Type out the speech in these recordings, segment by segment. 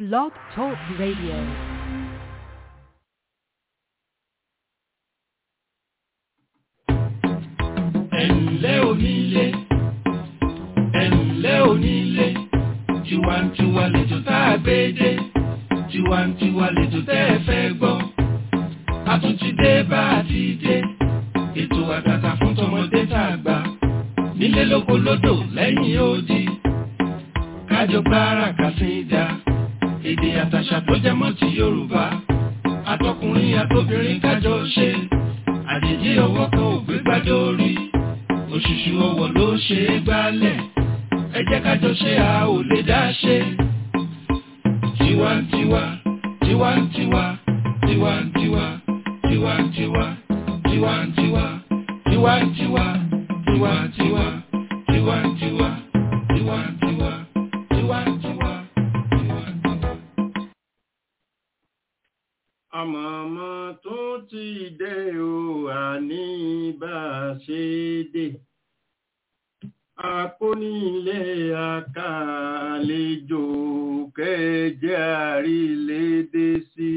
Blog Talk Radio. ẹ̀ǹlẹ́ onílé ẹ̀ǹlẹ́ onílé tiwantiwa lẹ́jọ́ tá a gbé dé tiwantiwa lẹ́jọ́ tẹ́ ẹ fẹ́ gbọ́ a tún ti dé bá a ti dé ètò àtàtà fún tọmọdé tá a gbà nílé lóko lódò lẹ́yìn odi kájọ gbára kàsídà èdè àtàṣà tó jẹmọ́ ti Yorùbá àtọkùnrin àtobìnrin kájọ ṣe àjèjì ọwọ́ kan ò gbé gbájọ orí òṣùṣù ọwọ́ ló ṣe é gbálẹ̀ ẹ jẹ́ kájọ ṣe a ò lè dá ṣe. tiwantiwa tiwantiwa tiwantiwa tiwantiwa tiwantiwa tiwantiwa tiwantiwa tiwantiwa tiwantiwa tiwantiwa tiwantiwa. àmọ̀mọ́ tó ti dé o àní bá a ṣe dé akónílé akàlejò kẹjẹ àrílédé sí.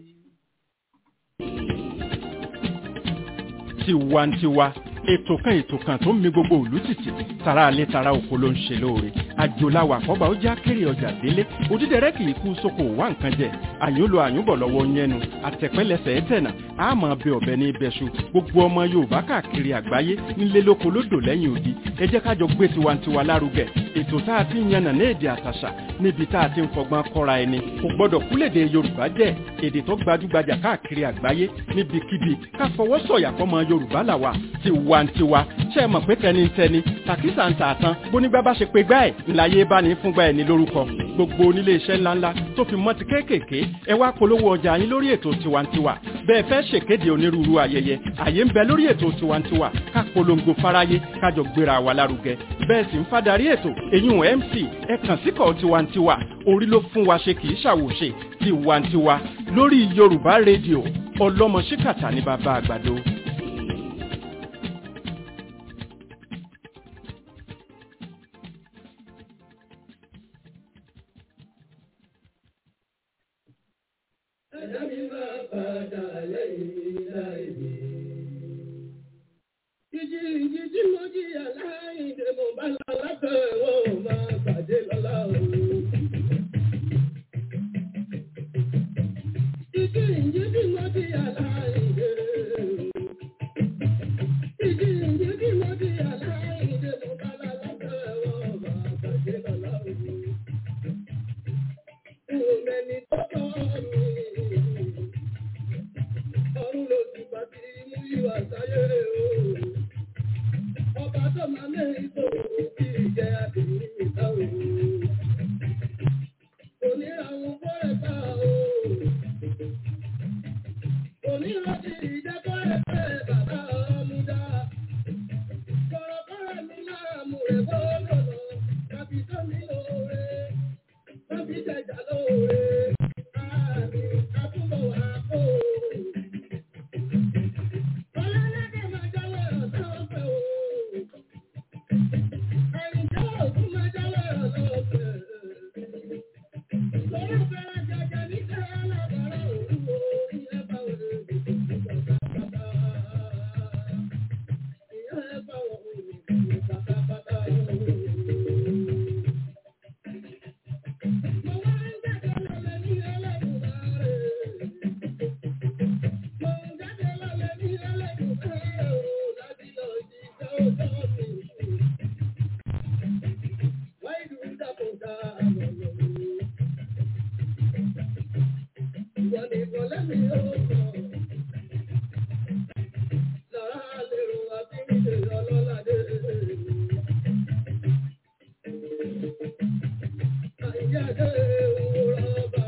tiwantiwa ètò kan ètò kan tó ń mi gbogbo òlú tìtì tara alẹ́ tara oko ló ń ṣe lóore àjòláwà àkọ́bà ó já kéré ọjà délé òdídẹrẹ́ kì í kú sóko wá nǹkan jẹ àyùn lo àyùnbọ̀ lọ́wọ́ yẹnu àtẹ̀pẹ́lẹsẹ̀ ẹ̀tẹ̀nà àmọ́ bẹ ọ̀bẹ ní ibẹ̀ṣu gbogbo ọmọ yorùbá káàkiri àgbáyé nílé lóko lódò lẹ́yìn odi ẹ jẹ́ kájọ gbé tiwantiwa lárugẹ ètò tá a ti ń yànnà ní èdè àtàṣà níbi tá a ti ń fọgbọ́n kọ́ra ẹni kò gbọ́dọ̀ kúlèdè yorùbá jẹ́ èdè tó gbajúgbajà káàkiri àgbáyé níbikíbi ká fọwọ́ sọ̀yà fọmọ yorùbá làwà tiwantiwa ṣe é mọ̀ pé tẹnitẹni tàkísà ń tààtàn bónígbà bá ṣe pé gbá ẹ̀ ńláyé bá ní fúngbà ẹ̀ ní lórúkọ gbogbo onílé iṣẹ́ ńláńlá tó fi mọ́ ti kéékèèké ẹ wá polówó ọjà yín lórí ètò tiwantiwa bẹ́ẹ̀ fẹ́ ṣèkéde onírúurú ayẹyẹ àyè ń bẹ lórí ètò tiwantiwa ká polongo fáráyé kájọ gbéra wa lárugẹ bẹ́ẹ̀ sì ń fádàrí ètò èyún mc ẹ kàn síkọ̀ tiwantiwa orí ló fún wa ṣe kì í ṣàwòṣe tiwantiwa lórí yorùbá rédíò ọlọ́mọ ṣíkàtà ní bàbá àgbàdo. Ẹ̀dá mi máa padà lẹ́yìn láìní. Ìjì ìjì tí mo jìyà láìdè mo bá lọ lábẹ́ wọn ò máa pàdé lọ́la o. Ìjì ìjì tí mo jìyà láìdè. Ìjì ìjì tí mo jìyà láìdè mo bá lọ lábẹ́ wọn ò máa pàdé lọ́la o. Ìwòmẹ́ni tó tọ́ mi ọ̀run ló ti bá ti mú ìwà sáyé o. Ọba tó máa mẹ́rin tó kí ìjẹ́ àdéhùn ìta o. Òní àwọn bọ́rẹ̀ bá o. Òní rántí ìjẹ́bọ́rẹ̀ bẹ́ẹ̀ bàbá ọmúdá. Kọ̀rọ̀kọ̀rọ̀ mi máa mú rẹ̀ gbọ́dọ̀ lọ. Tàbí tó mi lóore. Tàbí jẹjà lóore. Àmì àbúrò wà kó o. Ọlọ́ládé máa jáwé ọ̀sán ọ̀fẹ́ o. Àyìnjá òkú máa jáwé ọ̀sán ọ̀fẹ́. Lọ́rọ̀ fẹ́rẹ́ jẹjẹ níṣẹ́ alábàárà òru o. Ìyá bá wọlé pátápátá. Ìyá bá wọlé pátápátá. Mo wá ń gbàgbọ́ lọ́lẹ̀ ní ẹlẹ́dùnmáre. Mo ń jáde lọ́lẹ̀ ní ẹlẹ́dùnmáre o. Láti lọ jíjẹ́ ọjọ́ mi. Wáyé dùn dàpọ̀dà lọ́lọ́ mi. Ìwọ nìkan lẹ́mi ó sọ. Lọ́ra lérò àbíyè ọlọ́ládé. Àyíjáde òwúrọ̀ bàbá.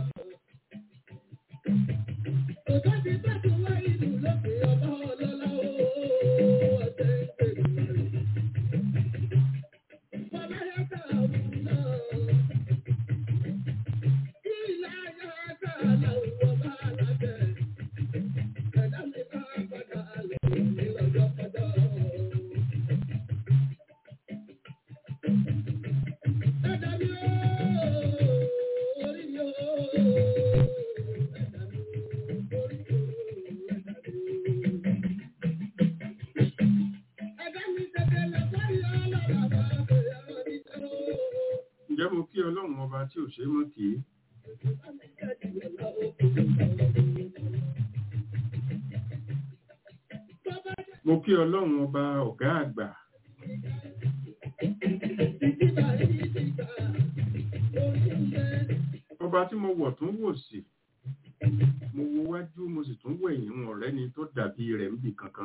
Òjò ti tẹ́tù wá ìlú lókè ọba ọlọ́lá ó ọ̀tẹ̀ ìpèlú. Bọ́lá yàtọ̀ àwọn náà. Kí ìlà yàtọ̀ làwọn bá lábẹ́. tí ò ṣe é mọ́ kì í. mo kí ọlọ́run ọba ọ̀gá àgbà ọba tí mo wọ̀ tún wò sí mo wo wájú mo sì tún wẹ̀yìn wọn ọ̀rẹ́ ni tó dàbí rẹ̀ níbì kankan.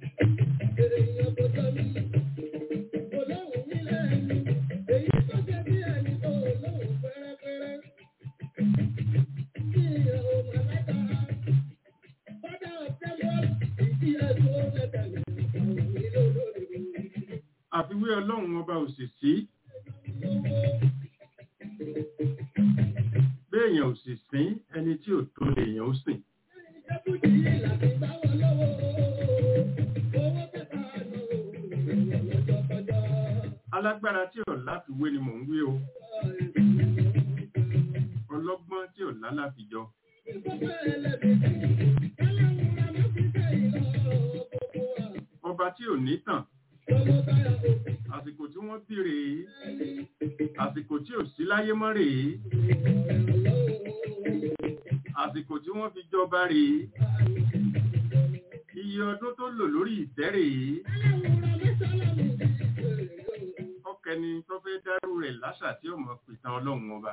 àfiwé ọlọ́run ọba ò sì sí béèyàn ò sì sín ẹni tí ò tó lèèyàn ó sìn. alágbára tí ò láfiwé ni mò ń wí o ọlọ́gbọ́n tí ò lálàfijọ. ọba tí ò ní tàn àsìkò tí wọ́n bí rèé àsìkò tí ò sí láyé mọ́ rèé àsìkò tí wọ́n fi jọba rèé iye ọdún tó lò lórí ìtẹ́ rèé ọkẹni tó fẹ́ dárú rẹ̀ láṣà tí ó mọ̀ pìtàn ọlọ́run ọba.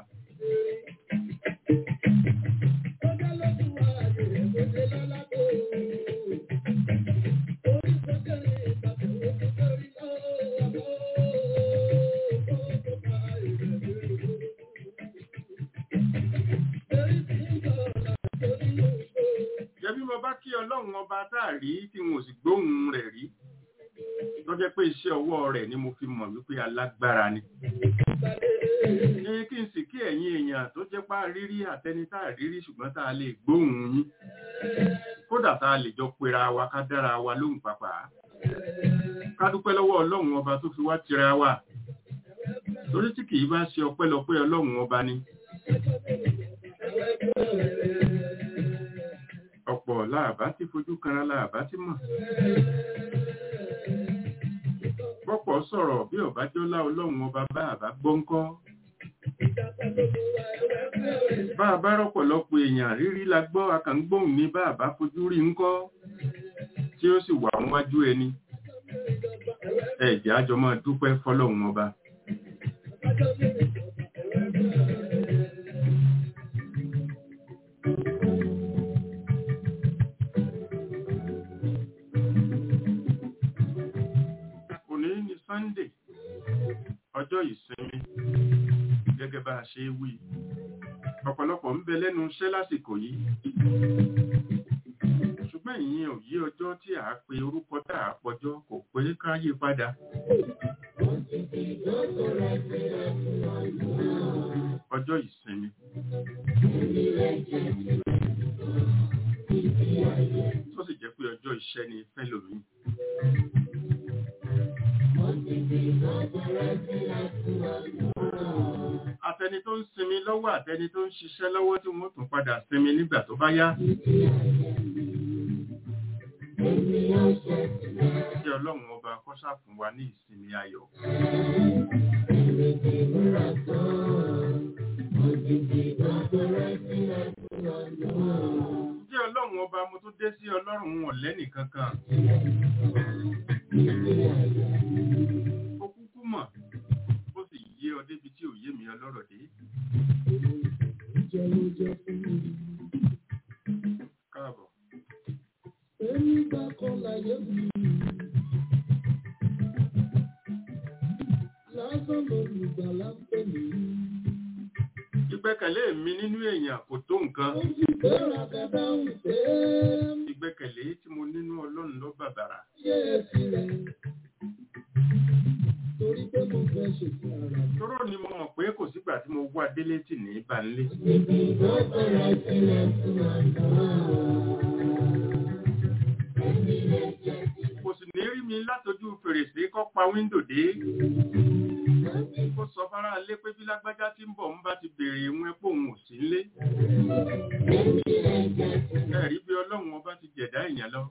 jẹ́bí mo bá kí ọlọ́run ọba táàrí tí wọn ò sì gbóhùn rẹ̀ rí tó jẹ́ pé iṣẹ́ ọwọ́ rẹ̀ ni mo fi mọ̀ wípé alágbára ni. ní kí n sì kí ẹ̀yin èèyàn tó jẹ́ pá rírí àtẹni tá a rírí ṣùgbọ́n tá a lè gbóhùn yín kódà tá a lè jọ pera wa ká dára wa lóhùn pàpà ká dúpẹ́ lọ́wọ́ ọlọ́run ọba tó fi wá tira wa torí tí kì í bá ṣe ọpẹ́lọpẹ́ ọlọ́run ọba ni. ọ̀pọ̀ láàbá tí fojú kanra láàbá tí mọ̀. Pọ́pọ̀ sọ̀rọ̀ bí ọ̀bájọ́lá ọlọ́run ọba bá àbá gbọ́ńkọ́. Bá a bá rọ́pọ̀lọpọ̀ èèyàn rírí la gbọ́ akàngbóhùn ní bá àbá fojú rí ńkọ́ tí ó sì wà níwájú ẹni. Ẹ̀jẹ̀ àjọ máa dúpẹ́ fọlọ́run ọba. Òní ni Sunday, ọjọ́ ìsinmi, gẹ́gẹ́ bá a ṣe wí. Ọ̀pọ̀lọpọ̀ ń bẹ lẹ́nu iṣẹ́ lásìkò yìí. Ṣùgbọ́n ìyẹn ò yí ọjọ́ tí a pe orúkọ tá a pọjọ́ kò pé ká yí padà. Ọjọ́ ìsinmi. Tó sì jẹ́ pé ọjọ́ iṣẹ́ ni fẹ́lòmíì. Àtẹni tó ń sinmi lọ́wọ́ àtẹni tó ń ṣiṣẹ́ lọ́wọ́ tí wọ́n tún padà sinmi nígbà tó bá yá. Kí Ọlọ́run ọba kọ́ṣà fún wa ní ìsinmi ayọ̀. Kí Ọlọ́run ọba mo tún dé sí Ọlọ́run wọn lẹ́nì kankan. Ó kúkú mọ̀, ó sì yé ọ débi tí ò yé mi ọlọ́rọ̀ dé. Káàbọ̀. Ìgbẹ́kẹ̀lé mi nínú èèyàn kò tó nǹkan. Ìgbẹ́kẹ̀lé tí mo nínú Ọlọ́run ló bàbàrà. Tọ́rọ̀ ni mo mọ̀ pé kò sígbà tí mo wá délé tì ní Banlé. Kò sì ní rí mi látojú fèrèsé kọ́ pa wíńdò dé. Ó sọ fárá lé pé bí lágbájá tí ń bọ̀ ń bá ti bèèrè ìwọ̀n ẹ̀pọ̀ òun ò sí nlé. Ẹ̀rí bí Ọlọ́run ọba ti jẹ̀dá èèyàn lọ.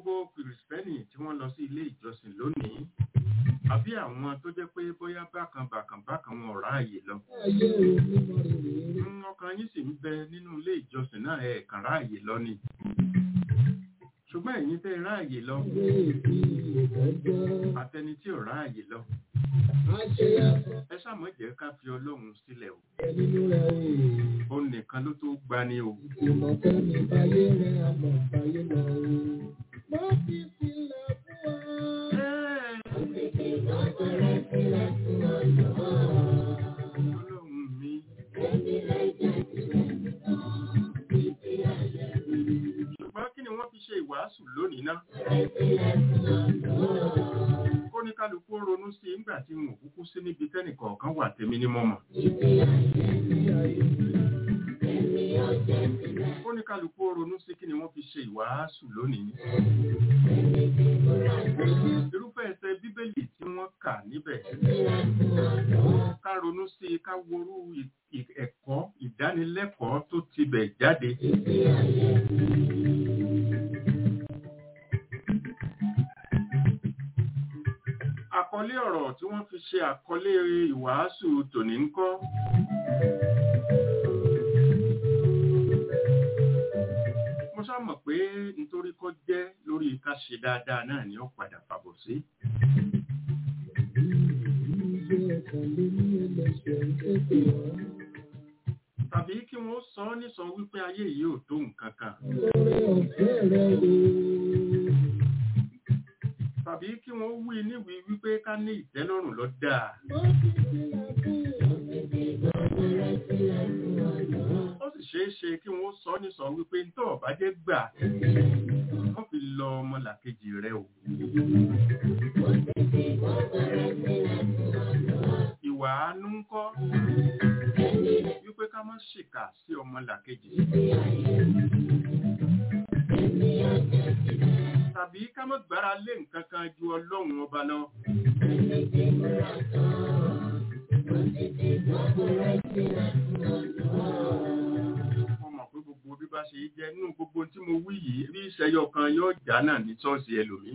gbogbo kìrìsìtẹ́nì tí wọ́n lọ sí ilé ìjọsìn lónìí àbí àwọn tó jẹ́ pé bóyá bákan bákan bákan wọn ò ráàyè lọ ayé òní mọ rere Mm, ọkàn yín sì ń bẹ nínú ilé ìjọsìn náà ẹ kàn ráàyè lọ ni ṣùgbọ́n ẹ̀yin tẹ́ ẹ ráàyè lọ èdè ìgbẹ́jọ́ àtẹni tí ò ráàyè lọ àṣeyàtọ̀ ẹ ṣàmọ́ jẹ́ ká fi ọlọ́run sílẹ̀ o nínú rẹ̀ o ó nìkan ló tó gbani o ìmọ̀ fẹ́mi báyé rẹ̀ àmọ̀ báyé lọ o. Má fi sílẹ̀ fún wa. Ọ̀pẹ̀rẹ̀ sílẹ̀ fún ọ̀yọ́. ọlọ́run mi ṣùgbọ́n kí ni wọ́n fi ṣe ìwàásù lónìí náà kó ní kálukú ó ronú sí i nígbà tí wọn ò kúkú sí níbi tẹ́nìkọ̀ọ̀kan wà tèmi ní mọ́mọ́ kó ní kálukú ó ronú sí kí ni wọ́n fi ṣe ìwàásù lónìí irúfẹ́ ẹsẹ̀ bíbélì tí wọ́n kà níbẹ̀ ká ronú sí i ká worú ì- ì- ẹ̀kọ́ ìdánilẹ́kọ̀ọ́ tó tibẹ̀ jáde àkọlé ọ̀rọ̀ tí wọ́n fi ṣe àkọlé ìwàásù tòní ń kọ́ mo sá mọ̀ pé nítorí kọ́ jẹ́ lórí ká ṣe dáadáa náà ni ó padà fàbọ̀ sí Ìjọ ọ̀kan lé ní ẹlẹ́sẹ̀ ń tètè wá. tàbí kí wọ́n sọ ọ́ nísọ wípé ayé yìí ò tó nǹkan kan Lórí ọ̀fẹ́ rẹ̀ o. tàbí kí wọ́n wí níwìí wípé ká ní ìtẹ́lọ́rùn lọ dáa Má fi sílẹ̀ fún ó sì ṣeé ṣe kí wọ́n sọ ọ́ nísọ wípé ń tọ́ ọ̀bá jẹ́ gbà wọ́n fi lọ ọmọlàkejì rẹ o ìwà àánú ń kọ́ wípé ká má ṣìkà sí ọmọlàkejì tàbí ká má gbára lé nǹkan kan ju ọlọ́run ọba lọ mo mọ̀ pé gbogbo bí bá ṣe jẹ́ nínú gbogbo tí mo wí yìí bí ìṣẹ́yọ kan yóò já náà ní ṣọ́ọ̀ṣì ẹlòmíì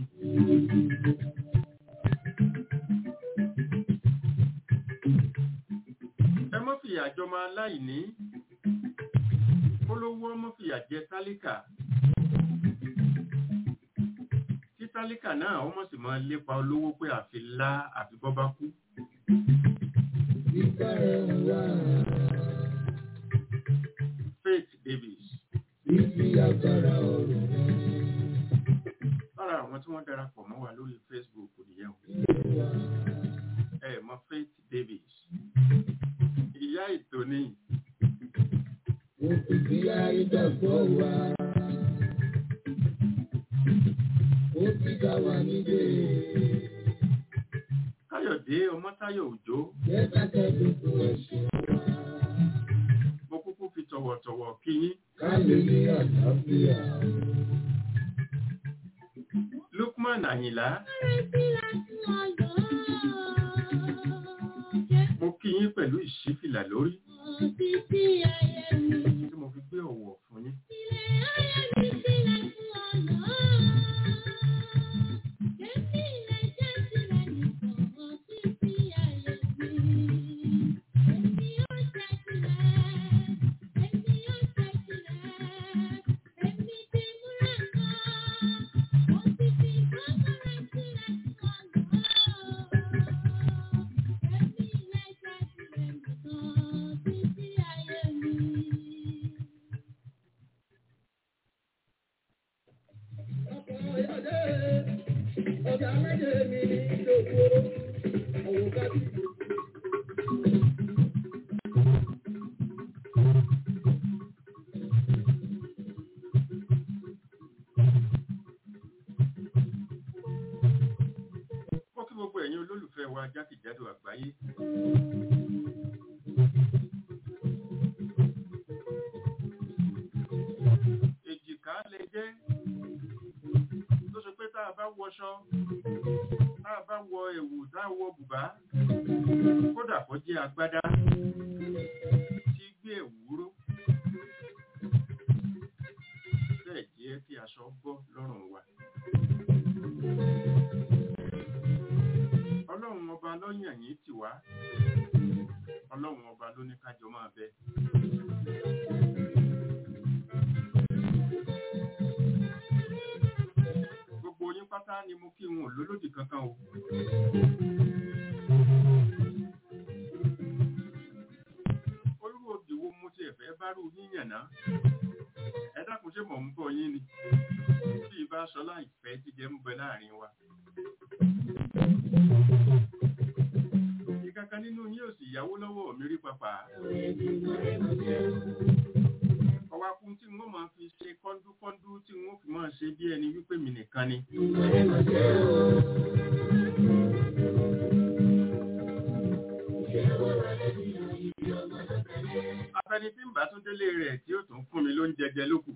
ẹ mọ́ fìyà jọmọ aláìní olówó mọ́ fìyà jẹ tálíkà tí tálíkà náà ó mọ̀ sí máa lépa olówó pé àfi lá àfi bọ́ bá kú ìgbà rẹ̀ wá. Faith Davis Ibi agbára ọ̀rọ̀ rẹ̀ lára àwọn tí wọ́n darapọ̀ mọ́ wa lórí Facebook nìyẹn o wá. ẹ mọ̀ Faith Davis ìyá ètò ni Mo fi bí àìdàgbọ́ wa. Ó ti dá wa nílé. Káyọ̀dé Ọmọ́táyọ̀ Òjó Jẹ́ kákẹ́ tuntun ẹ̀ṣẹ̀ wa. mo kúkú fi tọ̀wọ̀tọ̀wọ̀ kí yín Ká lè ní àlàáfíà. Lukman Àyìnlá mo kí yín pẹ̀lú ìṣífìlà lórí tí mo fi gbé ọ̀wọ̀ fún yín Ọ̀gá méje mi lòkó. Òwúkọ́ ti mo kí gbogbo ẹ̀yin olólùfẹ́ wa jákèjádò àgbáyé èjìká lè jẹ́ tó ṣe pé tá a bá wọṣọ tá a bá wọ ẹ̀wù tá a wọ bùbá kódà kó jẹ́ agbádá tí gbé ẹ̀wù ró bẹ́ẹ̀ jẹ́ kí aṣọ bọ́ lọ́rùn wa yàn yín tì wá ọlọ́run ọba ló ní kájọ máa bẹ. gbogbo yín pátá ni mo kí wọn ò lólódì kankan o. olúwo òdì wo mo ti ẹ̀fẹ́ bá rú yíyàn náà ẹ dákun ṣé mò ń bọ̀ yín ni bí ibà sọlá ìfẹ́ jíjẹ ń bẹ láàrin wa. ìkankan nínú yín ò sì yáwó lọ́wọ́ mi rí papà. ọwọ́ akun tí wọ́n máa fi ṣe kọ́ńdúkọ́ńdú tí wọ́n fi máa ṣe bí ẹni wípé mi nìkan ni. afẹni tí ń bá tún délé rẹ̀ tí ó tún fún mi ló ń jẹjẹ lókù.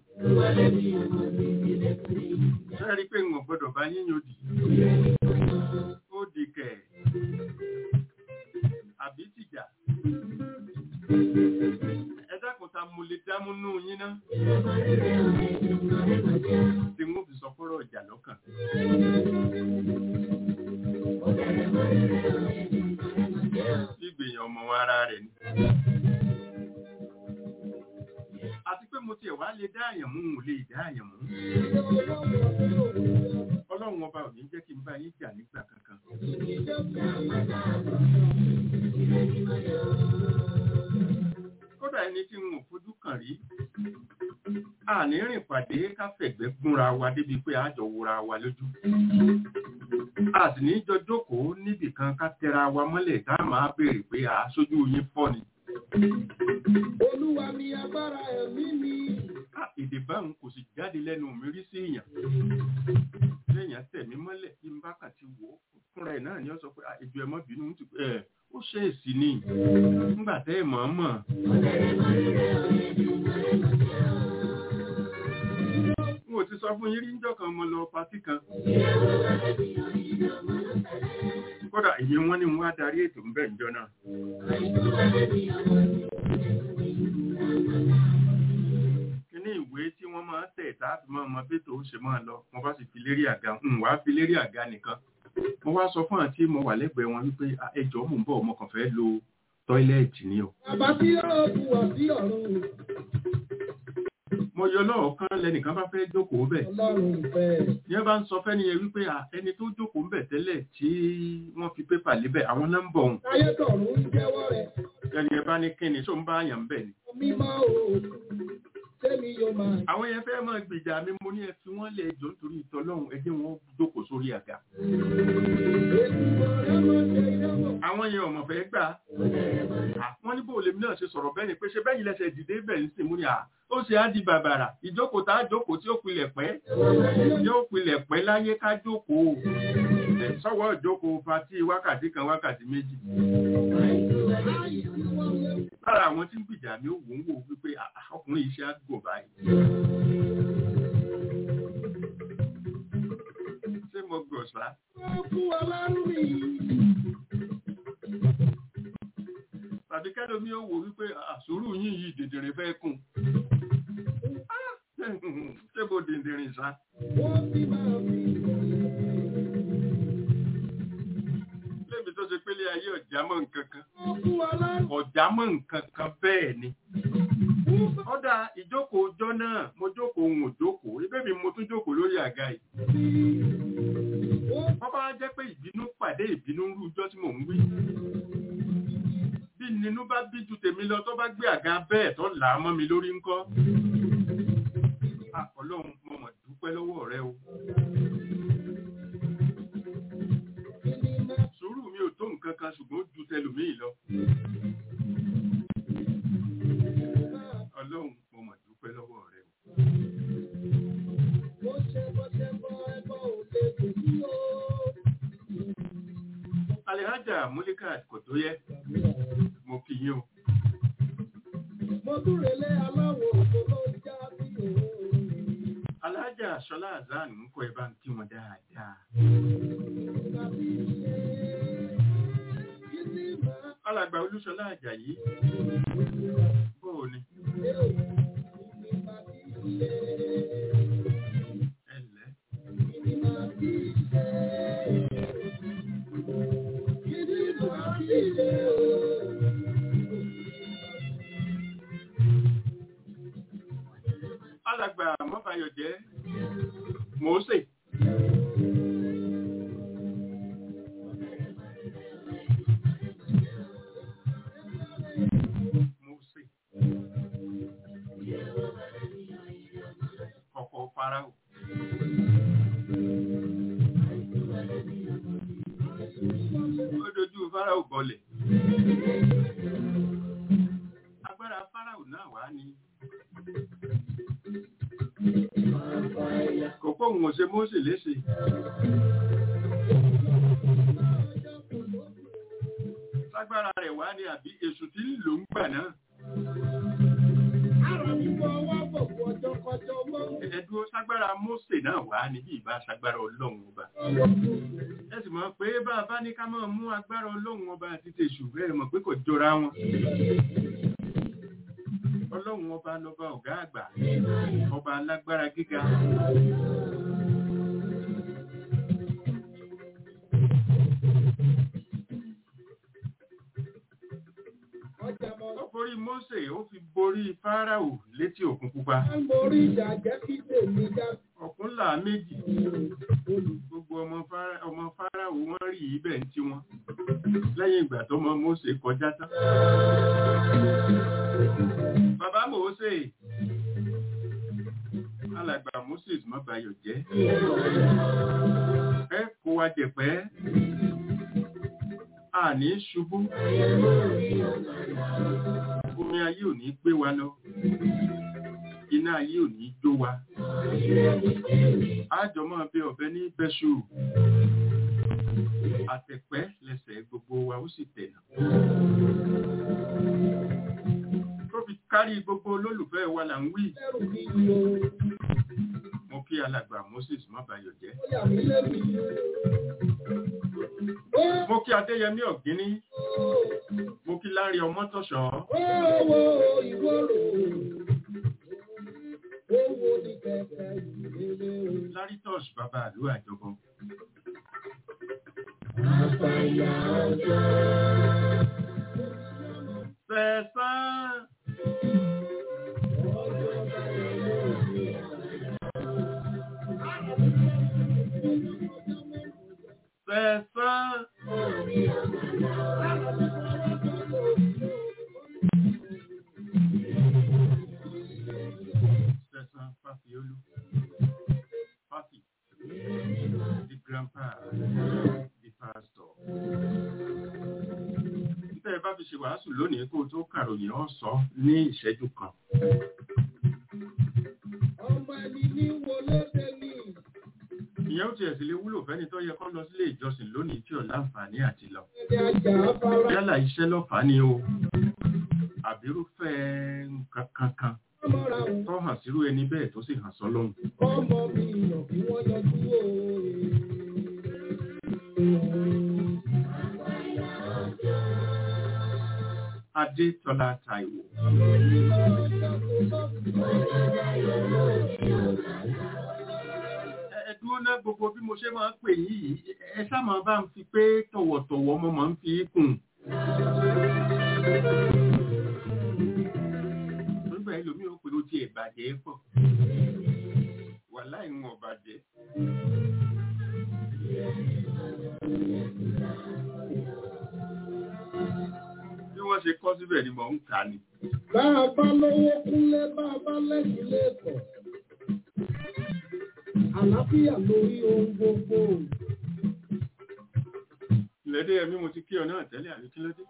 ṣé rí i pé n ò gbọ́dọ̀ bá yín yóò dì? ó di kẹ̀ àbí tìjà. ẹ dákun ta mo lè dámúnú yín ná. tí n ó fi sọ fọ́rọ̀ ìjà lọ́kàn. Ìgbìyàn ọmọ ara rẹ̀ ni. Àti pé mo tiẹ̀ wá lè dá àyàn mú, mo lè dá àyàn mú. Ọlọ́run ọba ò ní jẹ́ kí n bá yín jà nígbà kankan. Kódà ẹni tí n ò fojú kàn rí, àní rìn pàdé káfẹ̀gbẹ́ gúnra wa débi pé àjọ wura wa lójú. A sì ní jọ jókòó níbì kan ká tẹra wa mọ́lẹ̀ tá a máa béèrè pé à sójú yín fọ́ ni. Olúwa mi agbára ẹ̀mí mi. Ká èdè báwọn kò sì jáde lẹ́nu mi rí sí èèyàn. Lẹ́yìn tẹ̀mí mọ́lẹ̀ kí n bá kà ti wò ó. Fúnra ẹ̀ náà ni ó sọ pé ìjọ ẹ̀mọ́ bínú ń ti ẹ̀ ó ṣe èsì ni. Nígbà tẹ́ ẹ̀ mọ̀ ọ́n mọ̀. Mo ti sọ fún yín rí níjọ́ kan mo lọ patí kan. Kódà èyí wọ́n ní wọ́n á darí ètò ń bẹ̀ níjọ́ náà. Kíní ìwé tí wọ́n máa ń tẹ̀ táàbí máa mọ bí tòun ṣe máa lọ, mo bá sì fi lérí àga, ń wá fi lérí àga nìkan. Mo wá sọ fún àǹtí mo wà lẹ́gbẹ̀ẹ́ wọn wípé ẹjọ́ mò ń bọ̀ ọmọ kan fẹ́ lo tọ́ílẹ̀tì ni o. Bàbá tí yóò bu wà sí ọ̀run. Mo yọ lọ́ọ̀kan lẹnìkan bá fẹ́ jókòó bẹ̀. Ọlọ́run fẹ́. Yẹn bá ń sọ fẹ́ni yẹn wípé ẹni tó jókòó ń bẹ̀ tẹ́lẹ̀ tí wọ́n fi pépà lébẹ̀ àwọn nọ́mbà òun. Táyé tọ̀run ń jẹ́wọ́ rẹ̀. Ẹni ẹ bá ní kíni tó ń bá àyàn bẹ̀ ni. Mímọ́ o. Sẹ́mi yóò máa. Àwọn yẹn fẹ́ máa gbèjà mi mo ní ẹ fi wọ́n lẹ̀ ẹjọ́ nítorí ìtọ́lọ́hún ẹ jẹ́ wọn jókòó sórí àga. Àwọn yẹn ọmọ fẹ́ gbà. Wọ́n ní bóòlù mi náà ṣe sọ̀rọ̀ bẹ́ẹ̀ ni pé ṣe bẹ́ẹ̀ yìí lẹ́sẹ̀ dìde bẹ́ẹ̀ ń sìn mú ni à. Ó ṣe á di bàbàrà. Ìjókòó tá a jókòó tí ó pilẹ̀ pẹ́. Yóò pilẹ̀ pẹ́ láyé ká jókòó. Sọ́wọ́ ìjókòó patí wákàtí kan wákàtí méjì. Lára àwọn tí ń gbìjà mi ó wò ń wò wípé ọkùnrin yìí ṣe á gò báyìí. Ṣé mo gọ̀ sá? Wọ́n fún wa lárúbí. tàbí kẹ́lómi ó wò wípé àsòrò yín yìí dèdèrè fẹ́ kùn. ṣé mo dèdèrè sá? Wọ́n sì máa fi lébi tó ṣe pélé ayé ọ̀já mọ́ nǹkan kan. wọ́n fún wa lárúbí. ọ̀já mọ́ nǹkan kan bẹ́ẹ̀ ni. ọ̀dà ìjókòó ọjọ́ náà mo jókòó òun ò jókòó ibẹ̀ mi mo tún jókòó lórí àga yìí. wọ́n bá jẹ́ pé ìbínú pàdé ìbínú ń rú ijọ́ tí mò ń wí. bí nínú bá bí ju tèmi lọ tó bá gbé àga bẹ́ẹ̀ tó là á mọ́ mi lórí ńkọ́. ọlọ́run mo mọ̀ dúpẹ́ lọ́wọ́ rẹ o. sùúrù mi ò tó nǹkan kan ṣùgbọ́n ó ju tẹlòmíì lọ. ọlọ́run mo mọ̀ dúpẹ́ lọ́wọ́ rẹ o. Mo ṣe bọ́ ṣe bọ́ ẹbọ ò lè kò sí o. Alhaja Mulikat kò tó yẹ, mo kí yín o. Mo tún relé aláwọ̀ òkú ló ń já sí òun. Alhaja Ṣọlá Azan ń kọ́ ẹ bá ń kí wọn dáadáa. Tàbí ṣe kí sí máa Alàgbà Olúṣọlá Àjàyí, bóò ni? ṣe òun ní tàbí ṣe. Ẹ ǹlẹ́. Kí ni máa fi ṣe? Kí ni máa fáráò bọlẹ̀ agbára fáráò náà wá ní kò pọ̀ òun ò ṣe Mósè léṣe lágbára rẹ̀ wá ní àbí èṣù tí ń lò ń gbà náà ẹ̀dúró ságbára Mósè náà wá ní bí ìbá ságbára ọlọ́run ọba ẹ sì mọ̀ pé bá a bá ní ká máa mú agbára ọlọ́run ọba àti tèṣù bẹ́ẹ̀ mọ̀ pé kò jọra wọn ọlọ́run ọba lọ́ba ọ̀gá àgbà ọba alágbára gíga ó borí Mósè ó fi borí Fáráò létí òkun pupa ọ̀kún là méjì gbogbo ọmọ Fárá- ọmọ Fáráò wọ́n rí ibẹ̀ ń tí wọn lẹ́yìn ìgbà tó mọ Mósè kọjá tán bàbá Mósè alàgbà Moses má bayọ̀ jẹ́ ẹ kó wa jẹ̀pẹ́ àní ṣubú omi ayé ò ní gbé wa lọ iná ayé ò ní jó wa àjọ máa bẹ ọ̀bẹ ní bẹ́ṣù àtẹ̀pẹ́ lẹ́sẹ̀ gbogbo wa ó sì tẹ̀nà tó fi kárí gbogbo olólùfẹ́ wa là ń wí mo kí alàgbà Moses má bayọ̀ jẹ́ mo kí Adéyẹmí Ọ̀gíní mo kí Lárí Ọmọ́tọ̀ṣọ́ Lárí Tọ́ṣ bàbá àlú àjọbọ Sẹ̀sán Sẹ̀sán Sẹ̀sán Fáfiolú Fáfi the grandpa the pastor. Títẹ́ ẹ bá fi ṣe wàásù lónìí kó o tó kàròyìn ọ̀ sọ ní ìṣẹ́jú kan. Ìyẹn ó tiẹ̀ sì lè wúlò fẹ́ni tó yẹ kó lọ sílé ìjọsìn lónìí tí ò láǹfààní àti lọ. Yálà iṣẹ́ lọ́fàá ni o. Àbírúfẹ́ nǹkan kankan tó hàn sírú ẹni bẹ́ẹ̀ tó sì hàn sọ́lọ́hun. Adétọ́lá Táíwò. Ẹ ẹ dúró ná gbogbo bí mo ṣe máa ń pè yìí, ẹ ṣá máa bá ń fi pé tọ̀wọ̀tọ̀wọ̀ mo máa ń fi kùn. Nígbà ẹlòmíì ó pè ó ti ìbàjẹ́ pọ̀. Wàláì ń wọ̀n bàjẹ́. Bí wọ́n ṣe kọ́ síbẹ̀ ni mò ń kà ní. Bá a bá lówó kúnlé, bá a bá lẹ́yìn lẹ́kọ̀ọ́. Àlàáfíà lórí ohun gbogbo. Ìlẹ́dẹ́ ẹ̀mí mo ti kí ọ náà tẹ́lẹ̀ àbí kí ló dé?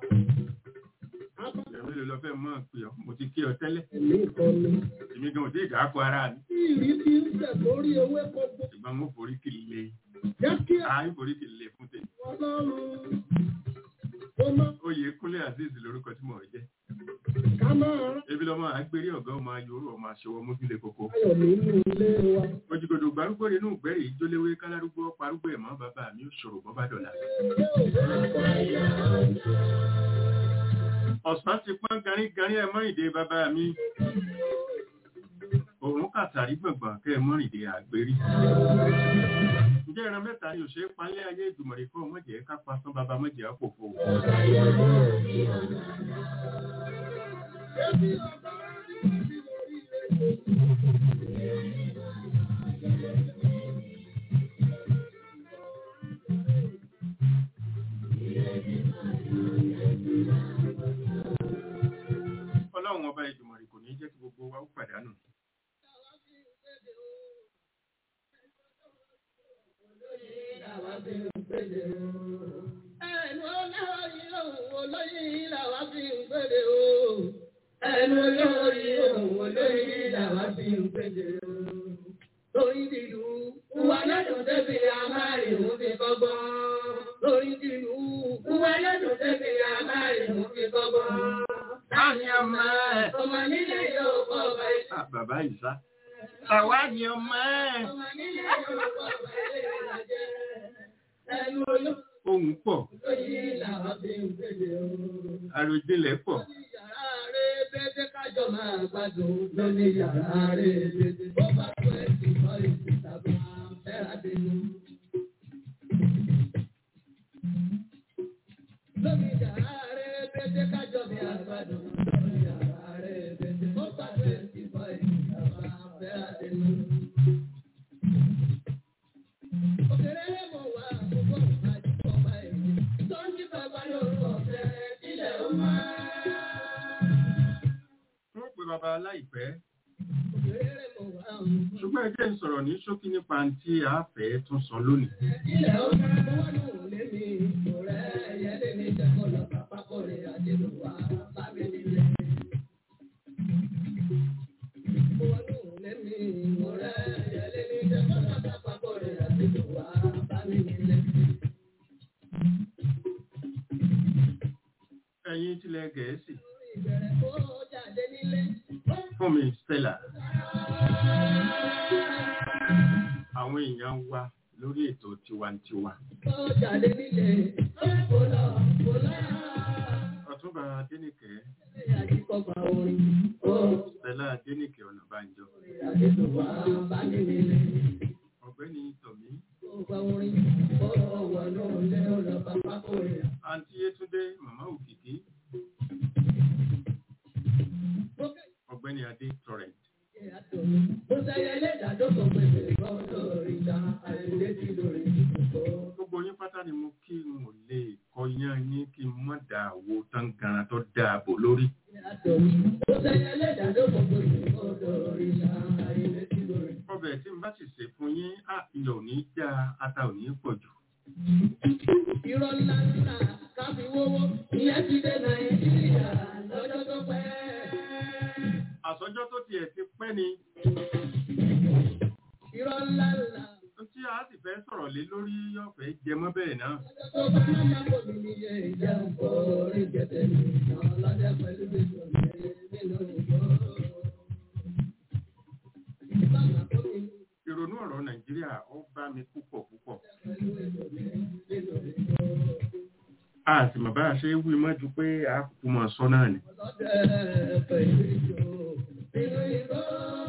Ẹ̀mí ló lọ fẹ́ mọ́ pé ọ, mo ti kí ọ tẹ́lẹ̀. Ẹ̀mí ìkọlù. Èmi gan ò dé ìdáàkọ ara mi. Tí ìrí ti ń tẹ̀ lórí ewé gbogbo. Ṣùgbọ́n mo forí kìlì lé. Jẹ́ kí Àá ń forí kìlì lé fún tèmi. Ọlọ́run ó má Oyè Kúnlé Azeez lórúkọ tí mo jẹ́. ká máa rán Ebi lọ́mọ àgbérí ọ̀gá ọmọ ayòrò ọmọ aṣọwọ́ mójúlé koko. ayọ̀ nínú ilé wa. Ojúgodò gbárùgbò nínú ìgbẹ́rì ìjóléwé kálárúgbó parúgbó ẹ̀mọ́ bàbá mi ò ṣòro bọ́ bá dọ̀là. Ọ̀sán ti pọ́n garígarí ẹ̀mọ́ ìdè bàbá mi. Òrùn kàtàrí gbọ̀ngbọ̀n kẹ́ ẹ̀mọ́ ìdè àgbérí. Ǹjẹ́ ìran mẹ́ta ni òṣèré palẹ́ ayé ìgbìmọ̀ rẹ̀ fún ọmọdé ká pa sán bàbá mọ́jẹ àpòfò. Ọlọ́run ọba ìgbìmọ̀ rẹ̀ kò ní jẹ́ kí gbogbo wa ó pàdánù. Ẹnu ọlá olóyin làwa fi ń pèdè o. Ẹnu olórí ohun olóyin làwa fi ń pèdè o. Lórí dìlú, wà lọ́dún débi àmárì mú fi kọ́gbọ́n. Lórí dìlú, wà lọ́dún débi àmárì mú fi kọ́gbọ́n. Táni ọmọ ẹ̀. Ọmọ nílé yóò kọ́ ọba ẹ̀. Ah, Bàbá Ìsá. Tàwa ni ọmọ ẹ̀. Ọmọ nílé yóò kọ́ ọba ẹ̀ lájẹ́. Ẹnu Ohun pọ̀, olóyin làwa fi ń pèdè o. àròjinlẹ̀ pọ̀. Yàrá rẹ̀ bẹ́ẹ̀ kájọ máa gbádùn lóní yàrá rẹ̀ bẹ́ẹ̀. Ó bá tó ẹ̀ sì kọ́ ìsìtàbí fẹ́ra dénú. Lóní yàrá rẹ̀ bẹ́ẹ̀ kájọ máa gbádùn lóní yàrá rẹ̀ bẹ́ẹ̀. Ó bá tó ẹ̀ sì kọ́ ìsìtàbí fẹ́ra dénú. Òkèrè mọ̀ wá àkókò àdìpọ̀ báyìí. Tó ń jí bàbá lórúkọ fẹ́ ilẹ̀ ó máa. Wọ́n pe bàbá láìpẹ́. Òkèrè mọ̀ wá àkókò. Ṣùgbọ́n ẹ jẹ́ n sọ̀rọ̀ ní ṣókí nípa tí a fẹ́ tún sọ lónìí. Ilẹ̀ ó máa mú wọ́n lù lé mi. Kò rẹ̀ ẹyẹ lé mi jẹ́ kó lọ pápá kó rè àdéhùn wá bá mi nílé. Mú wọ́n lù lé mi. Kò rẹ̀ ẹyẹ lé mi jẹ́ kó lọ pápá kó rè àdéhùn wá bá mi nílé. Ẹ̀yin tilẹ̀ Gẹ̀ẹ́sì. Ìbẹ̀rẹ̀ kó jáde nílé. Fún mi Stella. Àwọn èèyàn wa lórí ètò tiwantiwa. Kó jáde nílé. Kó lọ, kó lọ. Ọ̀túnba Adénìkẹ́, Àdìpọ̀gbà orin. Ó Stella Adénìkẹ́ Ọ̀nàbànjọ. àdéhùn wá bá mi nílé. Ọ̀gbẹ́ni Tọ̀mí, Ọgbà orin. Ó wà lóòlé ọ̀nà pápá kó rè. Àǹtí Yétúndé, Màmá Òkìkí, Ọ̀gbẹ́ni Adé Torrent. Mo sẹ́yẹ lẹ́dàdó kan pèsè lọ́dọ̀ ìjà àìlèdí lórí ìdìbò. Gbogbo yín pátá ni mo kí n ò lè kọ yán yín kí n mọ̀ dà wo tán garan tó dáàbò lórí. Mo sẹ́yẹ lẹ́dàdó kan pèsè lọ́dọ̀ ìjà àìlèdí lórí. Ọbẹ̀ tí n bá sì sè fún yín, á iyọ̀ ò ní já ata ò ní pọ̀ jù. Irọ́ ńlá ńlá káfí wówó. Ìyẹn ti dé Nàìjíríà lọ́jọ́ tó pẹ́. Àsọjọ́ tó tiẹ̀ ti pẹ́ ni Irọ́ ńlá ńlá tí a sì fẹ́ sọ̀rọ̀ lé lórí ọ̀fẹ́ jẹmọ́ bẹ́ẹ̀ náà. lọ́jọ́ tó bá yàgò mi ní iye ìjẹun kò rí gẹ̀dẹ̀ mi. Ọlọ́dẹ pẹ̀lú gbèsè mi nínú ìgbó. Bàbá tó mi Ìrònú ọ̀rọ̀ Nàìjíríà ó bá mi púpọ̀ púpọ̀. pẹ̀lú ètò mi nínú ìgbó. A sì mọ̀ bá a ṣe wí mọ́ ju pé a kúkú mọ̀ sọ náà ni. Ọlọ́dẹ pẹ̀lú ìjó nínú ìgbó.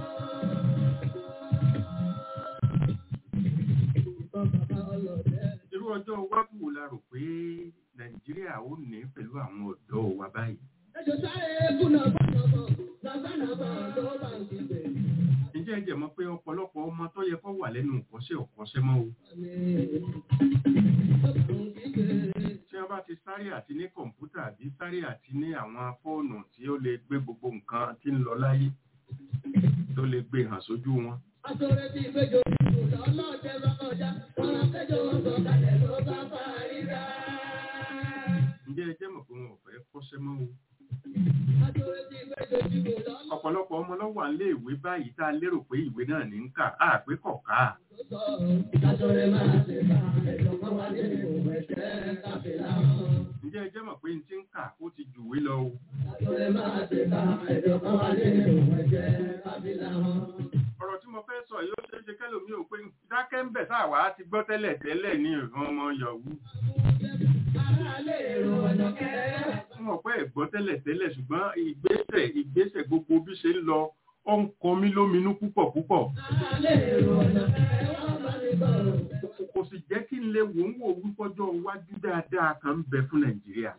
Ìbọn bàbá ọlọ́dẹ. Irú ọjọ́ iwájú wo la rò pé Nàìjíríà ó ní pẹ̀lú àwọn ọ̀dọ́ wa báyìí? Ẹjọ́ sáré kùnà bọ̀nà bọ̀, nàbànà bọ̀ ló bá ń kígbe. Ǹjẹ́ ẹ jẹ́ mọ̀ pé ọ̀pọ̀lọpọ̀ ọmọ tó yẹ kó wà lẹ́nu ìkọ́ṣẹ́ ọ̀kọ́ṣẹ́ mọ́ o. Àmì ó bá ń kígbe. Tí wọ́n bá ti sáré àti ní kọ̀ǹpútà àbí sáré àti ní àwọn fóònù tí ó lè gbé gbogbo nǹkan tí ń lọ láyé tó lè gbé hàn sójú wọn. Aṣọ́rẹ́ tí ìgbẹ́jọ́ ìlú lọ́lọ́jẹ́ lọ́kọjá, wọn kẹjọ wọn sọ kalẹ̀ ló bá bá ríra. Ǹjẹ́ ẹ jẹ́ mọ̀ pé wọn ò fẹ́ kọ́ṣẹ́ mọ́ o. Aṣọ́rẹ́ tí ìgbẹ́jọ́ ìlú lọ́lọ́jẹ́ Ọ̀pọ̀lọpọ̀ ọmọ ló wà nílé ìwé báyìí tá a lérò pé ìwé náà ní ń kà á pé kọ̀ ká. sọ. Aṣọ́rẹ́ máa ṣe bá ẹ̀jọ̀ kan wá ní ìwé ẹ̀jẹ̀ káfíńlá. Ǹjẹ́ ẹ jẹ́ mọ̀ pé n ti ń kà ó ti jùwé lọ o. Aṣọ́rẹ́ máa ṣe bá ẹ̀jọ̀ kan wá ní ìwé ẹ̀jẹ̀ káfíńlá. Ọ̀rọ̀ tí mo fẹ́ sọ yìí ó ṣeé ṣe kẹ́lòmí ò pé dákẹ́ ń bẹ̀ sáàwá ti gbọ́ tẹ́lẹ̀ tẹ́lẹ̀ ní ìran ọmọ yahoo. Aráalé èrò ọ̀nà kẹrẹ́. Wọ́n mọ̀ pé ẹ̀gbọ́ tẹ́lẹ̀ tẹ́lẹ̀ ṣùgbọ́n ìgbésẹ̀ ìgbésẹ̀ gbogbo bí ṣe ń lọ ó ń kọ mí lóminú púpọ̀ púpọ̀. Aráalé èrò ọ̀nà kẹrẹ́ wọ́n bá mi bọ̀. Kò sì jẹ́ kí n lè wò ń wò wípọ́jọ́ iwájú dáadáa kan ń bẹ fún Nàìjíríà.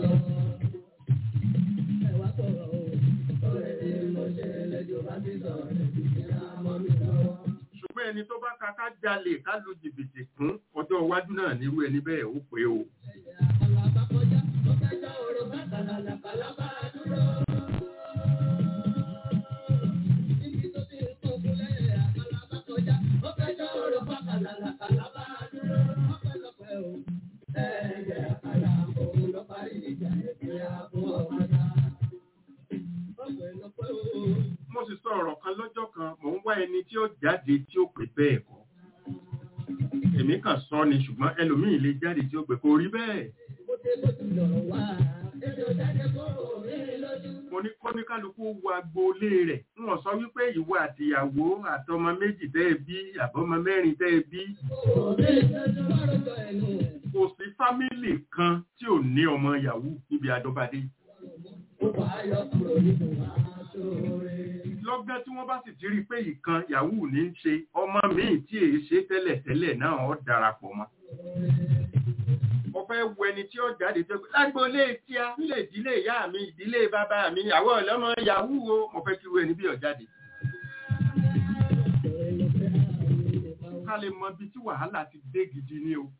Ẹ̀wá sọ̀rọ̀ o, ọ̀rẹ́ tí mo ṣe lẹ́jọ́ bá ti sọ̀rọ̀ ìdílé àmọ́ mi lọ́wọ́. Ṣùgbọ́n ẹni tó bá ka ká jalè ká lu jìbìtì kún ọjọ́ iwájú náà nírú ẹni bẹ́ẹ̀ ó pé o. Àlàbà kọjá, ó kẹjọ òrò bá kàlàlà kàlábà dúró. Ibi tó ti ń tó fún lẹ́yìn àkàlàbà kọjá, ó kẹjọ òrò bá kàlàlà kàlábà dúró. Ọpẹ́lọpẹ́ o, ẹ̀ẹ́dẹ̀ àkàlà òun ló parí ìjà yẹn. ẹni tí ó jáde tí ó pè bẹ́ẹ̀ kọ́ èmi kàn sọ ni ṣùgbọ́n ẹlòmíì lè jáde tí ó pè kò rí bẹ́ẹ̀ mo ní kọ́níkálukú wo agboolé rẹ̀ ń wọ́n sọ wípé ìwọ àtìyàwó àtọmọ méjì tẹ́ ẹ bí àbọ̀mọ mẹ́rin tẹ́ ẹ bí kò sí fámìlì kan tí ò ní ọmọ yahoo níbi àdọ́badé lọ́gán tí wọ́n bá sì ti rí pé ìkan yahoo ní í ṣe ọmọ míì tí èyí ṣe tẹ́lẹ̀tẹ́lẹ̀ náà ó darapọ̀ mọ́ mo fẹ́ wo ẹni tí ó jáde tó lágbólé tí a nílé ìdílé ìyá mi ìdílé bàbá mi àwọn ọlọ́mọ yahoo o mo fẹ́ kí wo ẹni bí ó jáde ká lè mọ ibi tí wàhálà ti dé gidi ní o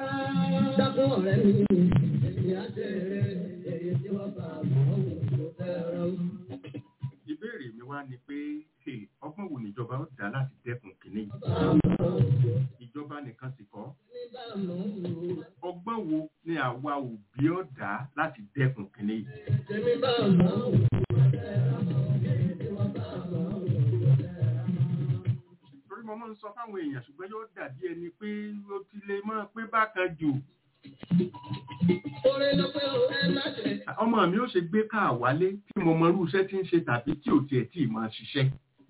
ìbéèrè mi wá ni pé hey, ọgbọ́n wo níjọba ó dá láti dẹ́kun kìíní yìí ìjọba nìkan sì kọ́ ọgbọ́n wo ni àwa òbí ó dá láti dẹ́kun kìíní yìí torí mo máa ń sọ fáwọn èèyàn ṣùgbọ́n yóò dàbí ẹni pé ó ti lè máa pé bákan jù ọmọ mi ó ṣe gbé káà wálé tí mo mọ irú iṣẹ́ tí ń ṣe tàbí tí ò tiẹ̀ tí ì máa ṣiṣẹ́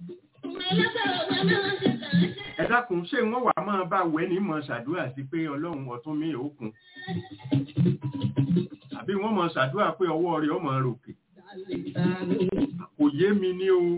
ẹ dákun ṣé wọ́n wàá máa bá wẹ́ ní mọ̀ ṣàdúrà sí pé ọlọ́run ọ̀tún mi ò kún àbí wọ́n mọ̀ ṣàdúrà pé ọwọ́ rẹ̀ ọmọ ròkè kò yé mi ní o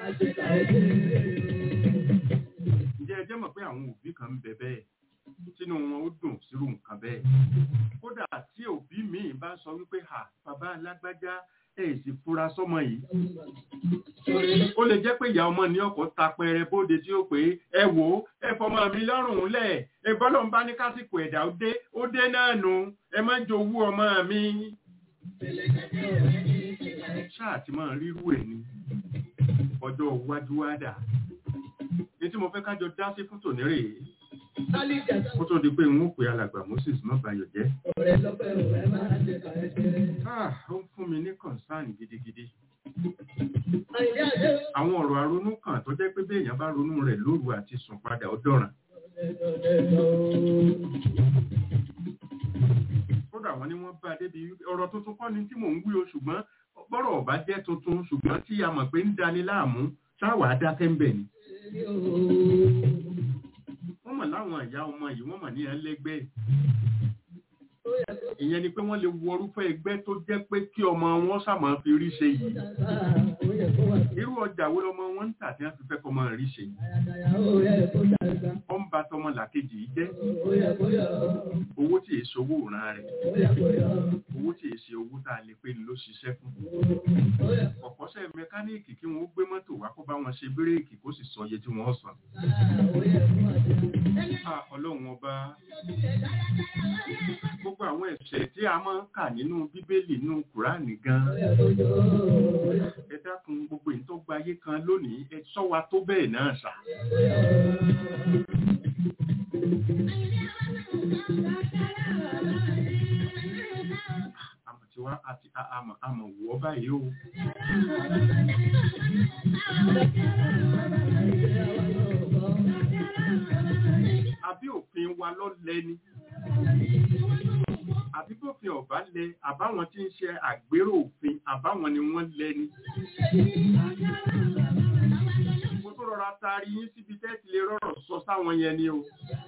ǹjẹ́ ẹ jẹ́ mọ̀ pé àwọn òbí kan ń bẹ bẹ́ẹ̀ tínú wọn ó dùn sírú nǹkan bẹ́ẹ̀ kódà tí òbí míì bá sọ wípé ha bàbá alágbájá ẹ̀ sì fura sọ́mọ yìí ó lè jẹ́ pé ìyá ọmọ ní ọkọ̀ tapẹrẹ bóde tí ó pé ẹ wò ó ẹ fọmọ mi lọ́rùn lẹ̀ ẹ bọ́lọ̀ ń bá ní kásìkò ẹ̀dá ó dé ó dé náà nù ẹ má jowú ọmọ mi. ṣáà tí máa rírú ẹ̀ ni ọjọ́ iwájú wá dà ní tí mo fẹ́ kájọ dá sí fún tòní rèé ó tó di pé n ó pe alàgbà Moses má bayọ̀ jẹ́. Ah, ó ń fún mi ní concern gidigidi. Àwọn ọ̀rọ̀ àronú kan tó jẹ́ pé bí èèyàn bá ronú rẹ̀ lóru àti sùn padà ó dọ̀ràn. Kódà wọ́n ní wọ́n bá a débi ọ̀rọ̀ tuntun kọ́ ni tí mò ń wí o ṣùgbọ́n bọ́rọ̀ ọ̀bá jẹ́ tuntun ṣùgbọ́n tí a mọ̀ pé ń dani láàmú sáwàá dákẹ́ ń bẹ̀ ni wọ́n mọ̀ láwọn ìyá ọmọ yìí wọ́n mọ̀ ní ẹlẹ́gbẹ́ ìyẹn ni pé wọ́n lè wọ orúfẹ́ ẹgbẹ́ tó jẹ́ pé kí ọmọ wọn sàmọ́ fi rí ṣe yìí irú ọjà wo lọmọ wọn ń tà tí wọ́n fi fẹ́ kọ́ mọ́ rí ṣe yìí ó ń ba tọmọ làkejì yìí jẹ́ owó tí èso owó ìran rẹ̀ owó tí èsì owó tá a lè pè ló ṣiṣẹ́ fún ọ̀pọ̀ṣẹ́ mẹkáníìkì kí wọ́n gbé mọ́tò wá kó bá wọn ṣe bírèkì kó sì sọ iye tí wọ́n san ọlọ́run ọba gbogbo àwọn ẹ̀ṣẹ̀ tí a máa ń kà nínú bíbélì nínú kùránì gan ẹ dákun gbogbo èyí tó gbayé kan lónìí ẹ sọ wa tó bẹ́ẹ̀ náà ṣá. àmọ̀ tí wá àti àmọ̀ àmọ̀ wọ́ báyìí o. àbí òfin wa lọ lẹ́ni àbí bófin ọ̀bá lẹ àbáwọn tí ń ṣe àgbérò òfin àbáwọn ni wọ́n lẹ́ni. mo tó rọra taari yín síbi tẹ́tì lè rọrọ̀ sọ sáwọn yẹn ni o.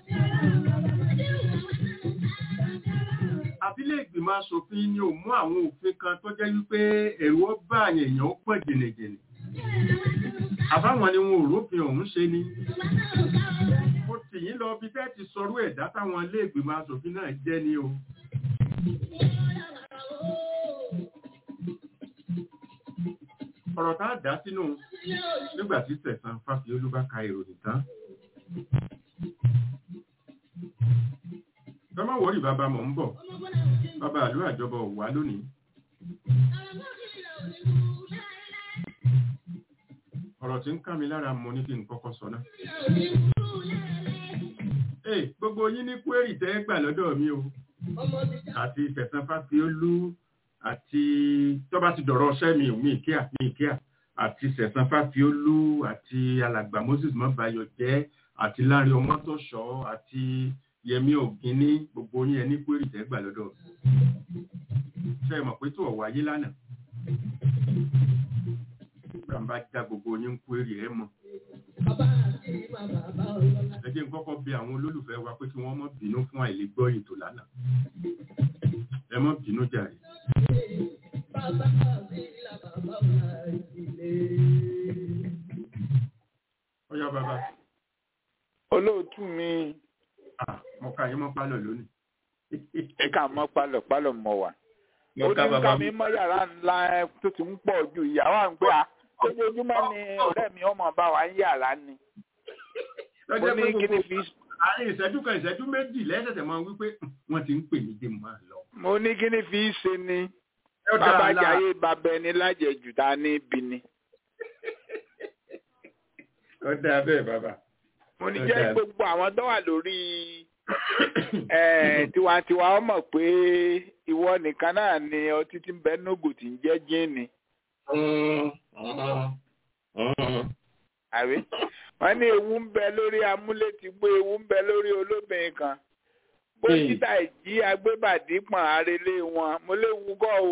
àbílẹ̀ ìgbìmọ̀ asòfin ni ò mú àwọn òfin kan tó jẹ́ wípé ẹ̀rù ọba àyẹ̀yàn ó pọ̀ jìnnìjìnnì. àbáwọn ni wọn ò rófin ọ̀hún ṣe ni tì yín lọ bí tẹ́ẹ̀tì sọrú ẹ̀dá táwọn ilé ìgbìmọ̀ asòfin náà jẹ́ ní o. ọ̀rọ̀ tá a dá sínú nígbà tí sẹ̀sán fáfiolú bá ka ìròyìn tán. tọ́mọ̀ wọ́rì bàbá mọ̀ ń bọ̀ bàbá àlú àjọbọ̀ wà lónìí. ọ̀rọ̀ tí ń ká mi lára mọ ní kí n kọ́kọ́ sọ náà. Ee, gbogbo yín ní kwérì tẹ́ gbà lọ́dọ̀ mi o. Àti Sẹ̀sán Fáfiolú àti tọ́ba ti dọ̀rọ̀ ọṣẹ́ mi ò mí kíá mi kíá. àti sẹ̀sán fáfiólú àti alàgbà moses mọ́bayọ̀ jẹ́ àti láàrin ọmọtọ̀ṣọ́ àti yẹmí ògínní gbogbo yín ẹni pé ìtẹ́gbà lọ́dọ̀ ṣe é mọ̀ pé tó ọ̀wọ́ ayé lánàá nígbà bá já gbogbo yín ń kó èrè ẹ̀ mọ̀ Bàbá àti bàbá bá ọlọ́lá. ẹ jẹ́ n kọ́kọ́ bí àwọn olólùfẹ́ wa pé kí wọ́n mọ́ bínú fún àìlègbọ́ ètò lánàá ẹ mọ́ bínú jàre Bàbá àti bàbá ọlọ́lá ìdílé. ọyá bàbá olóòtú mi ah, mo ka yín mọ́ pálọ̀ lónìí ẹ̀ka mọ́ pálọ̀ pálọ̀ mọ́ wa. mo ó ká ní bàbá ká mi mọ́ yàrá ńlá ẹ tó ti ń pọ̀ ju ìyàwó à ń gbé a lójoojúmọ́ ni ọ̀rẹ́ mi ọmọ bá wa ń yàrá ni. mo lọ́jọ́ ní pé kí ni gbogbo fi àárín ìṣẹ́jú kan ìṣẹ́jú méjì lẹ́sẹ̀sẹ̀ máa wí pé wọ́n ti ń pè mí dé máa lọ. mo ní kí ni fi ṣe ni Ẹ ó dára bàbá láà. jayé bàbá ẹni lájẹjù tá a ní ibi ni. ó dáa bẹ́ẹ̀ bàbá. mo ní Ó jẹ́ dáa. gbogbo àwọn tó wà lórí eh, tiwantiwa ó mọ̀ pé ìwọ nìkan náà ni ọtí tí ń bẹ nógò tí ń jẹ́ jíìnì. àbí wọ́n ní ewu ń bẹ lórí amúlétìgbó ewu ń bẹ lórí olóbìnrin kan bó Bẹ́ẹ̀. títà ìjí agbébàdí pọ̀n arélé wọn mo léwu gọ́ o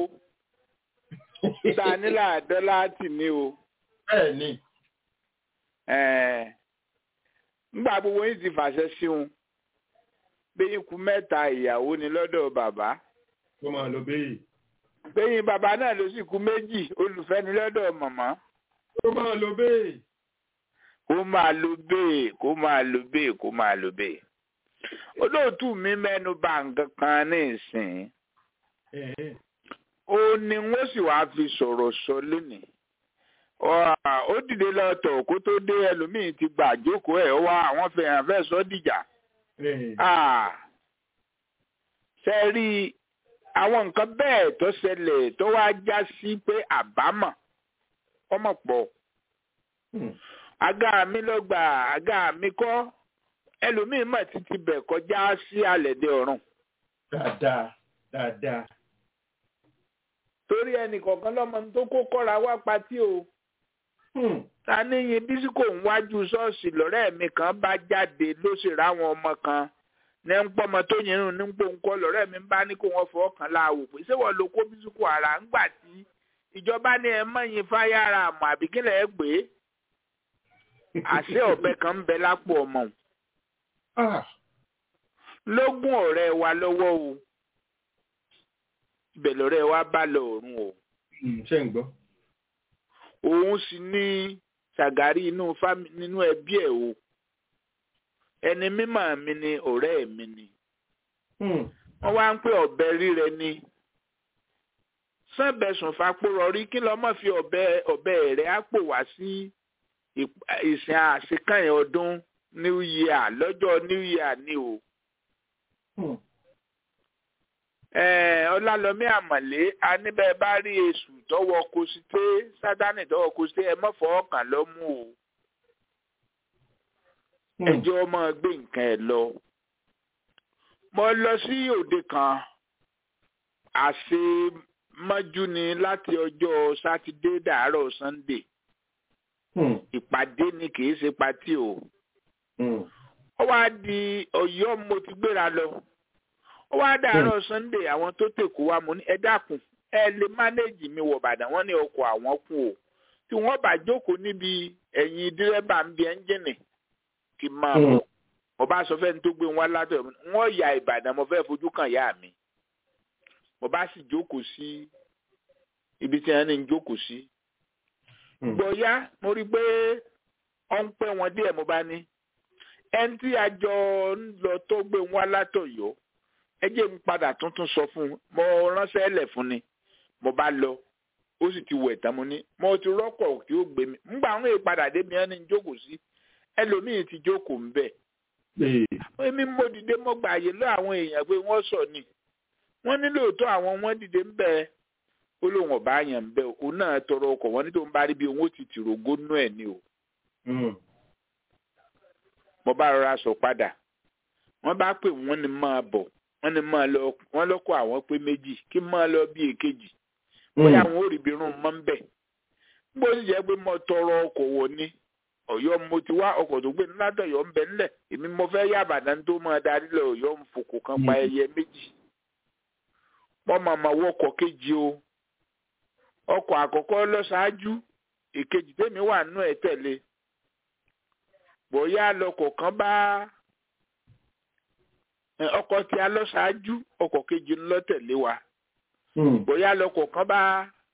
ta nílà dọ́là tì ní o bẹ́ẹ̀ ni Eh, ńgbà gbogbo yín ti fàṣẹ sí wọn bẹ́yìn kú mẹ́ta ìyàwó ni lọ́dọ̀ bàbá kó máa lọ bẹ́ẹ̀. bẹ́yìn bàbá náà ló sì kú méjì olùfẹ́ ni lọ́dọ̀ màmá kó máa lọ bẹ́ẹ̀. kó máa lo bẹ́ẹ̀ kó máa lo bẹ́ẹ̀ kó máa lo bẹ́ẹ̀. olóòtú mi mẹ́nu bà nǹkan kan ní ìsìn Ẹ̀ẹ́. ó ní wọ́n sì wáá fi sọ̀rọ̀ sọ lónìí. Ọ- ó dìde lọ́tọ̀ kó tó dé ẹlòmíín ti gbà jókòó ẹ̀ wá àwọn fẹ̀yàn fẹ́ sọ dìjà. Ẹ̀ẹ́. Ah, ṣe rí i, àwọn nǹkan bẹ́ẹ̀ tó ṣẹlẹ̀ tó wá já sí pé àbámọ̀ ọmọ pọ̀ Hmm. àga mi ló gbà àga mi kọ́ ẹlòmíín mọ̀ títí bẹ̀ kọjá sí àlẹ́dẹ̀ ọ̀run dáadáa dáadáa. torí ẹnì kọ̀ọ̀kan lọ́mọ tó kó kọ́ra wá patí o Hmm. ta níyin dísíkò ń wájú ṣọ́ọ̀ṣì lọ́rẹ́ mi kan bá jáde ló sì ráwọn ọmọ kan ní ń pọ́mọ tó yìnrún ní ń pòǹkọ́ lọ́rẹ́ mi bá ní kó wọ́n fọ́ ọkàn láàwò pé ṣé wọ́n lo kó bísíkò ara ńgbà tí ìjọba ní ẹ mọ̀yìn fáyàrà àmọ́ àbíkílẹ̀ ẹ gbé àṣẹ ọ̀bẹ kan ń bẹ lápò ọmọ òun. Ah. lógún ọ̀rẹ́ wa lọ́wọ́ o ibẹ̀ lọ́rẹ́ wa bá lọ ọ̀run o Hmm, ṣé ń gbọ́. òun sì ní ṣàgárí inú fámi nínú ẹbí ẹ̀ o ẹni mímọ̀ mi ni ọ̀rẹ́ mi ni Hmm. wọ́n wá ń pè ọ̀bẹ rírẹ ni sànbẹ̀sùn fapòrọ̀ rí kí lọ́mọ fi ọ̀bẹ ọ̀bẹ rẹ̀ á pò wá sí ìp- ìsìn àṣekànyìn ọdún new year lọ́jọ́ new year ni o. Hmm. Eh, ọlálọmí àmọ̀lé aníbẹ̀ bá rí èṣù tọwọ́ kosité sátánì tọwọ́ kosité ẹ mọ́ fọwọ́ kàn lọ́mú o Hmm. ẹjọ́ ọmọ gbé nǹkan ẹ̀ lọ. mo lọ sí òde kan àṣemọ́jú ni láti ọjọ́ sátidé dàárọ̀ sannde Hmm. ìpàdé ni kì í ṣe patí o. Hmm. ó wá di ọ̀yọ́ mo ti gbéra lọ ó wá dàárọ̀ sunday àwọn tó tèkó wa mo ní ẹ dákun ẹ lè mánéèjì mi wọ̀ bàdàn wọ́n ní ọkọ̀ àwọn kù o tí wọ́n bá jókòó níbi ẹ̀yìn dírẹ́bà ń bi ẹ́ńjìnì kí n máa Hmm. bọ̀ mo bá sọ fẹ́ni tó gbé wọn látọ̀ wọ́n ya ìbàdàn mo fẹ́ fojú kàn yá mi mo bá sì jókòó sí ibi tí wọ́n ní ń jókòó sí Hmm. gbọ̀yá mo rí i pé ọ ń pẹ́ wọn díẹ̀ mo bá ní ẹni tí a jọ ń lọ tó gbé wá látọ̀yọ́ ẹ jẹ́ ń padà tuntun sọ fún un mo ránṣẹ́ lẹ̀ fún ni mo bá lọ ó sì ti wẹ̀ tán mo ní mo ti rọ́pọ̀ tí ó gbé mi ńgbà àwọn ìpadà débi ẹni ń jókòó sí ẹlòmíì ti jókòó ń bẹ̀ Ee. èmi mo dìde mo gbà yé lọ àwọn èèyàn pé wọ́n sọ ni wọ́n ní lóòótọ́ àwọn wọn dìde ń bẹ̀ ó lóun ọ̀bá yẹn ń bẹ̀ òun náà tọrọ ọkọ̀ wọn ní tó ń bá rí bí òun ó ti tìrògó nú ẹ̀ ni o Hmm. mo bá rọra sọ padà wọ́n bá pè wọ́n ní máa bọ̀ wọ́n ní máa lọ wọ́n lọkọ àwọn pé méjì kí máa lọ bí èkejì bóyá àwọn ò rí ibi irun mọ́ ń bẹ̀ bó sì jẹ́ pé mo tọrọ ọkọ̀ wọ̀ ni ọ̀yọ́ mo ti wá ọkọ̀ tó gbé ní látọ̀yọ́ ń bẹ nílẹ̀ èmi mo fẹ́ yá àbàdàn tó máa darí lọ ọ̀yọ́ ń fòkò kan pa ẹyẹ méjì wọ́n máa ma wọkọ̀ kejì o ọkọ̀ àkọ́kọ́ lọ ṣáájú èkejì tèmi wà nú ẹ̀ tẹ̀lé bóyá lọkọ̀ kan bá ẹ, ọkọ̀ tí a lọ ṣáájú ọkọ̀ kejì ń lọ tẹ̀lé wa bóyá lọkọ̀ kan bá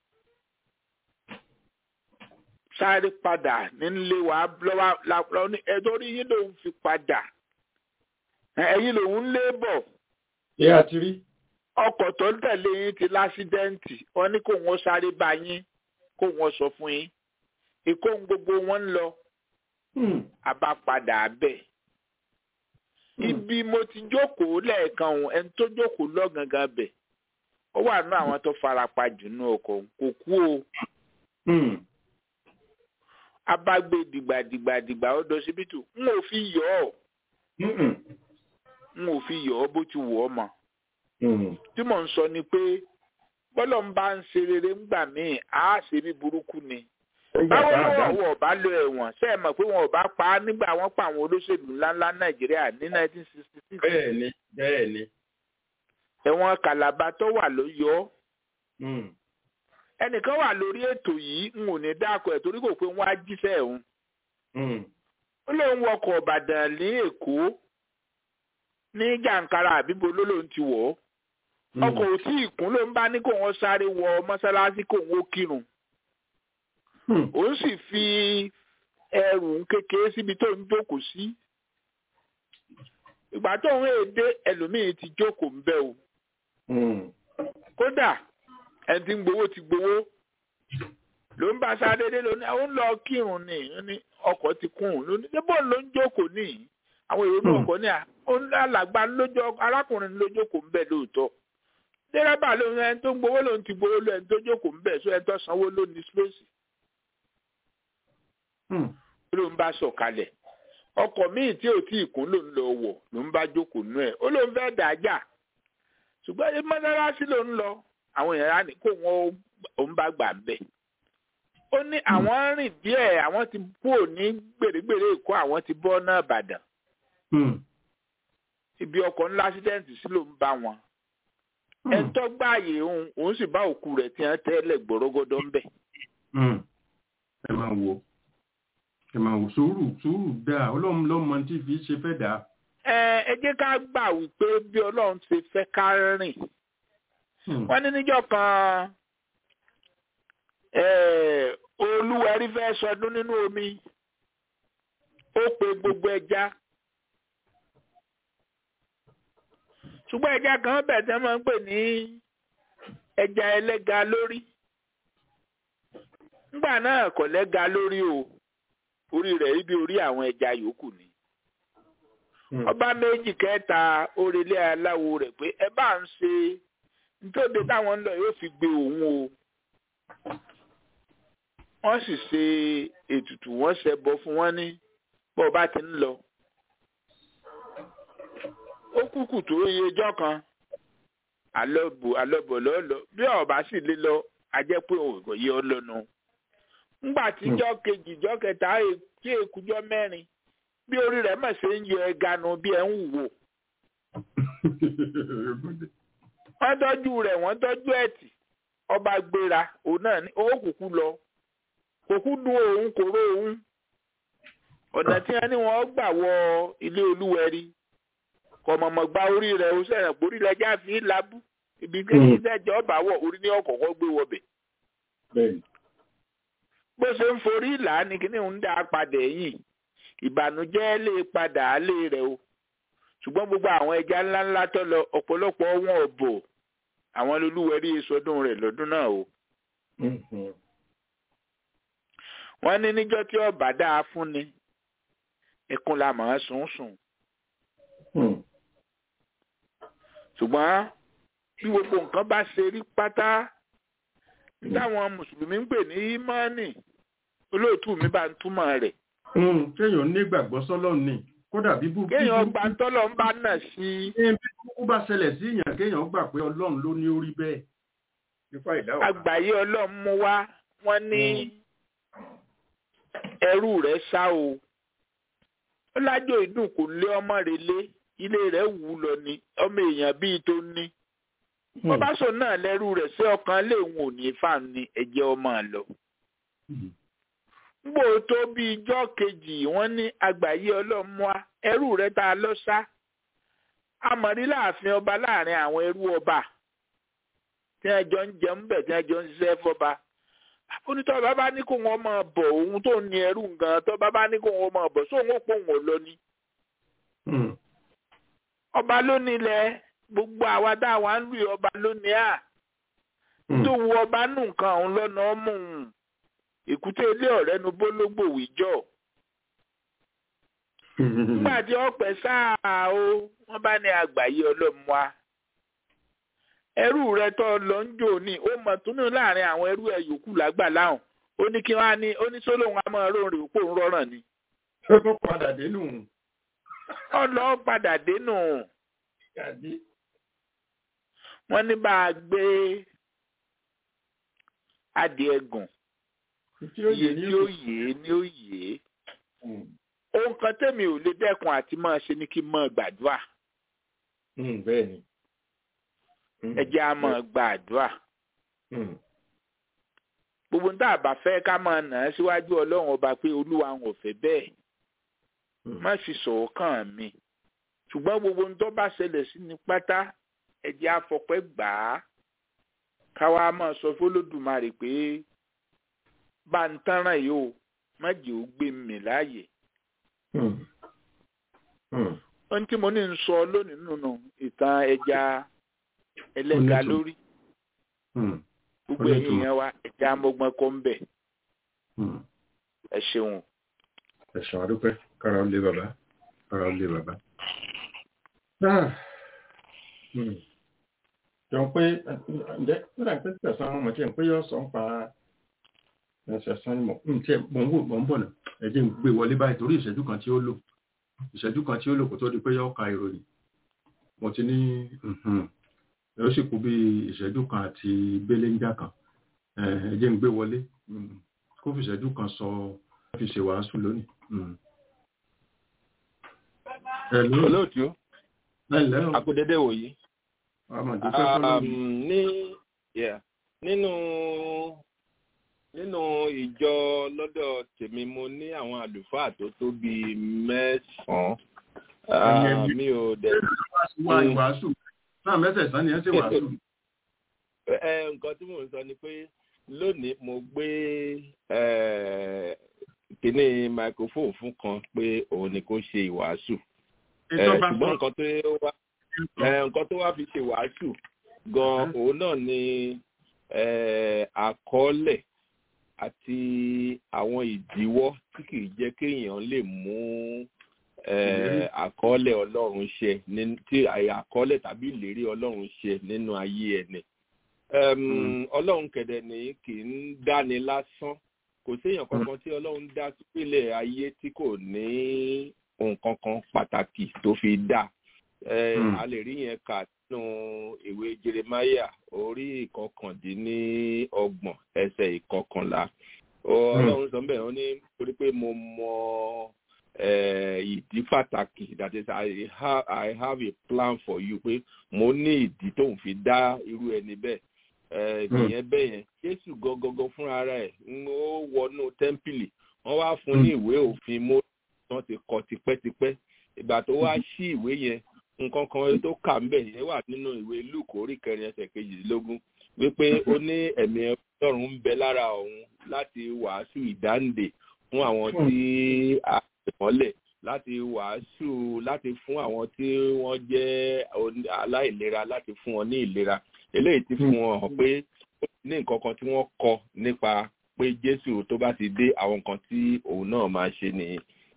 sáré padà nílé wa lọ́wọ́ lọ́wọ́ ní ẹjọ́ rí yín lòun fi padà ẹ, ẹ̀yin lòun ń lé bọ̀ ṣé a ti rí. ọkọ̀ tó ń tẹ̀lé yín ti lásídẹ́ǹtì wọ́n ní kó wọ́n sáré bá yín kó wọ́n sọ fún yín èkó ń gbogbo wọn ń lọ àbápadà bẹ́ẹ̀. ibi mo ti jókòó lẹ́ẹ̀kan òun ẹni tó jókòó lọ́gangan bẹ̀ ó wà nú àwọn tó farapa jù nú ọkọ̀ òun. kò kú o abágbé dìgbàdìgbàdìgbà ó dọ síbítù n ò fi yọ ọ n ò fi yọ ọ bó ti wù ọ mọ tí mò ń sọ ni pé bọ́lọ̀ ń bá ń ṣe rere ńgbà míì á ṣe bí burúkú ni báwo ni wọn wọn ọba lọ ẹ̀wọ̀n ṣe é mọ̀ pé wọn ọba pa á nígbà wọn pa àwọn olóṣèlú ńláńlá nàìjíríà ní 1966 bẹ́ẹ̀ni bẹ́ẹ̀ni. ẹ̀wọ̀n kàlàbà tó wà ló yọ ọ́ ẹnìkan wà lórí ètò yìí n ò ní dáko ẹ̀ torí kò pé wọ́n á jíṣẹ́ ẹ̀hún ó lóun wọkọ̀ ọ̀bàdàn ní èkó ní jàǹkárà àbíbo ló lóun ti wọ̀ ọ́ ọkọ̀ ò tí ì kún ló ń bá ní kó wọ́n sáré wọ mọ́sálásí kó wọ́n kírun òun sì fi ẹrù kékeré síbi tó ń jókòó sí ìgbà tó ń èdè ẹlòmíín ti jókòó ń bẹ o kódà ẹni tí ń gbowó ti gbowó ló ń bá sáré dé lóní àwọn ń lọ kírun ní ní ọkọ̀ ti kún un lóní níbo ló ń jókòó ní àwọn èrò náà ọkọ̀ ní à ó ń alàgbà lójó arákùnrin lójókòó ń bẹ lóòótọ́ dẹ́rẹ́bà ló ń ẹni tó ń gbowó ló ń ti gbowó lọ ẹni tó jókòó ń bẹ sọ ẹni tó sanwó ló ní spéèsì ló ń bá sọ̀kalẹ̀ ọkọ̀ míì tí ò tí ì kún ló ń lọ wọ̀ ló ń bá jókòó nú ẹ̀ ó ló ń fẹ́ dàájà ṣùgbọ́n ẹ mọ́sálásí ló ń lọ àwọn èèyàn á ní kó wọn ò ń bá gbà bẹ̀. ó ní àwọn rìn díẹ̀ àwọn ti kúrò ní gbèrègbèrè èkó àwọn ti bọ́ náà bàdàn. ibi ọkọ̀ ńlá ásídẹ́ǹtì sí ló ń bá wọn. ẹni tó gbààyè òun òun sì bá òkú rẹ̀ tí wọ́n tẹ́lẹ̀ gbọ́rọ́gọ́dọ́ ń bẹ̀. ẹ máa wo ẹ máa wò sùúrù sùúrù dáa ọlọ́run lọ́mọ tí fi ṣe fẹ́ dáa. ẹ ẹ jẹ́ ká gbà wípé bí ọlọ́run ṣe fẹ́ ká rìn wọ́n ní níjọ́ kan olúwẹ̀rí fẹ́ sọdún nínú omi ó pe gbogbo ẹja ṣùgbọ́n ẹja kan bẹ̀ tẹ́ máa ń pè ní ẹja ẹlẹ́ga lórí nígbà náà kò lẹ́ga lórí o orí rẹ̀ ibi orí àwọn ẹja yòókù ni ọba méjì kẹta orèlé aláwo rẹ̀ pé ẹ bá ń ṣe nítorí táwọn ń lọ yóò fi gbé òun o wọ́n sì ṣe ètùtù wọ́n ṣẹbọ fún wọn ní bó bá ti ń lọ ó kúkú tó iye ọjọ́ kan àlọ́bù àlọ́bọ̀ lọ́lọ́ bí ọba sì lé lọ ajẹ́ pé òògùn yìí ọ lọ́nu ńgbà tíjọ́ kejì jọ́ kẹta tí èkújọ́ mẹ́rin bí orí rẹ̀ mọ̀ ṣe ń yọ ẹganu bí ẹ ń wò wọ́n tọ́jú rẹ̀ wọ́n tọ́jú ẹ̀tì ọba gbéra òun náà ní owó kúkú lọ kòkú dùn òun kò ró òun ọ̀nà tí wọ́n ní wọ́n gbà wọ ilé olúwẹ̀rí kọ̀mọ̀mọ̀ gba orí rẹ̀ ó sẹ̀rẹ̀ pórí rẹ̀ já fi lábú ibi kékeré sẹ́jọ́ ọba wọ̀ orí ní ọ̀kọ̀ọ̀kọ̀ gbé wọbẹ̀. bó ṣe ń forí ìlà ni kíní ń dá padà ẹ̀yìn ìbànújẹ́ lè padà á lé rẹ̀ o ṣùgbọ́n gbogbo àwọn ẹja ńláńlá tó lọ ọ̀pọ̀lọpọ̀ wọn ò bò àwọn olúwẹ̀rí sọdún rẹ̀ lọ́dún náà o. wọ́n ní níjọ́ tí ọba dáa fún ni ẹkún la mọ̀ ọ́ sùn sùn. ṣùgbọ́n bí gbogbo nǹkan bá ṣe rí pátá táwọn mùsùlùmí ń pè ní ímánì olóòtú mi bá ń túmọ̀ rẹ̀. kéèyàn nígbàgbọ́ sọ́lọ́run ni kódà bíbú. kéèyàn gba tọ́lọ̀ ń bá náà sí. bí kúkú bá ṣẹlẹ̀ sí èèyàn kéèyàn gbà pé ọlọ́run ló ní orí bẹ́ẹ̀. àgbáyé ọlọ́run mú wá wọ́n ní ẹrú rẹ̀ sá o ó lájò ìdùn kò lé ọmọ rẹ̀ lé ilé rẹ̀ wù ú lọ ni ọmọ èèyàn bíi tó ní bó bá sọ náà lẹ́rú rẹ̀ sí ọkàn léwu ò ní fà ní ẹ̀jẹ̀ ọmọ lọ ngbò tó bí ijọ́ kejì wọ́n ní àgbáyé ọlọ́mọá ẹrú rẹ̀ tá a lọ sá amọ̀rí láàfin ọba láàrin àwọn ẹrú ọba tí wọ́n jọ ń jẹun bẹ̀ tí wọ́n jọ ń ṣiṣẹ́ fọba onítọ̀ bàbá ní kó wọn máa bọ̀ òun tó ní ẹrú gan tó bàbá ní kó wọn máa bọ̀ sóun ó pò wọn lọ ni. ọba ló nílẹ̀ gbogbo àwa dá wa ń lù ọba lónìí à tó wu ọba nù nǹkan òun lọ́nà ọmú un èkúté ilé ọ̀rẹ́ nu bólógbò wíjọ́ nígbà tí ọpẹ sáà o wọ́n bá ní àgbáyé ọlọ́mùá ẹrú rẹ tó lọ ń jò ní ó mọ̀ túnú láàrin àwọn ẹrú ẹ yòókù lágbà láhùn ó ní kí wọ́n á ní ó ní sólóhùn á máa rò rè òpó ń rọrùn ni. ó tó padà dénú. ọlọ padà dénú. wọ́n ní bá a gbé adìẹ gùn iye tí ó yé ni ó yé ohun kan tẹ́mi ò lè dẹ́kun àti máa ṣe ni kí n máa gbàdúrà. bẹ́ẹ̀ni. ẹ jẹ́ á máa gbàdúrà. gbogbo ní tá a bá fẹ́ ká máa nà á síwájú ọlọ́run ọba pé olúwa ń ò fẹ́ bẹ́ẹ̀ má sì sọ̀rọ̀ kàn mí ṣùgbọ́n gbogbo ní tó bá ṣẹlẹ̀ sí ni pátá ẹ jẹ́ á fọpẹ́ gbà á káwa máa sọ fọlọ́dùmarè pé bá ń tánràn yìí o má jẹ́ ó gbé mi láàyè. ohun tí mo ní ń sọ lónìí nínú ìtàn ẹja ẹlẹ́ga lórí gbogbo ẹ̀yin yẹn wa ẹja amọ́gbọ́n kọ́ ń bẹ̀. ẹ ṣeun. ẹ ṣeun adúpẹ́ kára ó lé bàbá kára ó lé bàbá. jọ pé ǹjẹ́ nígbà pé tẹ̀sán ọmọ tí ẹ̀ ń pé yọ sọ ń pa ẹsẹ̀ sán ni mọ̀ tí ẹ̀ mọ̀ ń wò mọ̀ ń bọ̀ nà ẹ jẹ́ ń gbé wọlé báyìí torí ìṣẹ́jú kan tí ó lò ìṣẹ́jú kan tí ó lò kó tó di pé yọ ka ìròyìn mo ti ní ó sì kú bí ìṣẹ́jú kan àti béléńjà kan ẹ jẹ́ ń gbé wọlé kó fi ìṣẹ́jú kan sọ fi ṣe wàásù lónìí. olóòtú akudede wòyí ní nínú nínú ìjọ lọ́dọ̀ tèmi mo ní àwọn àlùfáà tó tó bíi mẹ́sàn-án mi ò dẹ̀. wàásù náà mẹ́sẹ̀sán ni ẹ ṣe wàásù. nǹkan tí mò ń sọ ni pé lónìí mo gbé kíní microphone fún kan pé òun ni kó ṣe ìwàásù ṣùgbọ́n nǹkan tó wá nǹkan tó wá fi ṣe wàásù gan òun náà ni àkọọ́lẹ̀ àti àwọn ìdíwọ́ tí kìí jẹ́ kéèyàn lè mú àkọọ́lẹ̀ ọlọ́run ṣe tí àkọọ́lẹ̀ tàbí ìlérí ọlọ́run ṣe nínú ayé ẹni. ọlọ́run kẹ̀dẹ̀ ní kì í dáni lásán kò séèyàn kankan tí ọlọ́run dá sípìlẹ̀ ayé tí kò ní nǹkan kan pàtàkì tó fi dá a lè rí yẹn kà nínú ìwé jeremaya orí ìkọkàndínlọ́gbọ̀n ẹsẹ̀ ìkọkànlá ọlọ́run sọ bẹ́ẹ̀ wọ́n ní torí pé mo mọ ìdí pàtàkì that is I have, I have a plan for you pé mo ní ìdí tó ń fi dá irú ẹni bẹ́ẹ̀ ìyẹn bẹ́ẹ̀ yẹn jésù gangan fúnra rẹ̀ ó wọnú tẹ́ḿpìlì wọ́n wá fún ní ìwé òfin mo wọ́n ti kọ tipẹ́tipẹ́ ìgbà tó wá sí ìwé yẹn nǹkan kan tó kà ń bẹ̀ yẹn wà nínú ìwé luke orí kẹrin ẹsẹ̀ kejìdínlógún wípé ó ní ẹ̀mí ọlọ́run ń bẹ lára òun láti wàásù ìdáǹdè fún àwọn tí a pè mọ́lẹ̀ láti wàásù láti fún àwọn tí wọ́n jẹ́ aláìlera láti fún wọn ní ìlera eléyìí ti fún wọn hàn pé ó ní nǹkan kan tí wọ́n kọ nípa pé jésù tó bá ti dé àwọn nǹkan tí òun náà máa ṣe nìyí.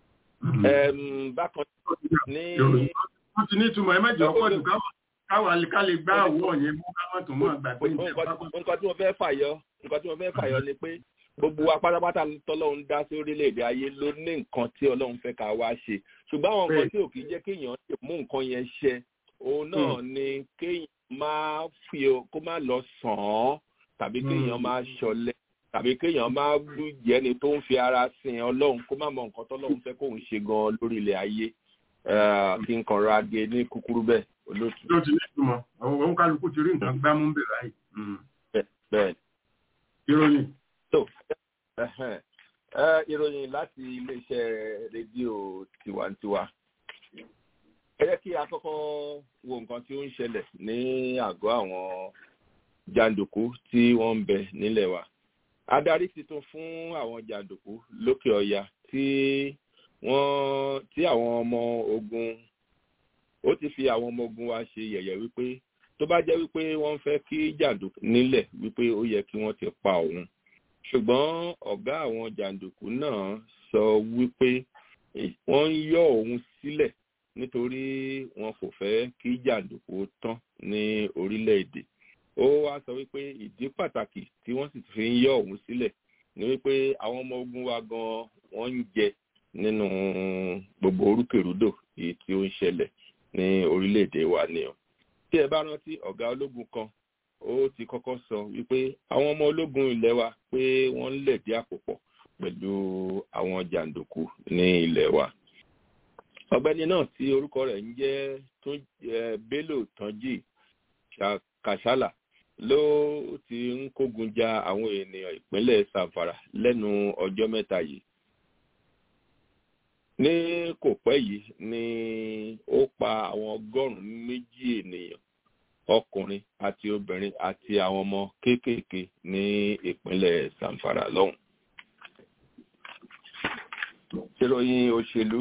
bákan ní wọ́n ti ní ìtumọ̀ ẹ mẹ́jọ pọ̀ jù káwà ká lè gbá àwọ̀ yẹn mú káwọn tó mọ̀ gbàgbé nǹkan tí mo fẹ́ fàyọ nǹkan tí mo fẹ́ fàyọ ni pé gbogbo wa pátápátá tọ́lọ́run dá sí orílẹ̀-èdè ayé ló ní nǹkan tí ọlọ́run fẹ́ ká wá ṣe ṣùgbọ́n àwọn nǹkan tí ò kì í jẹ́ kéèyàn lè mú nǹkan yẹn ṣe òun náà ni kéèyàn máa fi kó má lọ sàn án tàbí kéèyàn máa ṣọlẹ tàbí kéèyàn máa jẹ́ ni tó ń fi ara sin ọlọ́run kó má mọ nǹkan tọ́lọ́run fẹ́ kóun ṣe gan lórí ilẹ̀ ayé kí n kàn ra gé ní kúkúrú bẹ́ẹ̀ olóòtú. ló ti ní ìtumọ̀ àwọn òun kálukú ti rí nǹkan gbámú bẹ̀ báyìí. bẹ́ẹ̀ ìròyìn. tó ìròyìn láti iléeṣẹ́ rédíò tiwantiwa ẹ jẹ́ kí a kọ́kọ́ wo nǹkan tí ó ń ṣẹlẹ̀ ní àgọ́ àwọn jàǹdùkú tí wọ́n ń bẹ nílẹ̀ wa adarí tuntun fún àwọn jàǹdùkú lókè ọya tí wọ́n tí àwọn ọmọ ogun ó ti fi àwọn ọmọ ogun wa ṣe yẹ̀yẹ̀ wípé tó bá jẹ́ wípé wọ́n fẹ́ kí jàǹdùkú nílẹ̀ wípé ó yẹ kí wọ́n ti pa òun ṣùgbọ́n ọ̀gá àwọn jàǹdùkú náà sọ wípé wọ́n ń yọ òun sílẹ̀ nítorí wọn kò fẹ́ kí jàǹdùkú tán ní orílẹ̀-èdè ó wá sọ wípé ìdí pàtàkì tí wọ́n sì fi ń yọ òun sílẹ̀ ni wípé àwọn ọmọ ogun wa gan wọ́n ń jẹ nínú gbogbo orúkèrúdò èyí tí ó ń ṣẹlẹ̀ ní orílẹ̀-èdè wa ni o tí ẹ bá rántí ọ̀gá ológun kan ó ti kọ́kọ́ sọ wípé àwọn ọmọ ológun ilẹ̀ wa pé wọ́n ń lẹ̀dí àpò pọ̀ pẹ̀lú àwọn jàǹdùkú ní ilẹ̀ wa ọ̀gbẹ́ni náà tí orúkọ rẹ̀ ń jẹ́ bello tanji kàṣálà ló ti ń kógun ja àwọn ènìyàn ìpínlẹ̀ sanfara lẹ́nu ọjọ́ mẹ́ta yìí ní kò pẹ́ yìí ni ó pa àwọn ọgọ́rùn-ún méjì ènìyàn ọkùnrin àti obìnrin àti àwọn ọmọ kéékèèké ní ìpínlẹ̀ sanfara lọ́hùn. ìròyìn òṣèlú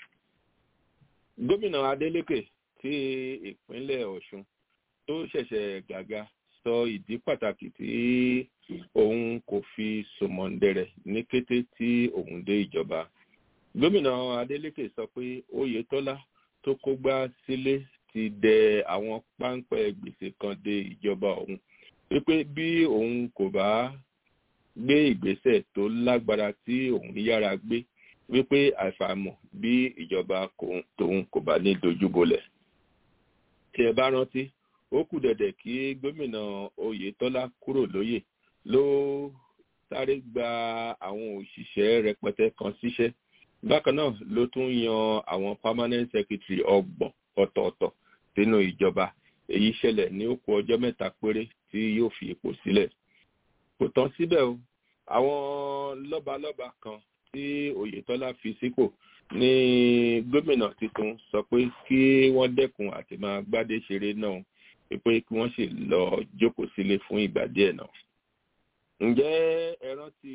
gómìnà adeleke tí ìpínlẹ̀ ọ̀ṣun tó ṣẹ̀ṣẹ̀ gàga sọ ìdí pàtàkì tí òun kò fi sòmọ̀ǹdẹ̀rẹ̀ ní kété tí òun dé ìjọba gómìnà adeleke sọ pé oyetola tó kógbá sílé ti dẹ àwọn páńpẹ́ gbèsè kan dé ìjọba òun wípé bí òun kò bá gbé ìgbésẹ̀ tó lágbára tí òun yára gbé wípé àìfàmọ̀ bí ìjọba tòun kò bá ní dojúbolẹ̀ tí ẹ bá rántí ó kù dẹ̀dẹ̀ kí gómìnà oyetola kúrò lóyè ló sáré gba àwọn òṣìṣẹ́ rẹpẹtẹ kan síṣẹ́ bákan náà ló tún yan àwọn permanent secretary ọgbọ̀n ọ̀tọ̀ọ̀tọ̀ sínú ìjọba èyí ṣẹlẹ̀ ní ó kù ọjọ́ mẹ́ta péré tí yóò fi ipò sílẹ̀ kò tán síbẹ̀ o àwọn lọ́balọ́ba kan tí oyetola fi sípò ní gómìnà tuntun sọ pé kí wọ́n dẹ́kun àti máa gbádé ṣeré náà pé kí wọ́n sì lọ jókòó sílé fún ìgbà díẹ̀ náà. ǹjẹ́ ẹ rántí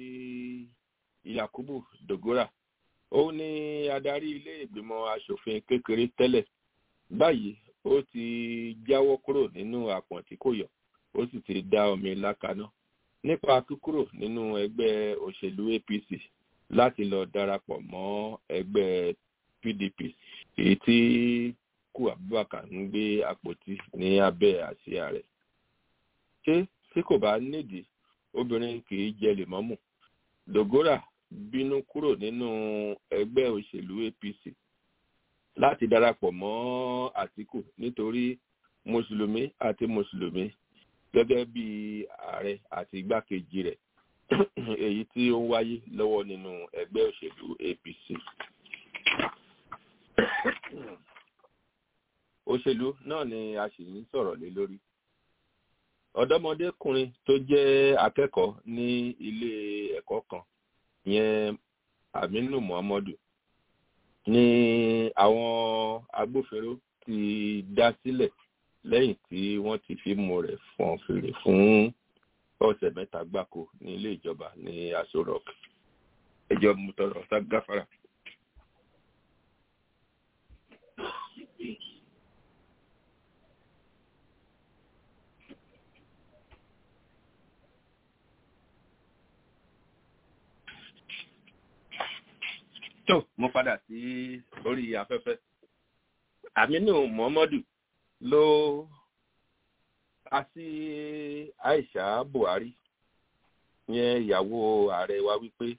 yakubu dogora ó ní adarí ilé ìgbìmọ̀ asòfin kékeré tẹ́lẹ̀ báyìí ó ti jáwọ́ kúrò nínú àpọ̀n tí kò yọ ó sì ti dá omi lákaná nípa kíkúrò nínú ẹgbẹ́ òṣèlú apc láti lọ darapọ̀ mọ́ ẹgbẹ́ pdp èyí tí kú abubakar ń gbé àpótí ní abẹ́ àsíá rẹ̀ ṣé tí kò bá nídìí obìnrin kì í jẹ lèmọ́mù dogora bínú kúrò nínú ẹgbẹ́ òṣèlú apc láti darapọ̀ mọ́ àtìkù nítorí mùsùlùmí àti mùsùlùmí gẹ́gẹ́ bí ààrẹ àti igbákejì rẹ̀ èyí tí ó ń wáyé lọ́wọ́ nínú ẹgbẹ́ òṣèlú apc. òṣèlú náà ni a sì ń sọ̀rọ̀ lé lórí. ọ̀dọ́mọdékùnrin tó jẹ́ akẹ́kọ̀ọ́ ní ilé ẹ̀kọ́ kan yẹn aminu muhammadu ni àwọn agbófinró ti dá sílẹ̀ lẹ́yìn tí wọ́n ti fi mú rẹ̀ fọ́n fèrè fún ọ̀sẹ̀ mẹ́ta gbáko ní ilé ìjọba ní aso rock ẹjọ́ mutọrọ gáfárà. tó mo padà sí orí afẹ́fẹ́ aminu muhammadu ló àti aisha buhari yẹn ìyàwó ààrẹ wa wípé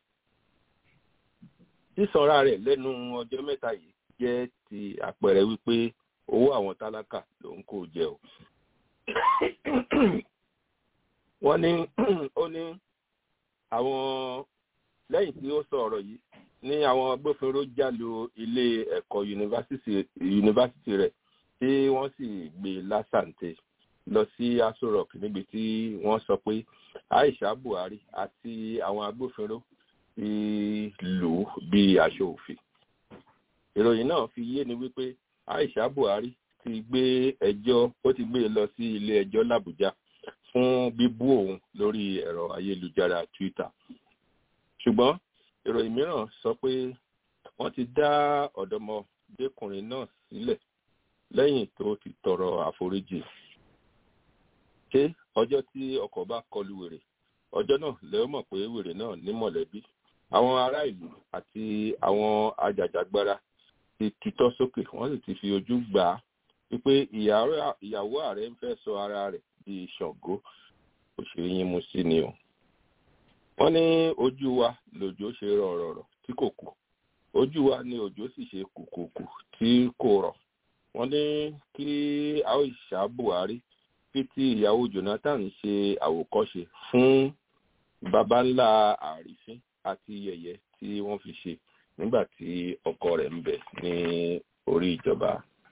sísanra rẹ̀ lẹ́nu ọjọ́ mẹ́ta yìí jẹ́ ti àpẹẹrẹ wípé owó àwọn tálákà ló ń kó jẹ o wọ́n ní ó ní àwọn lẹ́yìn tí ó sọ ọ̀rọ̀ yìí ní àwọn agbófinró jálu ilé ẹ̀kọ́ yunifásitì rẹ̀ tí wọ́n sì gbé lásàǹtẹ̀ lọ sí aso rock níbi tí wọ́n sọ pé aisha buhari àti àwọn agbófinró ti lù ú bí aṣọ òfin ìròyìn náà fi yé ni wípé aisha buhari ti gbé ẹjọ́ ó ti gbé e lọ sí ilé ẹjọ́ làbújá fún bíbú òun lórí ẹ̀rọ ayélujára twitter ṣùgbọ́n ìròyìn mìíràn sọ pé wọ́n ti dá ọ̀dọ́mọdékùnrin náà sílẹ̀ lẹ́yìn tó ti tọrọ àforíjì ṣé ọjọ́ tí ọkọ̀ bá kọlu wèrè ọjọ́ náà lẹ́yìn mọ̀ pé wèrè náà ní mọ̀lẹ́bí àwọn ará ìlú àti àwọn ajàjàgbara ti tutọ́ sókè wọ́n sì ti fi ojú gbà á wípé ìyàwó ààrẹ ń fẹ́ sọ ara rẹ̀ di ṣàngó òṣèré yín mu sí ni o wọ́n ní ojú wa lòjò ṣe rọ̀rọ̀rọ̀ tí kò kù ojú wa ni òjò sì ṣe kùkùkù tí kò rọ̀ wọ́n ní kí aisha buhari fi ti ìyàwó jonathan ṣe àwòkọ́ṣe fún baba ńlá àrífín àti yẹ̀yẹ́ tí wọ́n fi ṣe nígbà tí ọkọ rẹ̀ ń bẹ ní orí ìjọba.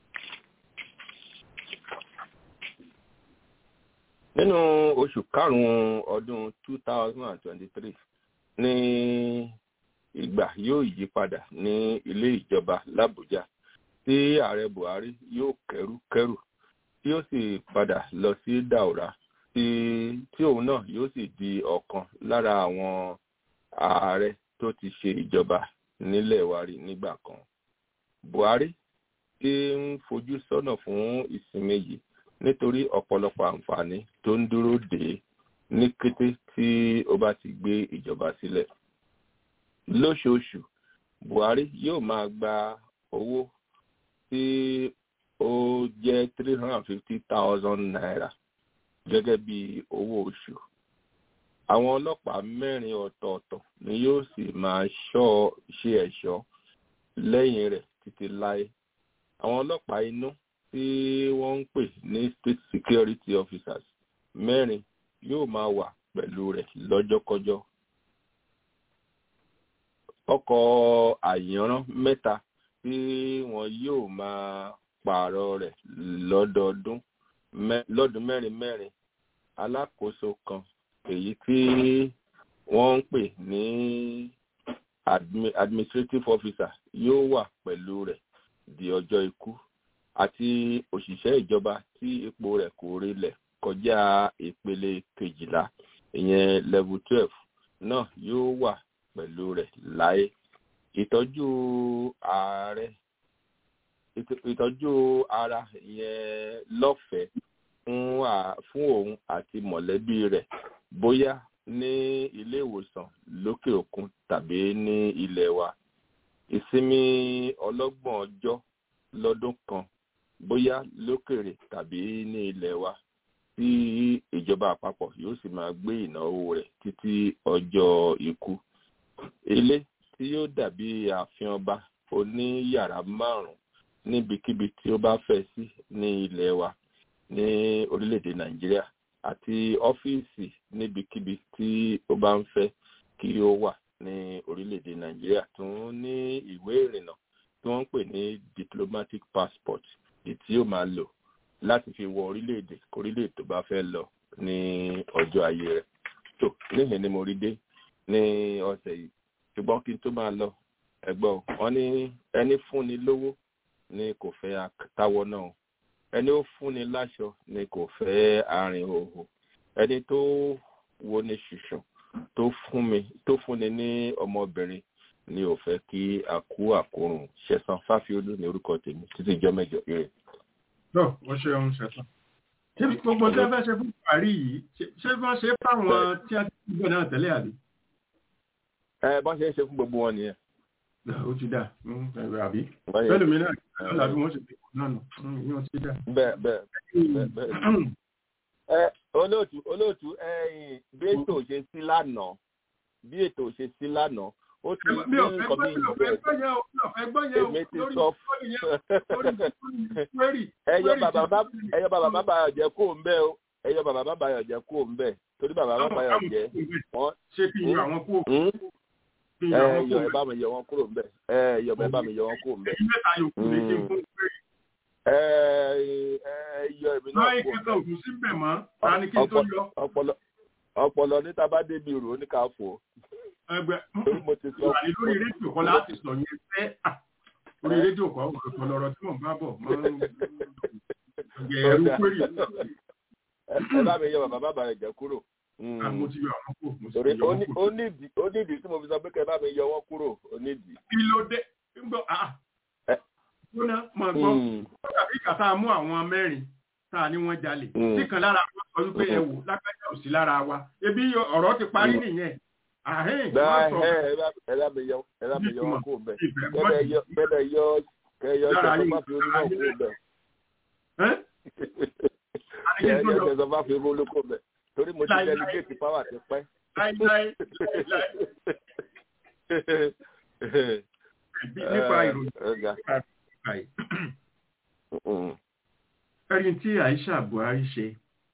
nínú oṣù karùn-ún ọdún two thousand and twenty-three ní ìgbà yóò yí padà ní ilé ìjọba làbújá tí ààrẹ buhari yóò kẹrù kẹrù tí ó sì padà lọ sí daura tí tí òun náà yóò sì di ọ̀kan lára àwọn ààrẹ tó ti ṣe ìjọba nílẹ̀ wa rí nígbà kan buhari ti ń fojú sọ́nà fún ìsinmi yìí nítorí ọ̀pọ̀lọpọ̀ àǹfààní tó ń dúró dè é ní kété tí ó bá ti gbé ìjọba sílẹ̀. lóṣooṣù buhari yóò máa gba owó tí ó jẹ́ three hundred and fifty thousand naira gẹ́gẹ́ bí owó oṣù. àwọn ọlọ́pàá mẹ́rin ọ̀tọ̀ọ̀tọ̀ ni yóò sì máa ṣọ́ ṣe ẹ̀ṣọ́ lẹ́yìn rẹ̀ títí láé. àwọn ọlọ́pàá inú tí wọ́n ń pè ní state security officers mẹ́rin yóò máa wà pẹ̀lú rẹ̀ lọ́jọ́kọ́jọ́. ọkọ̀ àyànrán mẹ́ta tí wọ́n yóò máa pààrọ̀ rẹ̀ lọ́dọọdún lọ́dún mẹ́rin mẹ́rin alákòóso kan èyí tí wọ́n ń pè ní administrative officer yóò wà pẹ̀lú rẹ̀ di ọjọ́ ikú àti òṣìṣẹ́ ìjọba tí ipò rẹ̀ kò rilẹ̀ kọjá ìpele kejìlá ìyẹn level twelve náà yóò wà pẹ̀lú rẹ̀ láé ìtọ́jú ààrẹ ìtọ́jú ara ìyẹn lọ́fẹ̀ẹ́ fún òun àti mọ̀lẹ́bí rẹ̀ bóyá ní ilé ìwòsàn lókè òkun tàbí ní ilẹ̀ wa ìsinmi ọlọ́gbọ̀n ọjọ́ lọ́dún kan bóyá lókèrè tàbí ní ilẹ̀ wa tí ìjọba àpapọ̀ yóò sì máa gbé ìnáwó rẹ̀ títí ọjọ́ ikú. ilé tí yóò dàbí ààfin ọba oní yàrá márùn-ún níbikíbi tí ó bá fẹ́ sí ní ilẹ̀ wa ní orílẹ̀-èdè nàìjíríà àti ọ́fíìsì níbikíbi tí ó bá ń fẹ́ kí ó wà ní orílẹ̀-èdè nàìjíríà tó ń ní ìwé ìrìnnà tí wọ́n ń pè ní diplomatic passport tí ó máa lò láti fi wọ orílẹ̀-èdè kórílẹ̀ tó bá fẹ́ lọ ní ọjọ́ ayé rẹ̀ tó níhìn ni mo rí dé ní ọ̀sẹ̀ yìí ṣùgbọ́n kí n tó máa lọ ẹ̀gbọ́n wọn ní ẹni fúnni lówó ni kò fẹ́ táwọ́ náà ẹni ó fúnni láṣọ ni kò fẹ́ àárín òhò ẹni tó wo ni ṣùṣùn tó fún mi tó fúnni ní ọmọbìnrin ni ò fẹ́ kí àkú àkórùn ṣẹ̀sán fáfiolú ní orúkọ tèmi títí ìjọ mẹ́jọ ire. tó o ṣeun ṣẹ̀sán. ṣé gbogbo tí wọ́n fẹ́ ṣe fún buhari yìí ṣé wọ́n ṣe fáwọn tí a ti gbọ́ náà tẹ́lẹ̀ àbí. ẹ bọ́n ṣe ń ṣe fún gbogbo wọn nìyẹn. ó ti dà àbí bẹ́ẹ̀ lómi náà lọ́la bí wọ́n ṣe fi náà nù yóò ti dà. bẹ́ẹ̀ bẹ́ẹ̀ bẹ́ẹ̀ ẹ olóòtú olóòtú ẹ̀yin bí ètò ṣe sí lánàá bí ètò ṣe sí lánàá ó ti ní nǹkan bí ìgbẹ́ èmi ti sọ ẹyọ bàbá bàbá jẹ kó ń bẹ o ẹyọ bàbá bàbá jẹ kó ń bẹ torí bàbá bá báyọ̀ jẹ́ wọ́n ṣé kí n yọ àwọn kúrò Hmm? kí n ẹ yọ àwọn yọ ẹ kúrò bá mi yọ wọn kúrò ńbẹ̀ ẹ yọ ẹ bá mi yọ wọn kúrò ńbẹ̀ èyí mẹ́ta yòókù lè ṣe fún pé ẹ ẹ yọ èmi náà láì kúrò kẹta ńbẹ̀ òtún sí bẹ̀ mọ́ ta ni kí n tó yọ ọpọlọ ọpọlọ níta bá débi rò ó ní ká fò ó ẹgbẹ́ torí mo ti sọ wà ní lórí rédíò kan láti sọ yẹn fẹ́ à orí rédíò kan ọ̀rọ̀ lọ́rọ̀ tí mò ń bá bọ̀ mọ́ ẹ̀rú péré ẹ ẹ bá mi yọ bàbá bàbá rẹ jẹ kúrò Hmm. mo ti yọ àwọn kúrò mo ti torí yọ ó àwọn ní- kúrò. ó nídìí ó nídìí tí mo fi sọ pé kẹ bá mi yọ wọn kúrò ó nídìí. kí ló dé ń gbọ́ àà Ẹ. gbóná mọ̀ gbọ́ Hmm. tàbí kàtà mú àwọn mẹ́rin tá a ní wọ́n jalè Mm. tí kan lára wọn sọ wípé ẹ wò lágbájá ò sí lára wa ebi ọ̀rọ̀ ti parí Mm. nìyẹn àhín Bá wọ́n sọ ẹ ẹ bá ẹ bá mi yọ ẹ bá mi yọ wọn kúrò bẹ́ẹ̀. ìfẹ́ Kẹ́lẹ́ yọ kẹ́lẹ́ yọ kẹ́lẹ́ yọ Lára ṣẹ̀sọ́ yín- má fi olú náà kúrò bẹ́ẹ̀. ẹ́ Kẹ́lẹ́ àníkí tó yọ lọ ṣẹ̀sọ́ má fi olú kúrò bẹ́ẹ̀. Torí mo ti Láíláí. delegate power ti pẹ́. láíláí láíláí bí nípa ìròyìn Ọ̀gá. nípa ẹ̀. ẹni tí Aisha Buhari ṣe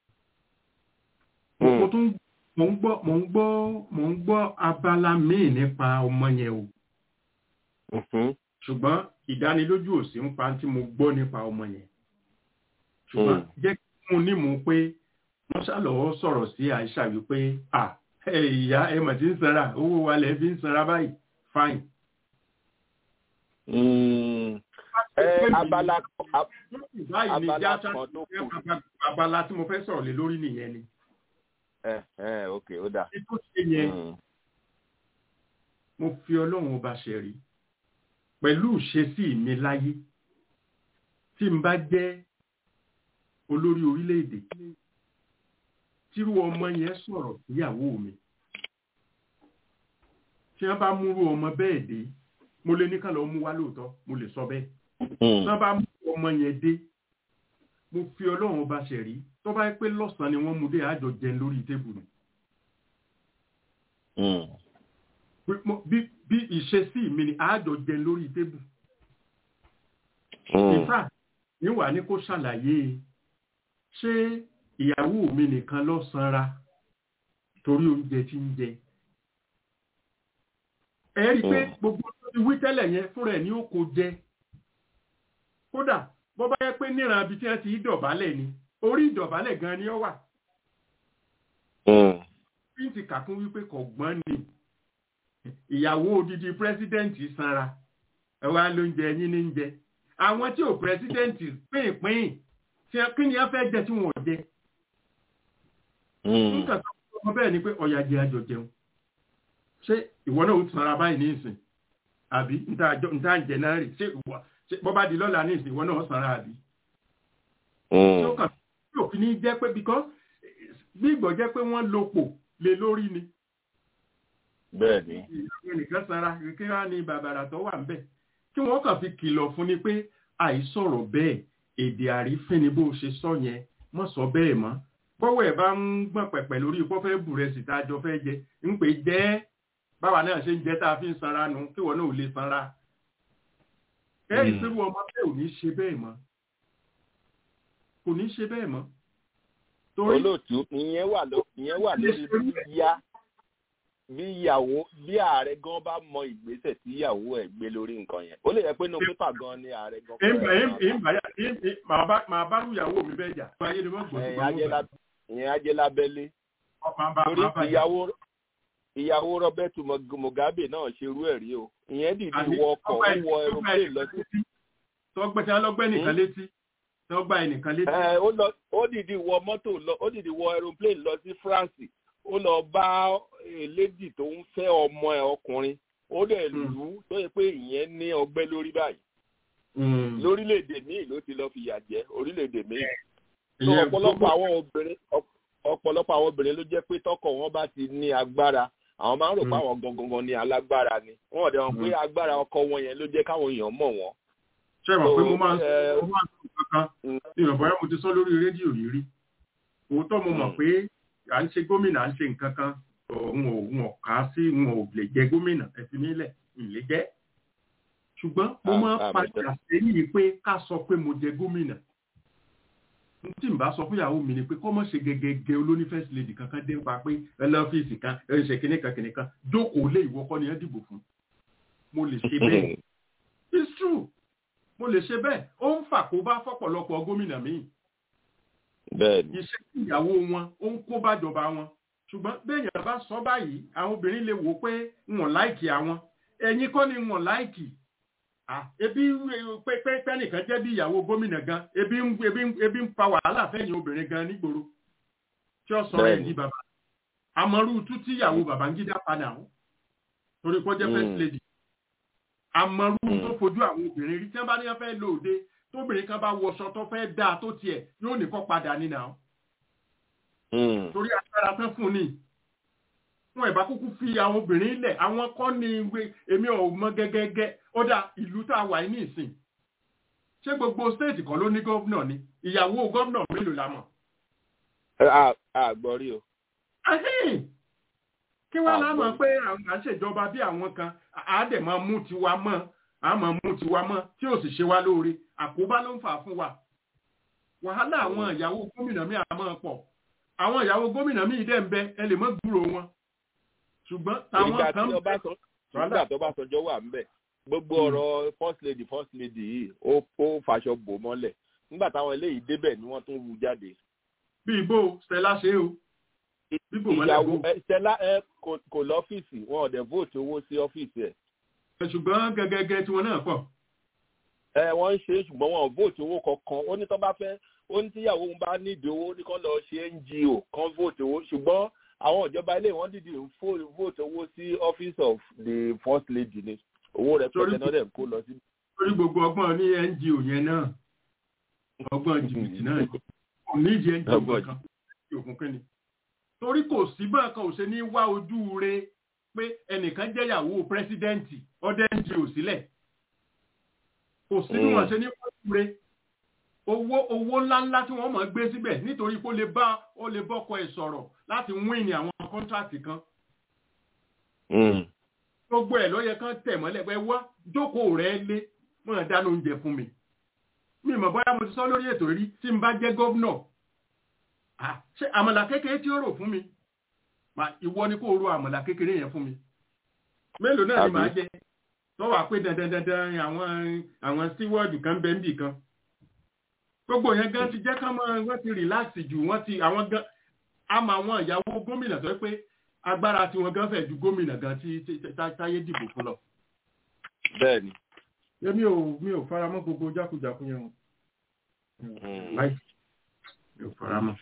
mo tún mo ń gbọ́ mo ń gbọ́ mo ń gbọ́ abala míì nípa ọmọ yẹn o ṣùgbọ́n ìdánilójú ò sí ń pa tí mo gbọ́ nípa ọmọ yẹn ṣùgbọ́n Mm. jẹ́ kí mo ní mú pé wọ́n ṣàlọ́wọ́ sọ̀rọ̀ sí Aisha wípé à ẹ ìyá ẹ mà ti ń sanra owó wa lẹ̀ fi ń sanra báyìí fine. Ẹ abala ab- báyìí ni abala jáṣá kan tó kù. abala tí mo fẹ́ sọ̀rọ̀ lé lórí nìyẹn ni ẹ ẹ ok ó dà. ní tó ṣe yẹn Mm. mo fi ọlọ́run ọba ṣẹ̀rí pẹ̀lú ìṣesí mi láyé tí n bá jẹ́ olórí orílẹ̀-èdè tírú ọmọ yẹn sọ̀rọ̀ síyàwó mi tí wọ́n bá múrú ọmọ bẹ́ẹ̀ dé mo lè ní kàn lọ mú wá lóòótọ́ mo lè sọ bẹ́ẹ̀ tí wọ́n bá mú ọmọ yẹn dé mo fi ọlọ́run ọba ṣẹ̀rí tó bá yẹ pé lọ́sàn-án ni wọ́n mú dé àjọ jẹun lórí tébùlù Mm. bí mo- bí bí ìṣesí mi ni àjọ jẹ lórí tébù Mm. ìfà níwà ní kó ṣàlàyé ṣé ìyàwó mi nìkan ló sanra torí oúnjẹ tí ń jẹ ẹ rí i pé Mm. gbogbo tó ti wí tẹ́lẹ̀ yẹn fúnra ẹ̀ ní ó kó jẹ kódà bó bá yẹ pé níran ibi tí wọ́n ti dọ̀bálẹ̀ ni orí ìdọ̀bálẹ̀ gan ni ó wà Mm. bí n ti kà fún wípé kò gbọ́n ni ìyàwó odidi pírẹsidẹ́ǹtì sanra ẹwà ló ń jẹ yín ní ń jẹ àwọn tí ò pírẹsidẹ́ǹtì pínpín tí ẹ- kí ni ẹ fẹ́ jẹ tí wọn ò jẹ Mm. nǹkan tó kọ́ bẹ́ẹ̀ ni pé ọ̀yà jẹ àjọ jẹun ṣé ìwọ náà ó sanra báyìí ní ìsìn àbí níta àjọ- níta ń jẹ náà rè ṣé ìwọ ṣé bọ́ bá di lọ́la ní ìsìn ìwọ náà ó sanra àbí tí ó Mm. kàn tí òfin ní jẹ́ pé because bí ìgbọ̀ jẹ́ pé wọ́n lopò lé lórí ni bẹ́ẹ̀ ni. ìyàwó nìkan sanra kí wá ní bàbàrà tó wà ńbẹ̀ kí wọ́n kàn fi kìlọ̀ fún ni pé àìsọ̀rọ̀ bẹ́ẹ̀ èdè àrífín ni bó ṣe sọ yẹn mọ̀ sọ bẹ́ẹ̀ mọ́ bọ́wọ́ ẹ̀ bá ń gbọ̀n pẹ̀pẹ̀ lórí ipò fẹ́ bù rẹ̀ sì tá a jọ fẹ́ jẹ ń pè jẹ́ báwa náà ṣe ń jẹ tá a fi ń sanra nu kí wọ́n náà ò lè sanra ẹ̀ Mm. ìṣerú ọmọ bẹ́ẹ̀ ò ní ṣe bẹ́ẹ̀ mọ́ kò ní ṣe bẹ́ẹ̀ mọ́ torí olóòtú ìyẹn wà ló ìyẹn wà lórí bí yá bí ìyàwó bí ààrẹ gan bá mọ ìgbésẹ̀ tí ìyàwó ẹ̀ gbé lórí nǹkan yẹn ó lè yẹ pé inú pépà gan ni ààrẹ gan fúnra ìmọ̀ ẹ̀ máa ìmọ̀ ìmọ̀ màá bá màá bá ìyàwó mi bẹ́ẹ̀ jà ayé ni wọ́n gbọ́ bá. sí Ìyẹn ajé lá- ìyẹn ajé lábẹ́lé máa bá torí máa bá ìyàwó ìyàwó Roberto Mug- Mugabe náà ṣerú ẹ̀ rí o ìyẹn dìde Àní, wọ ọkọ̀ ó ọgbà ẹ̀- wọ ọgbà aeroplane ẹ̀- lọ sí tọgbẹ́ tí wọ́n lọ́gbẹ́ nìkan létí tọgbà ẹnìkan létí. ẹ ó lọ ó dìde wọ mọ́tò lọ ó dìde wọ aeroplane lọ sí France ó lọ bá elédì tó ń fẹ́ ọmọ ẹ̀ ọkùnrin ó dẹ̀ Mm. lù ú tó yẹ pé ìyẹn ní ọgbẹ́ lórí báyìí lórílẹ̀‐èdè míì ló ti lọ fìyà jẹ orílẹ̀‐èdè míì tó Ìyẹn ọ̀pọ̀lọpọ̀ gbogbo- àwọn obìnrin ọ̀p- ọ̀pọ̀lọpọ̀ àwọn obìnrin ló jẹ́ pé tọkọ wọn bá ti ní agbára àwọn máa ń rò pé Mm. àwọn gangan ní alágbára ni wọn ò dẹ̀ mọ̀ pé agbára ọkọ wọn yẹn ló jẹ́ káwọn èèyàn mọ̀ wọ́n. ṣé mọ̀ pé mo So, máa ń sọ eh, mo máa ń sọ kankan Mm. ìrọ̀bọ̀ yẹn mo ti sọ lórí rédíò rí rí òótọ́ mo mọ̀ Mm. pé à ń ṣe gómìnà à ń ṣe nǹkan kan òun ò òun ò kà á sí òun ò lè jẹ gómìnà ẹ̀sìn nílẹ̀ ìlé jẹ́ ṣùgbọ́n mo Ah, máa ń ah, padà sẹ́yìn pé ká sọ pé mo jẹ gómìnà tí n bá sọ fún ìyàwó mi ni pé kọ́mọ̀ ṣe gẹ́gẹ́gẹ́ olóní first lady kankan dé pa pé ẹ lọ ọ́fíìsì kan ẹ ń ṣe kinní kan kinní kan jókòó lé ìwọ kọ́ ni ẹ dìbò fún mo lè ṣe bẹ́ẹ̀ it's true mo lè ṣe bẹ́ẹ̀ ó ń fà kó bá fọ́pọ̀lọpọ̀ gómìnà míì bẹ́ẹ̀ni iṣẹ́ ìyàwó wọn ó ń kó bájọba wọn ṣùgbọ́n béèyàn bá sọ báyìí àwọn obìnrin lè wò ó pé wọn láìkì àwọn ẹ̀yin kọ́ ni wọn láìkì Ah, ebi pé pé pẹ́nìkan jẹ́ bí ìyàwó gómìnà gan ebi ń ebi ń ebi ń fa wàhálà fẹ́yìn obìnrin gan nígboro tí ó sọ ẹ̀ Bẹ́ẹ̀ni. ní bàbá àmọ́rú tú tí ìyàwó Babangida padà ó torí kó jẹ́ first Mm. lady àmọ́rú Mm. tó fojú àwọn obìnrin rí tí wọ́n bá ní wọ́n fẹ́ lò òde tóbìnrin kan bá wọṣọ tó fẹ́ dáa tó tiẹ̀ yóò ní kó padà nínú àwọn Mm. torí agbára tán fún ni wọn ìbá kúkú fi àwọn obìnrin lẹ̀ àwọn kọ́ ni ìwé èmi ò mọ gẹ́gẹ́gẹ́ ó dà ìlú tá a wà ní ìsìn ṣé gbogbo stéètì kan ló ní gómìnà ni ìyàwó gómìnà mélòó la mọ̀ a a gbọ́ rí o Ahẹ́n! kí wọ́n lá mọ̀ Àgbọ̀. pé àwọn à ń ṣèjọba bí àwọn kan á dẹ̀ máa mú tiwa mọ́ á máa mú tiwa mọ́ tí ò sì ṣe wá lóore àkóbá ló ń fà fún wa wàhálà àwọn ìyàwó gómìnà mi àmọ́ pọ̀ àwọn ìyàwó gómìnà mi dẹ̀ ń bẹ ẹ lè mọ́ gbúrò wọn ṣùgbọ́n táwọn ìgbà kan tí ọba sọ nígbà tó bá sọjọ́ wà ń bẹ̀ gbogbo Mm. ọ̀rọ̀ first lady first lady yìí ó ó faṣọ bò mọ́lẹ̀ nígbà táwọn eléyìí débẹ̀ ni wọ́n tún wú jáde. bí ibo stella ṣe o bíbò mọ́lẹ̀ ìyàwó bò ẹ Stella ẹ kò kò lọ́fíìsì wọn ò dẹ̀ vote owó sí ọ́fíìsì ẹ̀ ṣùgbọ́n gẹ́gẹ́gẹ́ tiwọn náà pọ̀ ẹ wọ́n ń ṣe é ṣùgbọ́n wọn ò vote owó kankan ó ní tó bá fẹ́ ó ní tíyàwó ń bá nídìí owó ní kán lọ ṣe ngo kán vote owó ṣùgbọ́n àwọn ìjọba ilé wọn dìde ń fo- vote owó sí office of the first lady ni owó rẹ̀ Torí- pẹ̀lẹ́ náà dẹ̀ ń kó lọ sí. lórí gbogbo ọgbọ́n ní ngo yẹn náà ọgbọ́n jìbìtì náà kò ní ìdí ngo Ọgbọ́n kankan tí òkun kínni torí kò sí bá kan ò ṣe ní wá ojú re pé ẹnìkan jẹ́ ìyàwó pírẹsidẹ́ǹtì ọdẹ ngo sílẹ̀ kò sí bí Mm. wọ́n ṣe ní wá ojú re owó owó ńláńlá tí wọ́n máa gbé síbẹ̀ nítorí kó lè bá ó lè bọ́kọ ẹ̀ sọ̀rọ̀ láti wín ní àwọn kọ́ńtrátì kan Mm. gbogbo ẹ̀ ló yẹ kán tẹ̀ mọ́lẹ̀ pé wá jókòó rẹ̀ lé mọ́ dáná oúnjẹ fún mi mi mọ̀ bóyá mo ti sọ lórí ètò rí tí n bá jẹ́ gómìnà Ah, ṣé àmàlà kékeré tí ó rò fún mi Ma, ìwọ ni kó ro àmàlà kékeré yẹn fún mi mélòó náà ni Àbí? màá jẹ tọ́wọ́ àpé dandan dandan àwọn àwọn steward kan bẹ́ẹ̀ níbì kan gbogbo yẹn gan ti jẹ́ kán mọ́ wọ́n ti relax jù wọ́n ti àwọn gan àmọ́ àwọn ìyàwó gómìnà tó yẹ pé agbára tiwọn gan fẹ̀ ju gómìnà gan tí tí- tí- tá- táyé dìbò fún lọ. bẹ́ẹ̀ni. èmi ò mi ò fara mọ́ gbogbo jákujàku yẹn o. Mm. láì mi ò fara mọ́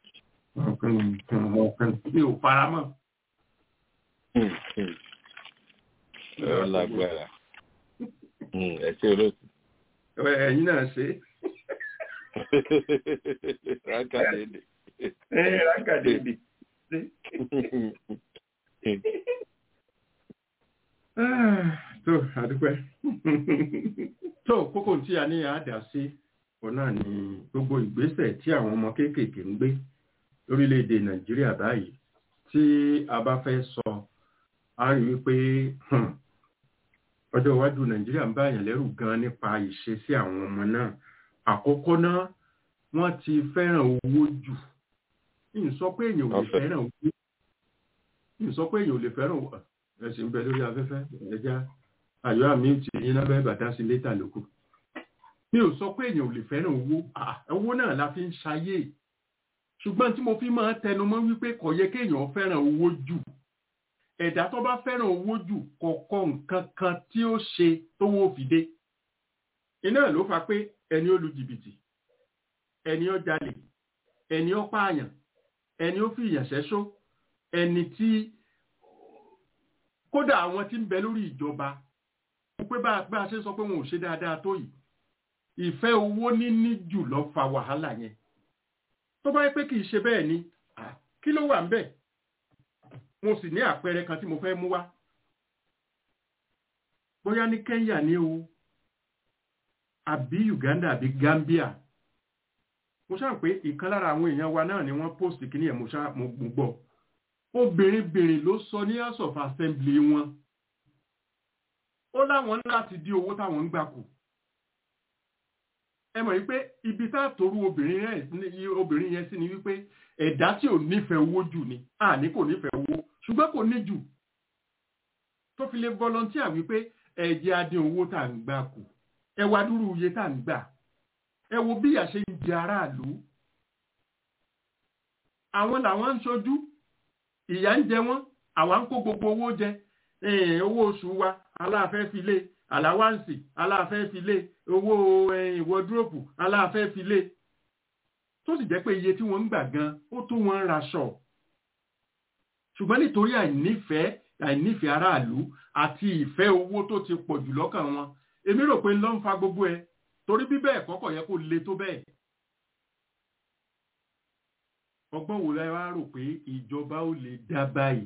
mi ò fara mọ́. Mm. Mm. Ó lágbára. Mm, ẹ ṣe olóòtú. ẹ̀yin náà ṣe rákàdédé. é rákàdédé. tó àdúpẹ́ tó kókó tí a ní àdá sí òun náà ni gbogbo ìgbésẹ̀ tí àwọn ọmọ kéékèèké ń gbé lórílẹ̀‐èdè nàìjíríà báyìí tí a bá fẹ́ sọ a rí wípé hmm, ọjọ́ iwájú nàìjíríà ń báyàn lẹ́rù gan nípa ìṣesí àwọn ọmọ náà àkọ́kọ́ náà wọ́n ti fẹ́ràn owó jù ń sọ pé èèyàn ò lè Ọ̀fẹ́. fẹ́ràn owó ń sọ pé èèyàn ò lè fẹ́ràn owó ẹ̀sìn ń bẹ lórí afẹ́fẹ́ ẹja àyọ́ àmì ti yín lábẹ́ bàtà sí létà lóko mi ò sọ pé èèyàn ò lè fẹ́ràn owó Ah, owó náà la fi ń ṣayé ṣùgbọ́n tí mo fi máa tẹnu mọ́ wípé kò yẹ kéèyàn fẹ́ràn owó jù ẹ̀dá tó bá fẹ́ràn owó jù kọ̀ọ̀kan nǹkan kan tí ó ṣe tówó fi dé iná ló fa pé ẹni ó lu jìbìtì ẹni ó jalè ẹni ó pààyàn ẹni ó fi ìyàn ṣẹ́ṣó ẹni tí kódà àwọn tí ń bẹ lórí ìjọba pé bá bá a ṣe sọ pé wọn ò ṣe dáadáa tó yìí ìfẹ́ owó níní jù lọ fa wàhálà yẹn tó bá yẹ pé kì í ṣe bẹ́ẹ̀ ni ah, kí ló wà ń bẹ̀ mo sì ní àpẹẹrẹ kan tí mo fẹ́ mú wá bóyá ní Kenya ní o àbí Uganda àbí Gambia mo ṣáà pé ìkan lára àwọn èèyàn wa náà ni wọ́n post kìíní ẹ̀ mo ṣáà mo mo gbọ́ obìnrin-bìnrin ló sọ ní house of assembly wọn ó láwọn ní láti dí owó táwọn ń gbà kù ẹ mọ̀ wípé ibi tá a torú obìnrin yẹn obìnrin yẹn sí ni wípé ẹ̀dá tí ò nífẹ̀ẹ́ owó jù ni àní kò nífẹ̀ẹ́ owó ṣùgbọ́n kò ní jù tó fi lè volunteer wípé ẹ̀jẹ̀ adé owó tá à ń gbà kù ẹ wá dúró iye tá à ń gbà ẹ wo bí ìyà ṣe ń jẹ aráàlú àwọn làwọn ń ṣojú ìyà ń jẹ wọ́n àwa ń kó gbogbo owó jẹ owó oṣù wa aláàfẹ́ fi lé àláwáǹsì aláàfẹ́ fi lé owó ìwọ́dúrópù aláàfẹ́ fi lé tó sì jẹ́ pé iye tí wọ́n ń gbà gan ó tó wọn raṣọ ṣùgbọ́n nítorí àìnífẹ̀ẹ́ àìnífẹ̀ẹ́ aráàlú àti ìfẹ́ owó tó ti pọ̀ jù lọ́kàn wọn èmi rò pé ń lọ ń fa gbogbo ẹ torí bí bẹ́ẹ̀ kọ́kọ́ yẹ kó le tó bẹ́ẹ̀ ọgbọ́n wo la wá rò pé ìjọba ó lè dá báyìí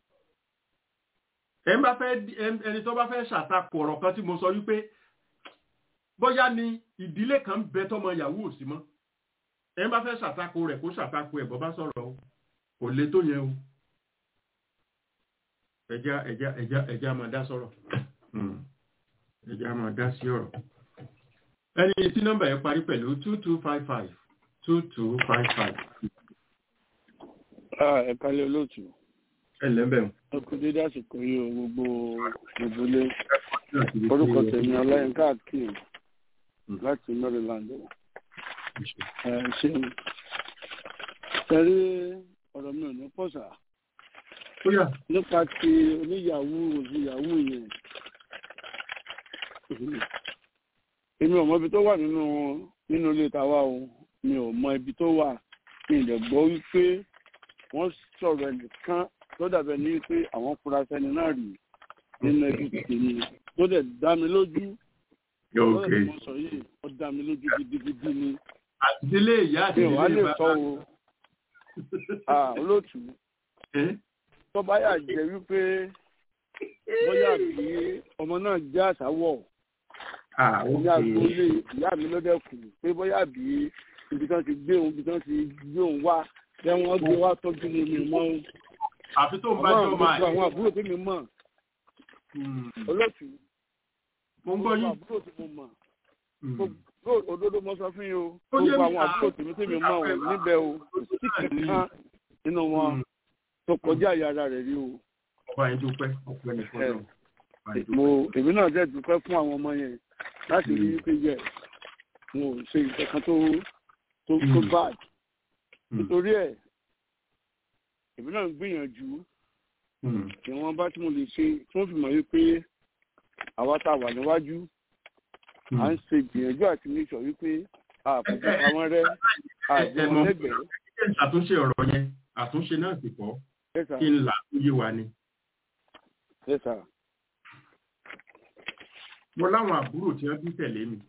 ẹni bá fẹ́ ẹni tó bá fẹ́ ṣàtakò ọ̀rọ̀ kan tí mo sọ wípé bóyá ni ìdílé kan bẹ tọmọ yahoo ò sí mọ́ ẹni bá fẹ́ ṣàtakò rẹ̀ kó ṣàtakò ẹ̀ bọ́ bá sọ̀rọ̀ o kò le tó yẹn o ẹja ẹja ẹja ẹja máa dá sọ̀rọ̀ ẹja máa dá sí ọ̀rọ̀ ẹni tí nọ́mbà yẹn parí pẹ̀lú two two five five two two five five. ẹ kálẹ̀ olóòtú ẹlẹ́bẹ̀ ọkùnrin dédé àsìkò yìí o gbogbo gbogbo ilé orúkọ tèmi ọláyínká akeem láti maryland ẹ ṣeun tẹ̀lé ọ̀rọ̀ mi ò ní pọ̀sà nípa ti oníyàwó òsìyàwó yẹn èmi ò mọ ibi tó wà nínú nínú ilé tàwa o mi ò mọ ibi tó wà mi ì dẹ̀ gbọ́ wípé wọ́n sọ̀rọ̀ ẹnìkan tó dàbẹ̀ ní pé àwọn fura sẹ́ni náà rí nínú ẹbí tèmi tó dẹ̀ dá mi lójú lọ́dọ̀ tí mo sọ yìí ó dá mi lójú gidigidi ni àtìdílé ìyá mi ò wá àtìdílé lè sọ o Ah, olóòtú tó bá yà jẹ́ wípé bóyá bí ọmọ náà jẹ́ àsáwọ̀ ní agboolé ìyá mi ló dẹ́kun pé bóyá bí ibi tí wọ́n ti gbé òun ibi tí wọ́n ti gbé òun wá jẹ́ wọ́n gbé wá tọ́jú mi mi mọ́ o àfi tó ń bá jọ máa àwọn àwọn àbúrò tí mi mọ̀ olóòtú mo ń gbọ́ gbogbo yín àbúrò tí mo mọ̀ gbogbo òdodo mo sọ fún yín o Ó yé gbogbo mi, àwọn àbúrò tèmi tí mi mọ̀ o níbẹ̀ o kò sí kankan nínú wọn tó kọjá ìyá ara rẹ̀ rí o ọba yẹn dúpẹ́ ọpẹ́ nìkan náà ọba yẹn mo dúpẹ́. èmi náà dẹ̀ dúpẹ́ fún àwọn ọmọ yẹn láti rí i pé yẹ mo ò ṣe ìkankan tó tó tó Mm. bad Mm. nítorí ẹ̀ èmi náà ń gbìyànjú Mm. ìwọ̀n bá tí mo lè ṣe tí wọ́n fi mọ̀ wípé àwa tá a wà níwájú à ń ṣe ìgbìyànjú àti ní sọ wípé àpòpọ̀ àwọn rẹ àjẹ wọn lẹ́gbẹ̀ẹ́ Ṣé àtúnṣe ọ̀rọ̀ yẹn àtúnṣe náà sì pọ̀ ẹ̀sà kí n là á yé wa ni. ẹ̀sà mo láwọn àbúrò tí wọ́n bí tẹ̀lé mi.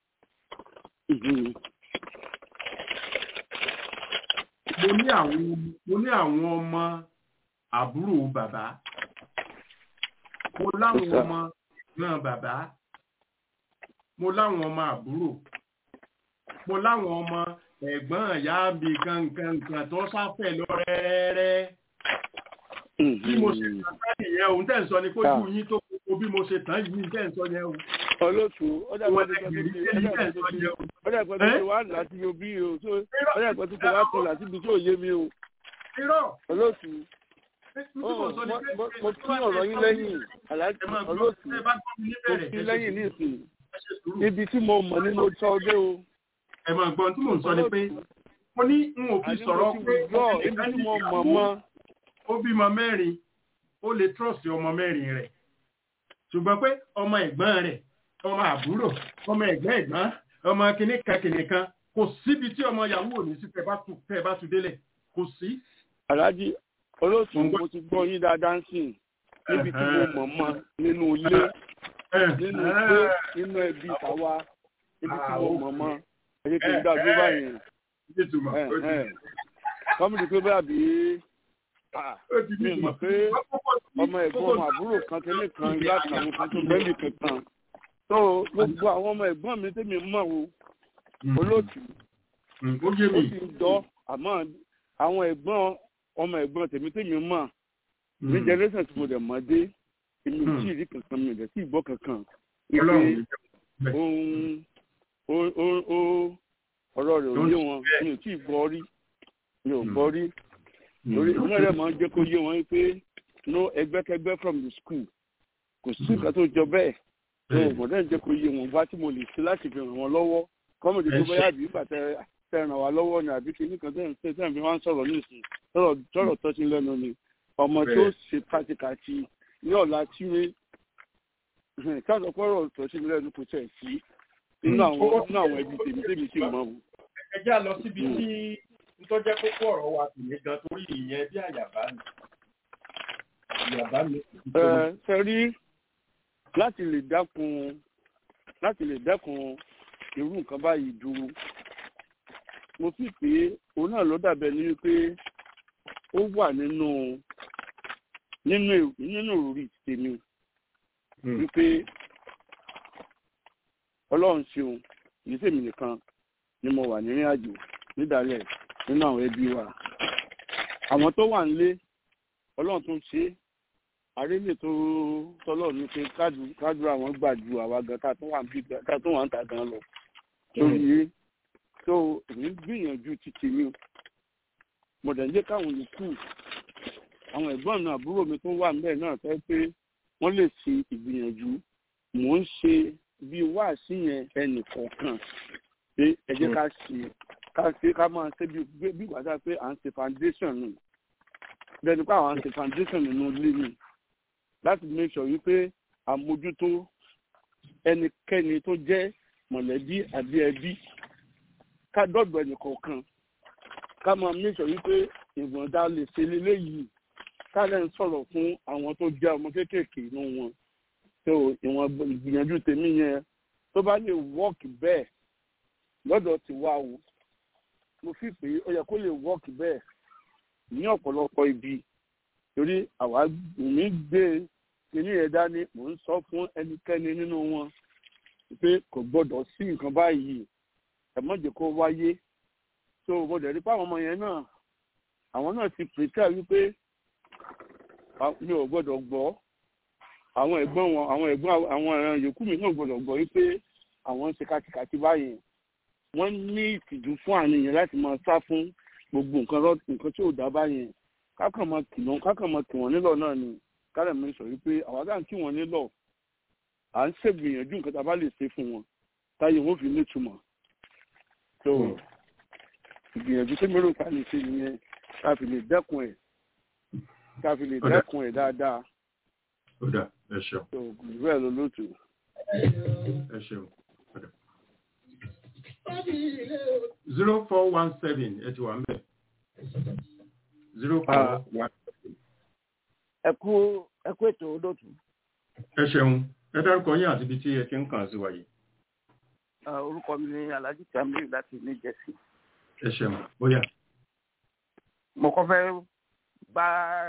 mo ní àwọn mo ní àwọn ọmọ àbúrò bàbá mo láwọn Yes, sir. ọmọ náà bàbá mo láwọn ọmọ àbúrò mo láwọn ọmọ ẹ̀gbọ́n ìyá mi kankankan tó sáfẹ́ lọ rẹ́rẹ́ bí mo ṣe tán sáyẹn yẹn òun tẹ̀ ń sọ ni kójú yín tó kókó bí mo ṣe tán yìí tẹ̀ ń sọ yẹn o. olóòtú ọjà Wọ́n ìpẹ́ tó ẹgbẹ̀rún ti tẹ́lẹ̀ tẹ̀ ń sọ yẹn o. ọjà ìpẹ́ tó ti wá láti yóò bí o tó ọjà ìpẹ́ tó ti wá kọ láti ibi tí ò yé mi o irọ́ olóòtú tí mo sọ ni pé mo mo kí ọ̀rọ̀ yín lẹ́yìn aláàjì ẹ máa gbọ́ olóòtú ẹ bá gbọ́ mi mo níbẹ̀rẹ̀ kí ẹ ṣe lẹ́yìn ní ìsìn ẹ ṣe sùúrù. ibi tí mo mọ̀ ni mo sọ ọdẹ o ẹ máa gbọ́ tí mò ń sọ ni pé mo ní n ò fi àní mo sọ̀rọ̀ ti pé wùdọ́ ibi tí mo mọ̀ mọ́ ó bímọ mẹ́rin ó lè trọ́ọ̀sì ọmọ mẹ́rin rẹ̀ ṣùgbọ́n pé ọmọ ẹ̀gbọ́n rẹ̀ ọmọ àbúrò ọmọ ẹ̀gbọ́n ẹ̀gbọ́n ọmọ kìnìkan kìnìkan kò síbi tí ọmọ yahoo ò ní sí tẹ́ bá tu tẹ́ bá tu délẹ̀ kò sí. aláàjì olóòtú Mo ń gbọ́. mo ti gbọ́ yín dáadáa ń sìn níbi tí mo mọ̀ mọ́ nínú ilé nínú ilé nínú ẹbí tàwa ibi tí mo mọ̀ mọ́ ẹ̀yẹ kí n dàgbé báyìí Ìtumọ̀, ó ti- kọ́mìtì pé bẹ́ẹ̀ bí ah, ó ti mi ò mọ̀ pé ọmọ ẹ̀gbọ́n ọmọ àbúrò kan tẹ́lẹ̀ kan láti àwọn kan tó bẹ́ẹ̀lì kankan tó gbogbo àwọn ọmọ ẹ̀gbọ́n mi tẹ́mi mọ̀ o olóòtú Mm, ó yé ó mi. sì ń dọ́ àmọ́ àwọn ẹ̀gbọ́n ọmọ ẹ̀gbọ́n tèmi tèmi mọ̀ ní Mm. generation tí mo dẹ̀ mọ̀ dé èmi ò Hmm. tí ì rí kankan mi ò dẹ̀ tí ì gbọ́ kankan Ọlọ́run wípé ní jẹ́ bẹ́ẹ̀. ohun ó ó ó ọ̀rọ̀ rẹ̀ ò yé wọn mi ò tí ì gbọ́ rí mi ò gbọ́ rí lórí ìmọ̀ rẹ̀ máa ń jẹ́ kó yé wọn pé no ẹgbẹ́kẹgbẹ́ from the school kò sí nǹkan tó jọ bẹ́ẹ̀ tó mọ̀dẹ́ ń jẹ́ kó yé wọn bá tí mo lè ṣe láti fi ràn wọ́n lọ́wọ́ kọ́mọ̀dé tó bá yàgbé ìgbà tẹ tẹ ràn wá lọ́wọ́ ni àbí kí nìkan tẹ̀ ń ṣe tẹ̀ ń fi wá ń sọ̀rọ̀ ní ìsìn tọ̀rọ̀ tọ̀rọ̀ tó ti lẹ́nu ni ọmọ tó ṣe pàtìkàtì ní ọ̀la tíwé káàdọ̀ pọ̀rọ̀ tó ti lẹ́nu kò tẹ̀ sí nínú àwọn nínú àwọn ẹbí tèmi tèmi sì mọ̀ wọn. ẹ já lọ síbi tí nítorí jẹ́ kókó ọ̀rọ̀ wa tèmi gan torí ìyẹn bí àyàbá mi àyàbá mi. ẹ ṣe rí láti lè dákun láti lè dẹ́kun irú nǹkan báyìí dúró mo fi pé òun náà ló dàbẹ̀ ní wípé ó wà nínú nínú nínú ìròrí tèmi wípé ọlọ́run ṣeun kìí sèmi nìkan ni mo wà nírìn àjò nídàálẹ̀ nínú àwọn ẹbí wa àwọn tó wà nílé ọlọ́run tó ń ṣe àrélè tó tọ́lọ́run ní pé kájú àwọn gbà ju àwa gan ká tó wà ń bí ká tó wà ń ta gan lọ lórí yìí tó èmi gbìyànjú títí mi mo dẹ̀ ń jẹ́ káwọn yòókù àwọn ẹ̀gbọ́n mi àbúrò mi tó wà níbẹ̀ náà fẹ́ pé wọ́n lè ṣe ìgbìyànjú mò ń ṣe bí wáàsí yẹn ẹnì kọ̀ọ̀kan pé ẹ jẹ́ ká ṣe ká ṣe ká máa ṣe bí bí gbàdá pé à ń ṣe foundation nù bẹ́ẹ̀ ni pé àwọn à ń ṣe foundation nínú ilé mi láti make sure wípé àmójútó ẹnikẹ́ni tó jẹ́ mọ̀lẹ́bí àbí ẹbí ká dọ́dọ̀ ẹnì kọ̀ọ̀kan ká máa make sure wípé ìgbọ̀ndà lè ṣe léléyìí ká lẹ́yìn sọ̀rọ̀ fún àwọn tó jẹ́ ọmọ kéékèèké inú wọn tó ìwọ̀n ìgbìyànjú tèmi yẹn tó bá lè wọ́ọ̀kì bẹ́ẹ̀ lọ́dọ̀ ti wá o mo fi pé ó yẹ kó lè wọ́ọ̀kì bẹ́ẹ̀ ní ọ̀pọ̀lọpọ̀ ibi torí àwa mi gbé kíní yẹn dání mò ń sọ fún ẹnikẹ́ni nínú wọn pé kò gbọ́dọ̀ sí nǹkan báyìí ẹ̀mọ́jẹ̀ kó wáyé tó mo dẹ̀ rí pé àwọn ọmọ yẹn náà àwọn náà ti pèsè wípé mi ò gbọ́dọ̀ gbọ́ àwọn ẹ̀gbọ́n wọn àwọn ẹ̀gbọ́n àwọn ẹ̀ràn yòókù mi náà gbọ́dọ̀ gbọ́ wípé àwọn ń ṣe kàtìkàtì báyìí wọ́n ní ìtìjú fún àníyàn láti máa sá fún gbogbo nǹkan nǹkan tí ò dá báyìí kákan máa kì wọ́n kákan máa kì wọ́n nílọ̀ náà ni kálẹ̀ mi sọ wípé àwọn àgbà ń kí wọ́n nílọ̀ à ń ṣègbìyànjú nǹkan tá a bá lè ṣe fún wọn táyé wọn fi nítumọ̀ tó ìgbìyànjú tó mérò ká lè ṣe nìyẹn ká fi lè dẹ́kun ẹ̀ ká fi lè dẹ́kun ẹ̀ dáadáa. ó dà ẹ ṣeun. tó ìlú ẹ̀ ló lótú. ẹ ṣeun. zero four one seven ẹ ti wà ń bẹ̀. zero four one seven. ẹ kú ẹ kú ètò olóòtú. ẹ ṣeun ẹ dárúkọ yín àti ibi tí ẹ ti ń kàn sí wa yìí. orúkọ mi ni alhaji tamiru láti new jersey. ẹ ṣeun bóyá. mo kọ́ fẹ́ bá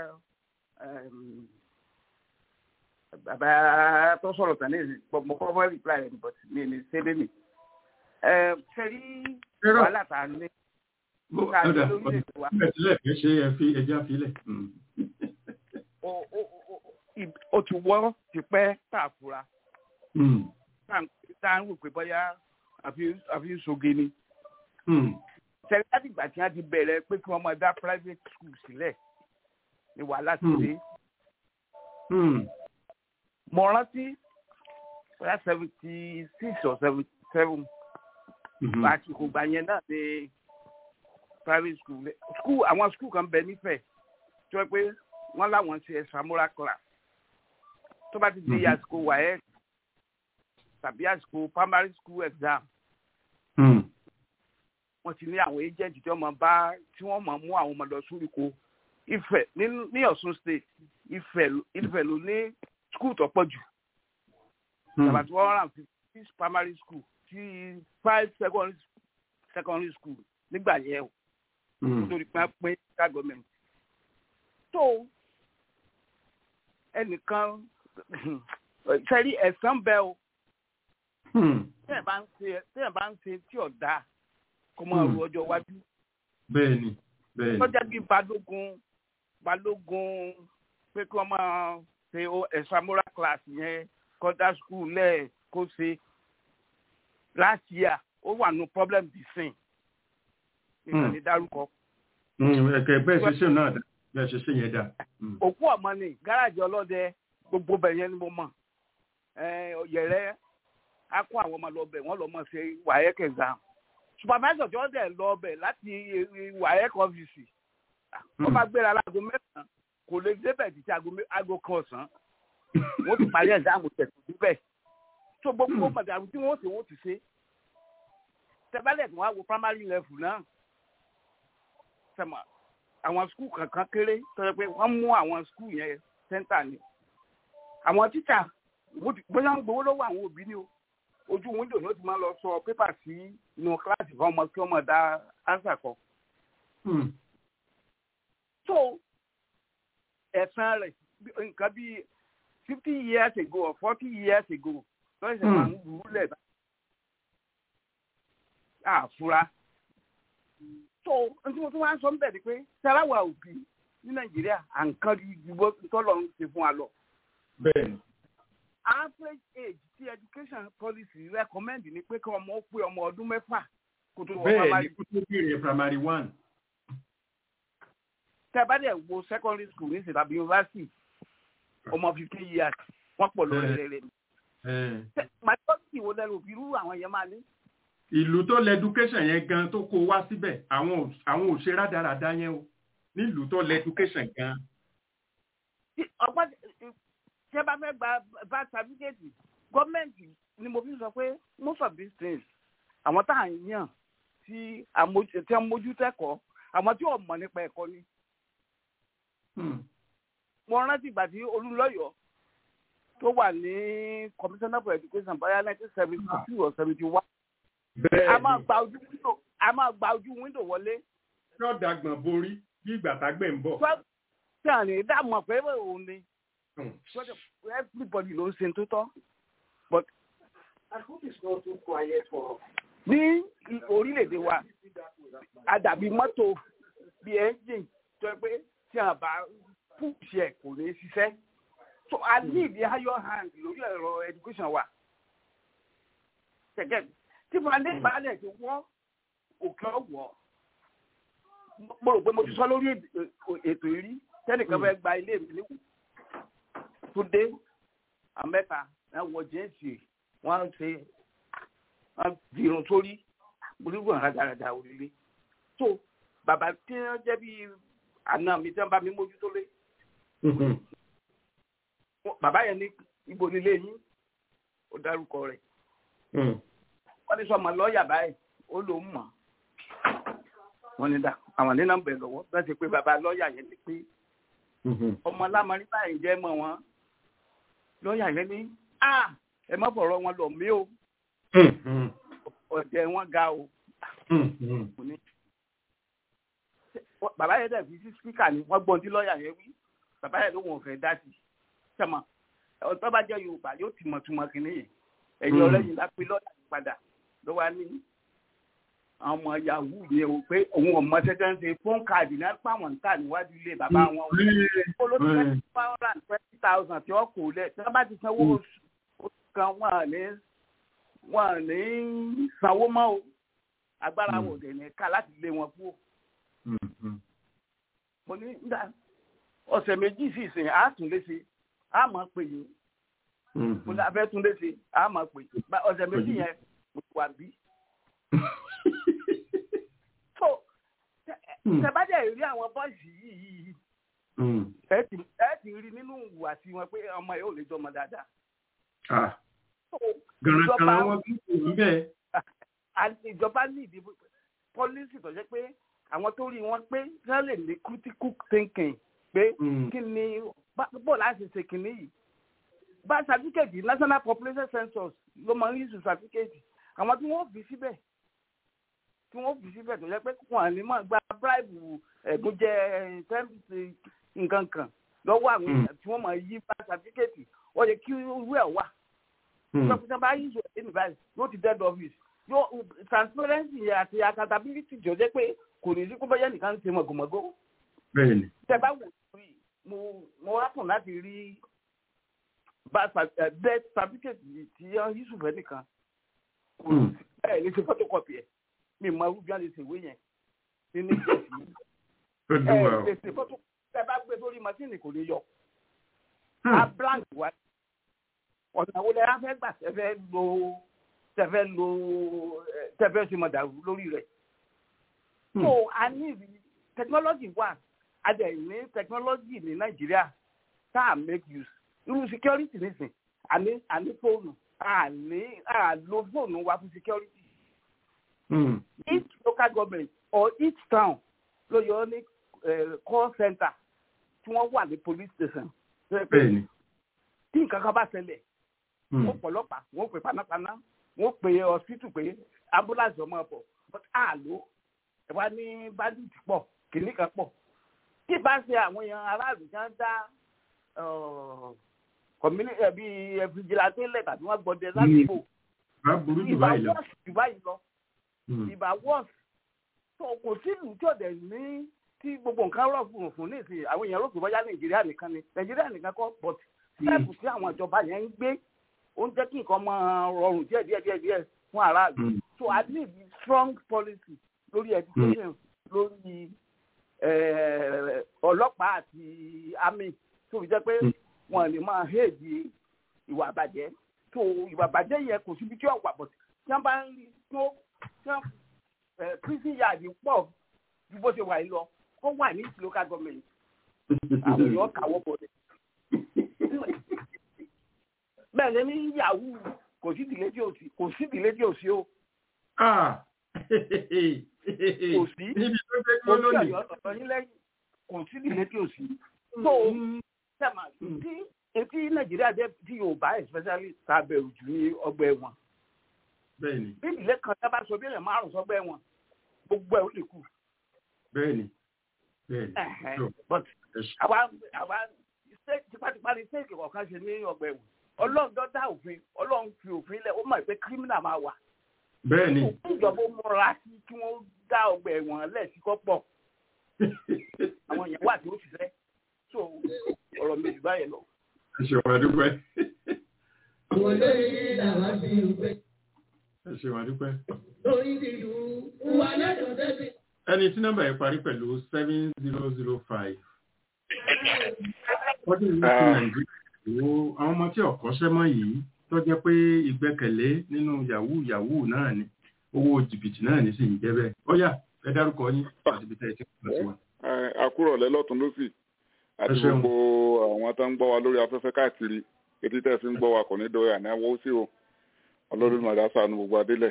bàbá tó sọ̀rọ̀ tán ní mo kọ́ fẹ́ reply rẹ̀ but mi ní sẹ́lẹ̀ mi. ṣe rí wàhálà tá a ní. ọ̀dà ọ̀dà ìbẹ̀tílẹ̀ kì í ṣe ẹ fi ẹja filẹ̀. ó ti wọ́ tipẹ́ tá a fura. tá a ń wò pé bóyá àfi soge ni. ṣẹlẹ̀ láti ìgbà tí wọ́n ti bẹ̀rẹ̀ pé kí wọ́n máa dá private school sílẹ̀ ni wàhálà ti dé. mo rántí bóyá seventy six or seventy seven àsìkò gbà yẹn náà ní private school school àwọn school kan bẹ nífẹ̀ẹ́ tó yẹ pé wọ́n láwọn ṣe extramural class tó bá ti di àsìkò wáyé tàbí àsìkò primary school exam wọ́n ti ní àwọn agent tí wọ́n máa bá tí wọ́n máa mú àwọn ọmọ lọ sórí ko Ifẹ̀ ní Ọ̀ṣun state Ifẹ̀ Ifẹ̀ ló ní school tó pọ̀ jù tàbí one hundred and fifty six primary school ti five secondary secondary school nígbà yẹn o nítorí pé pín ká gọọmenti tó ẹnìkan sẹ́rí ẹ̀sán bẹ́ẹ̀ o tẹ́ẹ̀ bá ń ṣe tẹ́ẹ̀ bá ń ṣe tí ò dáa kó máa ru ọjọ́ iwájú. bẹ́ẹ̀ni bẹ́ẹ̀ni. tọ́jà bíi balógun balógun pé kí wọ́n máa ṣe extramural class yẹn kọ́dá school lẹ̀ kó ṣe last year ó wà nù problem di sin nìkan ní dárúkọ. ẹ̀kẹ́ bẹ́ẹ̀ ṣe ṣe náà bẹ́ẹ̀ ṣe ṣe yẹn dà. òkú ọmọ ni gáràjì ọlọ́dẹ gbogbo bẹ̀ yẹn ni mo mọ̀ yẹ̀rẹ́ á kó àwọn ọmọ lọ bẹ̀ wọ́n lọ mọ̀ ṣe wáyẹ́k exam supervisor tí wọ́n dẹ̀ lọ bẹ̀ láti wáyẹ́k ọ́fíìsì wọ́n bá gbéra láago mẹ́sàn-án kò lè débẹ̀ títí aago kan ọ̀sán wọ́n ti parí ẹ̀dáàmù tẹ̀sán síbẹ̀ tó gbogbo mọ̀dàrú tí wọ́n ti wọ́n ti ṣe tẹ́bálẹ̀ tí wọ́n á wo primary level náà sẹ́mọ̀ àwọn skul kankan kéré tó yẹ pé wọ́n mú àwọn skul yẹn sẹ́ńtà ni àwọn tíṣà bóyá ń gbowó lọ́wọ́ àwọn òbí ni o ojú wíńdò ni ó ti máa lọ sọ pépà sí inú kíláàsì fún ọmọ kí ọmọ dá ánsà kọ. so ẹ̀sán rẹ̀ nǹkan bíi fifty years ago or forty years ago lọ́sẹ̀ ṣe máa ń lù ú lẹ̀ bá. àfúrá. so n tí mo tún wá ń sọ ń bẹ̀ ni pé sarawa òbí ní nàìjíríà à ń kán ju bó tọ́lọ̀ ń ṣe fún wa lọ. bẹ́ẹ̀ni. average age ti education policy recommend ni pé kí ọmọ ó pé ọmọ ọdún mẹ́fà kó tó wọ bẹ́ẹ̀ni kó tó bẹ̀rẹ̀ primary one. tẹ́ bá dẹ̀ wo secondary school ní ìsìn tàbí university ọmọ fifteen years wọ́n pọ̀ lórí rẹ̀ rẹ̀. majority wo lẹ́nu òbí rú àwọn yẹn máa ní. ìlú tó lẹ education yẹn gan tó kó wá síbẹ̀ àwọn àwọn òṣè rádaràda yẹn o nílùú tó lẹ education gan. ọgbọ́n tí ẹ bá fẹ́ gba bá certificate gọ́ọ̀mẹ̀ntì ni mo fi sọ pé most of these things àwọn tá à ń yàn tí a mójú tẹ́kọ̀ọ́ àwọn tí ò mọ̀ nípa ẹ̀kọ́ ni mo rántí ìgbà tí olúlọ́yọ̀ tó wà ní commissioner for education bóyá nineteen seventy two or seventy one. a máa gba ojú window a máa gba ojú window wọlé. yóò dàgbọ̀n borí bí ìgbà tágbẹ̀ ń bọ̀. tí a ní dààmú pé òun ni everybody ló ń ṣe tó tọ́ but I hope it's not too quiet for ní orílẹ̀-èdè wa àdàbí mọ́tò bíi engine tó yẹ pé tí a bá push ẹ kò ní ṣiṣẹ́ so i need the higher hand lórí ẹ̀rọ education wa gẹ́gẹ́ tí fúnadé balẹ̀ ti wọ́ òkè ọ̀wọ́ mo rò pé mo ti sọ lórí ètò ìrí tẹ́nìkan fẹ́ gba ilé mi níwò tó dé àmẹ́ta ẹ̀ wọ jẹ́ǹsì wọ́n ṣe wọ́n dirun sórí gbólógbò rádaràdà òrìlé so bàbá tí wọ́n jẹ́ bíi àna mi tí wọ́n bá mi mójútó lé bàbá yẹn ní ibo nílé yín ó dárúkọ rẹ̀ wọ́n ní sọmọ lọ́ọ̀yà báyìí ó ló ń mọ̀ wọ́n ní dá àwọn nínú bẹ̀ lọ́wọ́ bẹ́ẹ̀ ti pé bàbá lọ́ọ̀yà yẹn ti pé ọmọ lámarí báyìí jẹ́ mọ́ wọn lọ́ọ̀yà yẹn ní a ẹ má fọ̀rọ̀ wọn lọ mí o ọ̀dẹ̀ wọn ga o bàbá yẹn dẹ̀ fi sí spíkà ni wọ́n gbọ́n tí lọ́ọ̀yà yẹn wí bàbá yẹn ló wọn fẹ́ dá sí sẹ́mọ̀ ọ̀tọ́ bá jẹ́ yorùbá yóò ti mọ̀ túmọ̀ kìíní yẹn ẹ̀yin ọlẹ́yìn lápé lọ́ọ̀yà yìí padà ló wá ní àwọn ọmọ yahoo yẹn o pé òun ọmọ tẹ́tẹ́ ń ṣe fóun káàdì náà pàwọn ń tà níwájú ilé bàbá wọn olóṣèlú one hundred and twenty thousand tí wọ́n kò lẹ̀ tí wọ́n bá ti sanwó oṣù kan wọ́n ní wọ́n ní sanwó mọ́ o agbára wò dé ní ká láti lé wọn kú mo ní nígbà ọ̀sẹ̀ méjì sí ìsìn á tún léṣe á máa pè yín mo ní abẹ́ tún léṣe á máa pè yín ọ̀sẹ̀ méjì yẹn mo ti wà bí. so tẹ̀bájẹ́ rí àwọn bọ́ọ̀sì yìí ẹ ti rí nínú ìhùwàsí wọn pé ọmọ yìí ò lè jọmọ dáadáa. gàràgàrà wọn kí kò ń bẹ́ẹ̀. ìjọba ní ìdìbò pọ́lísì tó jẹ́ pé àwọn tó rí wọn pé wọ́n lè ní critical thinking pé kí ni bó láti ṣe kìíní yìí bá certificate national population census ló máa ń yíṣu certificate àwọn tí wọ́n fi síbẹ̀ tí wọ́n fi síbẹ̀ tó jẹ́ pé wọ́n ní máa gba bribe ẹ̀gún jẹ tẹ́ǹtì nǹkan kan lọ́wọ́ àwọn èèyàn tí wọ́n máa yí bá certificate wọ́n yẹ kí irú ẹ̀ wà. ìjọba bá yíṣu ẹ̀ ní báyìí yóò ti dead office yóò transparency àti accountability jọ jẹ́ pé kò ní sí kó bá yẹ nìkan ṣe mọ̀gòmọ̀gò. bẹ́ẹ̀ni. tẹ bá wò sí mo mo wá kàn láti rí death certificate tí yusuf ẹ nìkan ẹ lè ṣe photocopy ẹ mi mọ irú bí wọn lè ṣe ìwé yẹn ní ní ìjẹsì ẹ lè ṣe photocopy ẹ bá gbé sórí machine kò lè yọ a blank wa ọ̀nà wo lẹ á fẹ́ gbà tẹ́fẹ́ lo tẹ́fẹ́ lo tẹ́fẹ́ ṣe mọ̀ dàrú lórí rẹ̀ so a ní technology wà a dẹ̀ ní technology ní nàìjíríà tá a make use irú security nísìn àní àní fóònù àní àlò fóònù wa fún security. Mm. each local government or each town ló yọ ní call center tí wọ́n wà ní police station. bẹ́ẹ̀ni. tí nǹkan kan bá ṣẹlẹ̀ wọ́n pọ̀lọ́pàá wọ́n pè panápaná wọ́n pè hospital pé ambulance ọmọ ọ̀pọ̀ but àlò ẹ wá ní bandit pọ̀ kìnìkan pọ̀ tí bá ṣe àwọn èèyàn aráàlú kan dá community ẹbí vigilante lẹ tàbí wọn gbọdẹ ládùúgbò ìbá wọ́ọ̀sì jù báyìí lọ ìbá wọ́ọ̀sì tó kò sí ìlú tí ọ̀dẹ̀ ní tí gbogbo nǹkan rọ̀ fún òfin ní ìsìn àwọn èèyàn rògbò bọ́yá nàìjíríà nìkan ni nàìjíríà nìkan kọ́ but step tí àwọn ìjọba yẹn ń gbé ó ń jẹ́ kí nǹkan máa rọrùn díẹ̀ díẹ̀ díẹ̀ díẹ̀ fún aráàlú so i need strong policy lórí education lórí ọlọ́pàá àti army tó fi jẹ́ pé wọn lè máa héèdì ìwà àbàjẹ́ tó ìwà àbàjẹ́ yẹn kò síbi tí ọ̀wà bọ̀ tí wọ́n bá ń rí tó tí wọ́n prison yard pọ̀ ju bó ṣe wà yìí lọ kó wà ní local government àwọn èèyàn kàwọ́ bọ̀ dẹ̀. bẹ́ẹ̀ ni ní yahoo kò sí ìdílé tí ò sí kò sí ìdílé tí ò sí o. kò sí kò sí ọ̀yọ́ ọ̀tọ̀ yín lẹ́yìn kò sí ìdílé tí ò sí. tó sẹ́mà tí etí nàìjíríà jẹ́ tí yorùbá especially ta bẹ̀rù jù ní ọgbà ẹ̀wọ̀n. bẹ́ẹ̀ni. bí ìdílé kan tá bá sọ bí èèyàn márùn sọgbà ẹ̀wọ̀n gbogbo ẹ̀ ó lè kú. bẹ́ẹ̀ni bẹ́ẹ̀ni. but àwa àwa tipátipá ni sẹ́ẹ̀kì kọ̀ọ̀kan ṣe ní ọgbà ẹ̀wọ̀n ọlọ́run tó dá òfin ọlọ́run fi òfin lẹ̀ ó mọ̀ pé kírímìnà máa wà. bẹ́ẹ̀ni. ìjọba ó múra sí kí wọ́n dá ọgbà ẹ̀wọ̀n lẹ̀ sí kọ́pọ̀ àwọn èèyàn wà tí ó ṣiṣẹ́ so ọ̀rọ̀ mi jù báyìí lọ. ẹ ṣeun adúpẹ́. àwọn olóyè làwọn fi ń gbé. ẹ ṣeun adúpẹ́. lórí ìlú wà lẹ́dọ̀ débi. ẹni tí nọ́mbà yẹn parí pẹ̀lú seven zero zero five. wọ́n ti ní sí nàìjíríà wo àwọn ọmọ tí ọ̀kọ́ṣẹ́ mọ́ yìí tó jẹ́ pé ìgbẹ́kẹ̀lé nínú yahoo yahoo náà ni owó jìbìtì náà ní sì ń jẹ́ bẹ́ẹ̀ ó yá ẹ dárúkọ yín àti ibi tẹ́ ẹ ti kọ́ sí wa. àkúrọ̀lẹ́ lọ́tún lọ́sì àti gbogbo àwọn tó ń gbọ́ wa lórí afẹ́fẹ́ káàkiri etí tẹ́ fi ń gbọ́ wa kò ní dọ̀rẹ́ àní àwọ̀ sí o ọlọ́run màdá sànù gbogbo adélẹ̀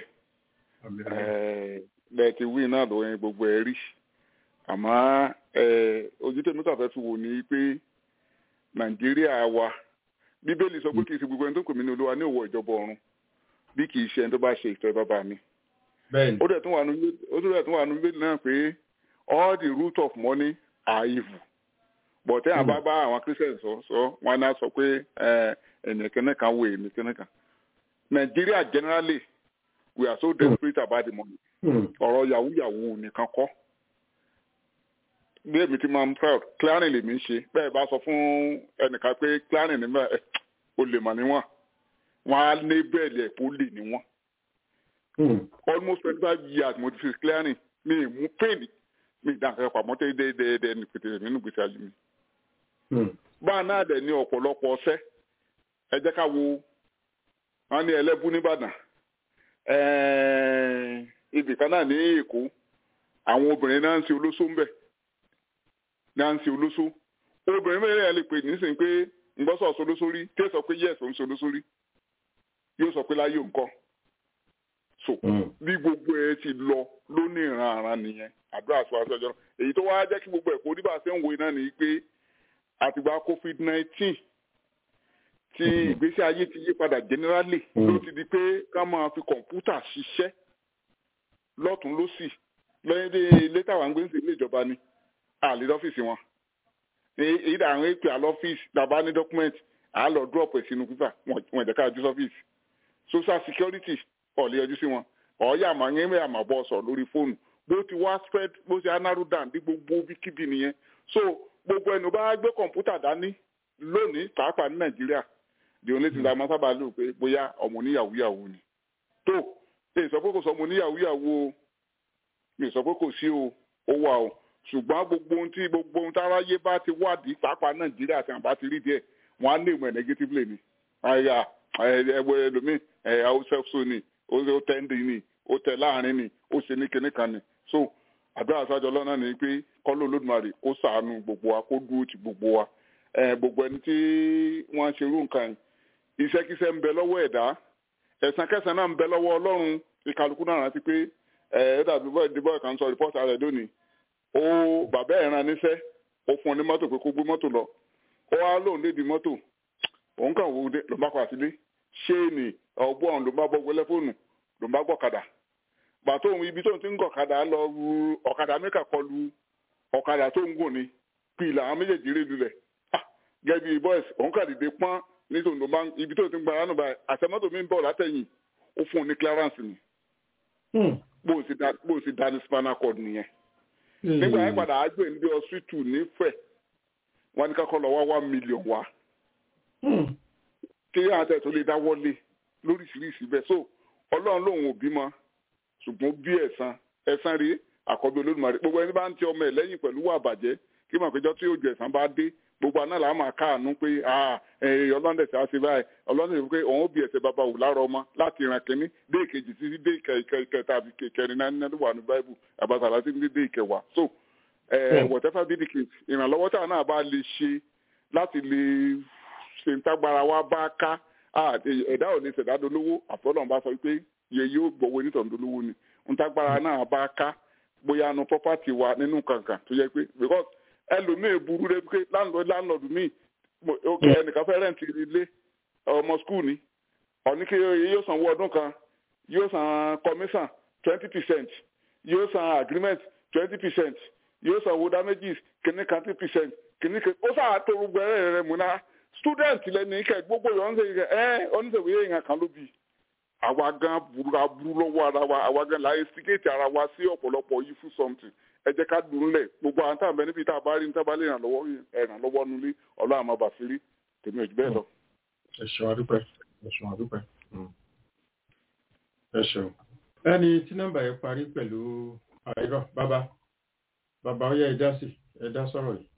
bẹ́ẹ̀ ti wí náà lóyún gbogbo ẹ̀ rí àmọ́ ojú tèmi kàfẹ́ fi wò ní pé nàìjíríà wa bíbélì sọ pé kì í ṣe gbogbo ẹni tó kò mí ní olúwa ní òwò ìjọba ọ̀run bí kì í ṣe ẹni tó bá ṣe ìtọ́ bàbá mi. ó dẹ̀ tún wà nínú bíbélì náà pé all the root of money are evil but tẹ́yà bá bá àwọn christians sọ sọ wọn náà sọ pé ẹnìkan kan wo ẹnìkan kan nàìjíríà generally we are so desperate about the money ọ̀rọ̀ yahoo yahoo nìkan kọ́ bí èmi ti máa ń proud clearing lèmi ń ṣe bẹ́ẹ̀ bá sọ fún ẹnìkan pé clearing ní bẹ́ẹ̀ o lè mọ̀ níwọ̀n wọ́n á ní bẹ́ẹ̀lì ẹ̀ kó lè níwọ̀n. almost twenty five years mo ti fi clearing mi ì mú pain mi ì dáhùn ẹ̀kọ́ àmọ́ tẹ́ dẹ́ dẹ́ dẹ́ ní pété nínú gbèsè ayé mi. báà náà dẹ̀ ní ọ̀pọ̀lọpọ̀ ọṣẹ́ ẹ jẹ́ ká wo wọ́n ní ẹlẹ́bù nìbàdàn ibì kan náà ní èkó àwọn obìnrin náà ń ṣe olóṣó ń bẹ̀ nancy olóso obìnrin mẹ́rin ẹ̀ lè pè nísìnyí pé ngbọ́sọ̀ solósórí tí ó sọ pé yẹ́sì òun solósórí yóò sọ pé láyé nǹkan so bí gbogbo ẹ ti lọ lónìí ìran àràn nìyẹn àdúrà sọ àti ọjọ́ èyí tó wá jẹ́ kí gbogbo ẹ̀kọ́ oníbà ṣe ń wo iná nìyí pé àtìgbà covid nineteen tí ìgbésí ayé ti yí padà generally ló ti di pé ká máa fi kọ̀ǹpútà ṣiṣẹ́ lọ́tún lọ́sì lẹ́yìn dé létà wà ń gbé ń sè ilé ìjọba ni àlè lọ́fíìsì wọn èyí dà àwọn èpè àlọ́fíìsì tàbá ní dọ́kúmẹ́ǹtì à lọ drop ẹ̀ sínú pípà wọn ìjẹ́ ká ju sọ́fíìsì social security ọ̀lẹ́ yọjú sí wọn ọ̀ọ́yà àmọ́ yẹn mẹ́ àmọ́ bọ́ sọ lórí fóònù bó ti wá spread bó ti narrow down bí gbogbo bíkíbi nìyẹn so gbogbo ẹnu bá gbé kọ̀ǹpútà dání lónìí pàápàá ní nàìjíríà the only thing la máa sábà lò pé bóyá ọmọ oníyàwó yàwó ni tó èyí sọ pé kò sọ mo níyàwó yàwó o mi sọ pé kò sí o ó wà o ṣùgbọ́n gbogbo ohun tí gbogbo ohun táráyé bá ti wádìí pàápàá nàìjíríà tí wọn bá ti rí díẹ̀ wọn á lè mọ̀ negatively ni àyà ẹwẹ ẹlòmíì ẹ ó sẹ́fṣọ ni ó tẹ́ ń dì ní ó tẹ́ láàrin ni ó ṣe ní kinní kan ni so àdúrà sájọ lọ́nà ni pé kọ́lọ́ olódùmarè kó ṣàánú gbogbo wa kó dúró ti gbogbo wa gbogbo ẹni tí wọ́n ń ṣerú nǹkan yìí iṣẹ́kíṣẹ́ ń bẹ lọ́wọ́ ẹ̀dá ẹ̀san kẹsàn náà ń bẹ lọ́wọ́ ọlọ́run ìkàlùkù náà rántí pé ẹ dàbí bọ́ọ̀ ìdìbò kan sọ rìpọ́tà rẹ̀ lónìí ó bàbá ẹ̀ rán níṣẹ́ ó fún un ní mọ́tò pé kó gbé mọ́tò lọ ó wá lóun lédi mọ́tò òun kàn wò ó ló bá padà sílé ṣéènì ọgbọ́n ló bá bọ́ gbẹ́lẹ́ fóònù ló bá gbọ́kadà bàtó òun ibi tóun ti ń gọ̀kadà lọ ru ọ̀kadà mẹ́kà kọlu ọ̀kadà tó ń gùn ni pìlà àwọn méjèèjì rí lulẹ̀ gẹ́gẹ́ bí boys òun kà dìde pọ́n nítorí ló bá ibi tóun ti ń gbára nù báyìí àtẹmọ́tò mi ń bọ̀ látẹ̀yìn ó fún un ní clearance ni bó o sì dá ní spinal cord nìyẹn nígbà yẹn padà á gbé ní ọsítù nífẹ̀ẹ́ wọn ní kakọ́ lọ wá one million wá kí àtẹ tó lè dáwọ́lé lóríṣiríṣi bẹ́ẹ̀ so ọlọ́run lòun ò bímọ ṣùgbọ́n bí ẹ̀san ẹ̀san rí àkọ́bí olódùmarè gbogbo ẹni bá ń ti ọmọ ẹ̀ lẹ́yìn pẹ̀lú wà bàjẹ́ kí màá péjọ tí òjò ẹ̀san bá dé gbogbo àná làá máa káàánú pé ọlọ́run dẹ̀ ṣe báyìí ọlọ́run dẹ̀ pé òun ó bí ẹ̀ṣẹ̀ bàbá wò lára ọmọ láti ìran kínní dé ìkejì títí dé ìkẹta àbí kẹrin náà nínú wà ní báíbù àbàtà láti ní dé ìkẹwàá so whatever be the case ìrànlọ́wọ́ táwọn náà bá lè ṣe láti lè ṣe ń tágbára wa bá ká ẹ̀dá ò ní ṣẹ̀dá dolówó àfọlọ́run bá sọ pé iye yóò gbowó onítàn dolówó ni ń tágbára náà bá ká bóyá nu property wa nínú kankan tó yẹ pé because ẹlòmíì burú rẹ pé láńlọ́ọ̀dù míì ẹnìkan fẹ́ rẹ̀ǹtì ilé ọmọ skul ni ọ̀ní kí yóò sanwó ọdún kan yóò san commission twenty percent yóò san agreement twenty percent yóò sanwó damages kìíní kan two percent kìíní kan ó sáà tó gbogbo ẹ̀rẹ́ rẹ̀ múná student lẹ́nu ikẹ̀ gbogbo yọ̀ ń sèyí ẹ́ oníṣègùn yẹn yẹn kan ló bì àwa gan burú aburú lọ́wọ́ ara wa àwa gan láyé síkéètì ara wa sí ọ̀pọ̀lọpọ̀ yìí fún something ẹ jẹ́ ká dùn lẹ̀ gbogbo àwọn táwọn bẹ níbi tá a bá rí ní tábà lè ràn lọ́wọ́ ẹ̀ràn lọ́wọ́ nulẹ̀ ọlọ́run àmọ́ bàṣírí tèmi ò jù bẹ́ẹ̀ lọ. ẹ ṣeun adúpẹ́ ẹ ṣeun adúpẹ́ ẹ ṣeun. ẹni tí nọ́mbà yẹn parí pẹ̀lú àìrọ̀ bàbá bàbá ó yẹ ẹ dá sí ẹ dá sọ̀rọ̀ yìí.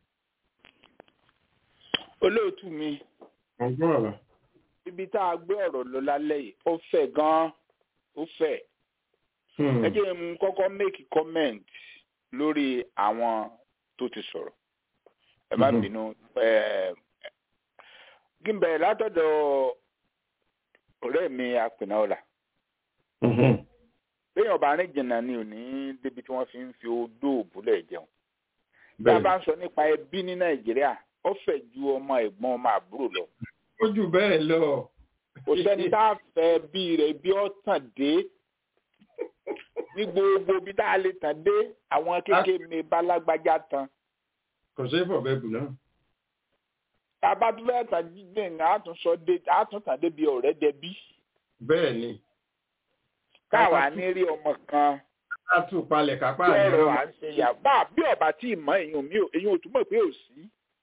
olóòtú mi. ọgbọ́n bàbá. ibi tá a gbé ọ̀rọ̀ lọ lálẹ́ yìí ó fẹ̀ gan-an ó fẹ̀. ẹ jẹ́ n kọ́kọ́ make comment lórí àwọn tó ti sọ̀rọ̀ ẹ má bínú kí n bẹ̀rẹ̀ látọ̀dọ̀ ọ̀rẹ́ mi apẹ̀nà ọ̀la léèyàn bá rìn jìnnà ni ò ní débi tí wọ́n fi ń fi odó òbúlẹ̀ jẹun bí a bá ń sọ nípa ẹbí ní nàìjíríà ó fẹ̀ ju ọmọ ẹ̀gbọ́n ọmọ àbúrò lọ. ó jù bẹ́ẹ̀ lọ. kò sẹ́ni tá a fẹ́ bí rẹ̀ bí ó tàn dé ní gbogbo bí tá a lè tàn dé àwọn kékeré mi bá lágbájá tán. kò sí ìfọ̀bẹ́ bù náà. tàbá tó fẹ́ tàn dídé nǹkan àtúnṣọ dé àtúntàn débi ọ̀rẹ́ dẹbí. bẹ́ẹ̀ ni. káwa ní rí ọmọ kan. ká tún palẹ̀ kápá àyè rẹ̀. bẹ́ẹ̀ à ń ṣe yàgbá bí ọ̀bà tí ì mọ èyàn mi ò èyàn ò túmọ̀ pé ò sí.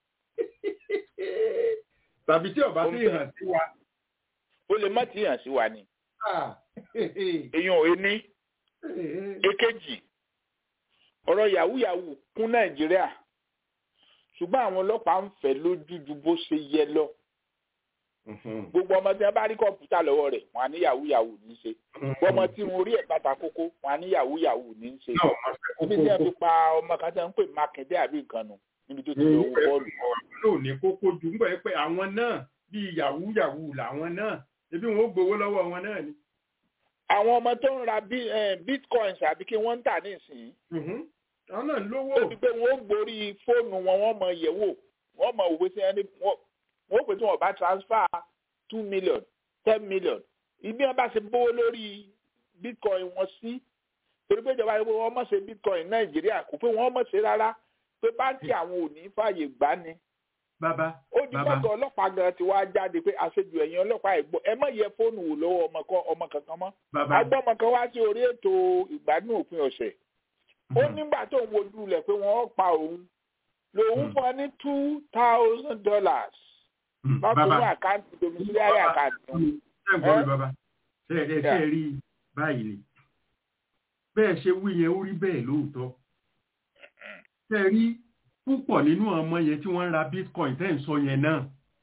tàbí tí ọba tí ì hàn sí wa. ó lè má tí ì hàn sí wa ni. èyàn ò ní èkejì ọ̀rọ̀ yahoo yahoo kún nàìjíríà ṣùgbọ́n àwọn ọlọ́pàá ń fẹ́ lójú ju bó ṣe yẹ lọ gbogbo ọmọ tí wọn bá rí kọ̀ǹpútà lọ́wọ́ rẹ̀ wọn á ní yahoo yahoo ní í ṣe gbogbo ọmọ tí wọn rí ẹ̀ bàtà kókó wọn á ní yahoo yahoo ní í ṣe níbi tí wọn fi pa ọmọ kan tí wọn ń pè mákindé àbí nǹkan nù níbi tó ti lọ wọ bọ́ọ̀lù. ló ní kókó jù ń bọ̀ pé àwọn náà bíi yahoo yahoo làwọn náà ebi wọn ó gbowó lọ́wọ́ wọn náà ni àwọn ọmọ tó ń ra bitcoins àbí kí wọ́n ń tà nísìnyí. àwọn náà lówó. ó ti pé wọ́n ó gborí fóònù wọn wọ́n mọ yẹ̀wò wọ́n mọ òwe sí ẹni wọ́n pè tí wọ́n bá transfer two million ten million ibi wọn bá ṣe bówó lórí bitcoin wọn sí torí pé ìjọba yìí wọ́n mọ̀ ṣe bitcoin nàìjíríà kò pé wọ́n mọ̀ ṣe rárá pé báńkì àwọn ò ní fààyè gbà ni bàbá ó di mọ́tò ọlọ́pàá gan ti wá jáde pé àṣejù ẹ̀yìn ọlọ́pàá ẹ̀gbọ́ ẹ má yẹ fóònù wò lọ́wọ́ ọmọ kan ọmọ kankan mọ́ agbọ́mọ kan wá sí orí ètò ìgbádùn òpin ọ̀sẹ̀ ó nígbà tó ń wojú rẹ̀ pé wọ́n pa òun lòun fún ọ ní two thousand dollars lọ́kùnrin àkáǹtì domiciliary àkáǹtì. ṣé ẹ gbọ́ mi bàbá ṣé ẹ ṣe rí báyìí ni bẹ́ẹ̀ ṣe wí yẹn ó rí bẹ́ẹ̀ lóòótọ́ tẹ́ rí púpọ̀ nínú ọmọ yẹn tí wọ́n ń ra bitcoin tẹ́ ń sọ yẹn náà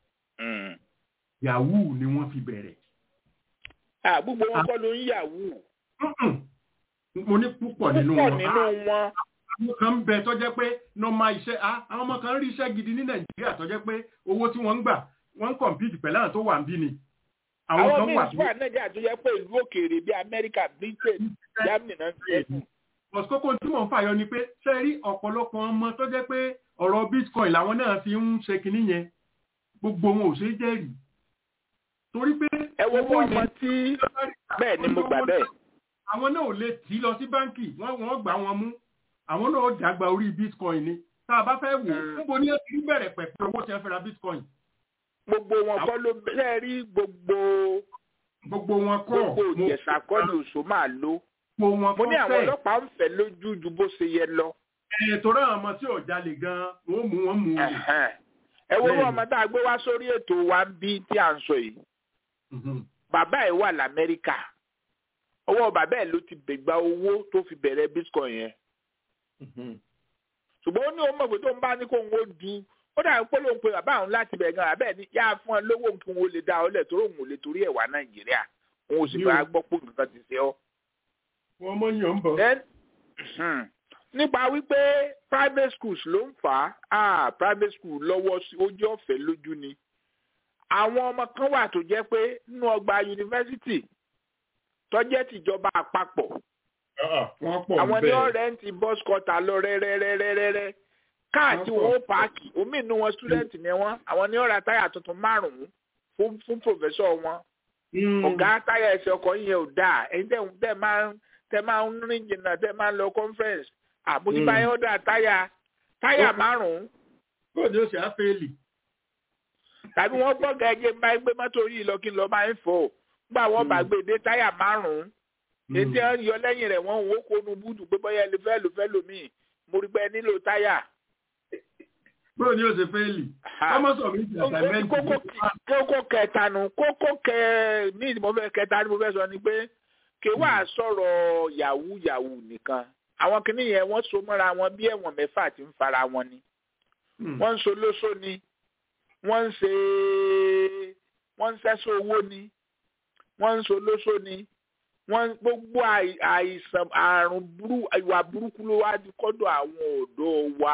yahoo ni wọ́n fi bẹ̀rẹ̀. gbogbo wọn kọ́ ló ń yahoo. mo ní púpọ̀ nínú púpọ̀ wọn. nínú wọn. àwọn kan ń bẹ tó jẹ́ pé nọ́ọ̀mà iṣẹ́ àwọn ọmọ kan rí iṣẹ́ gidi ní nàìjíríà tó jẹ́ pé owó tí wọ́n ń gbà wọ́n ń kọ̀mpìtì pẹ̀lú àwọn tó wà ń bí ni. àwọn míì wà nàìjíríà tó jẹ́ pé ìlú òkèèrè bíi amẹ́ríkà britain germany náà ti ẹ̀ fún. bọ̀sùkókó tí mò ń fàyọ ni pé ṣe rí ọ̀pọ̀lọpọ̀ ọmọ tó jẹ́ pé ọ̀rọ̀ bitcoin làwọn náà fi ń ṣe kinní yẹn gbogbo wọn ò ṣe é jẹ́rìí torí pé. ẹ wo fún ọmọ tí bẹ́ẹ̀ ni mo gbà bẹ́ẹ̀. àwọn náà ò lè tì í lọ sí báńkì wọ́n wọ́n gbà wọn mú àwọn náà ó dàgbà orí bitcoin ni tá a bá fẹ́ wò níbo ni ẹ ti bẹ̀rẹ̀ pẹ̀pẹ̀ owó tí wọ́n fẹ́ ra bitcoin. gbogbo wọn kọ́ ló bẹ́ẹ̀ rí gbogbo. gbogbo wọn kọ́ gbogbo ìjẹ̀sà kọ́ ni òṣò máa lò. gbogbo wọn mo kọ́ ní àwọn ọlọ́pàá ń fẹ́ lójú ju bó ṣe yẹ lọ. ẹ̀ torí àwọn ọmọ tí ò jalè gan-an wọ́n mú wọn mú wọn. ẹ wo ọmọ tá a gbé wá sórí ètò wa ń bí tí à ń sọ yìí bàbá ẹ̀ wà lamẹ́ríkà ọwọ́ bàbá ẹ̀ ló ti gbẹ̀gbà owó tó fi bẹ̀rẹ̀ bitcoin yẹn ṣùgbọ́n ó ní òun mọ̀ pé tó ń bá ní kó ń wo du ó dà pé lóun pe bàbá òun láti bẹ̀ gan bàbá ẹ̀ ní yá fún ọ lówó kí wọn lè dá ọ lẹ̀ torí òun ò lè torí ẹ̀ wá nàìjíríà òun ò sì bá gbọ́ pé nǹkan ti ṣe ọ́. wọ́n mọ̀ yàn ń bọ̀. nípa wípé private schools ló ń fà á private school lọ́wọ́ sí ojú ọ̀fẹ́ lójú ni àwọn ọmọ kan wà tó jẹ́ pé nínú ọgbà yunifásitì tó jẹ́ tìjọba àpapọ̀ àwọn ní ọ̀rẹ́ǹtì bus cutter lọ rẹ́rẹ́rẹ́rẹ́rẹ́ káà tí wọ́n ó páàkì omi inú wọn student ni wọ́n àwọn ní ọ̀rà táyà tuntun márùn-ún fún fún professor wọn ọ̀gá táyà ẹsẹ̀ ọkọ̀ yẹn ò dáa ẹ̀yin tẹ̀ tẹ̀ máa ń tẹ̀ máa ń rìn jìnnà tẹ̀ máa ń lọ conference àmójúbáyọ̀ ọ̀dà táyà táyà márùn-ún. bóòdù ó ṣe á fẹ́ẹ̀lì tàbí wọ́n gbọ́ gẹ́gẹ́ bá gbé mọ́tò yìí lọ kí n lọ máa ń fò gbà wọ́n bá gbé dé táyà márùn-ún ètí ẹ̀ ń yọ lẹ́yìn rẹ̀ wọ́n ń wó kónú búdù pé bọ́yá ẹni fẹ́ lò fẹ́ lò míì mo rí pé nílò táyà. bóyá ni ó ṣe fẹ́ẹ̀lì ọmọ sọ mi ti àtàmẹ́ǹtì. kókó kẹta nu kókó kẹ ní mo fẹ́ kẹta ni mo fẹ́ sọ ni pé kí wàá sọ̀rọ̀ yahoo yahoo nìkan àwọn kìnìún yẹn wọ́n so mọ́ra wọn bí ẹ̀wọ̀n mẹ́fà ti ń fara wọn ni wọ́n ń so lóso ni wọ́n ń ṣe wọ́n ń ṣẹ́sọ owó ni wọ́n ń solóso ni wọ́n gbogbo àìsàn àrùn ìwà burúkú ló wá di kọ́dọ̀ àwọn ọ̀dọ́ wa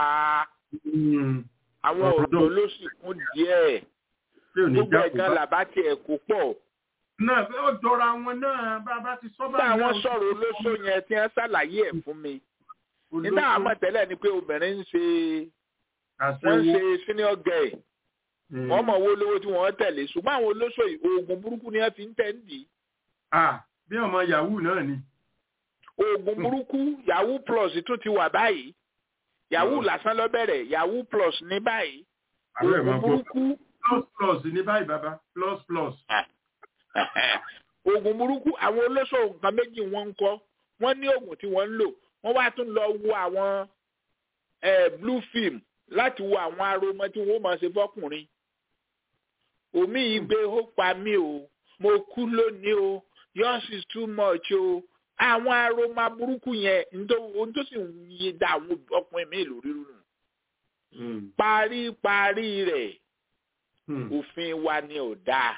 àwọn ọ̀dọ́ ló sì kún díẹ̀ gbogbo ẹ̀gán làbá tiẹ̀ kó pọ̀. náà ó jọra wọn náà bàbá ti sọ bá nígbà wọn sọ̀rọ̀ olóso yẹn tí wọ́n ṣàlàyé ẹ̀ fún mi nígbà àmọ́ tẹ́lẹ̀ ni pé obìnrin ń ṣe wọ́n ń ṣe senior girl wọ́n mọ̀ owó lówó tí wọ́n tẹ̀lé ṣùgbọ́n àwọn olóṣò oògùn burúkú ni wọ́n fi ń tẹ̀ ń dì. bí ọmọ yahoo náà ni. oògùn burúkú yahoo plus tún ti wà báyìí yahoo lásán lọ bẹ̀rẹ̀ yahoo plus ní báyìí oògùn burúkú. plus plus ní báyìí bàbá plus plus. oògùn burúkú àwọn olóṣò nǹkan méjì wọ́n ń kọ́ wọ́n ní oògùn tí wọ́n ń lò wọ́n wá tún lọ wo àwọn blue film láti wo àwọn aromọ tí wọ́n máa ṣe fọ́kùnrin omi yìí gbé ó pa mí o mo kú lónìí o yours is too much o àwọn aroma burúkú yẹn ohun tó sì ń yé da àwọn ọkùnrin mi lórí rúnù parí parí rẹ̀ òfin wa ni ò dáa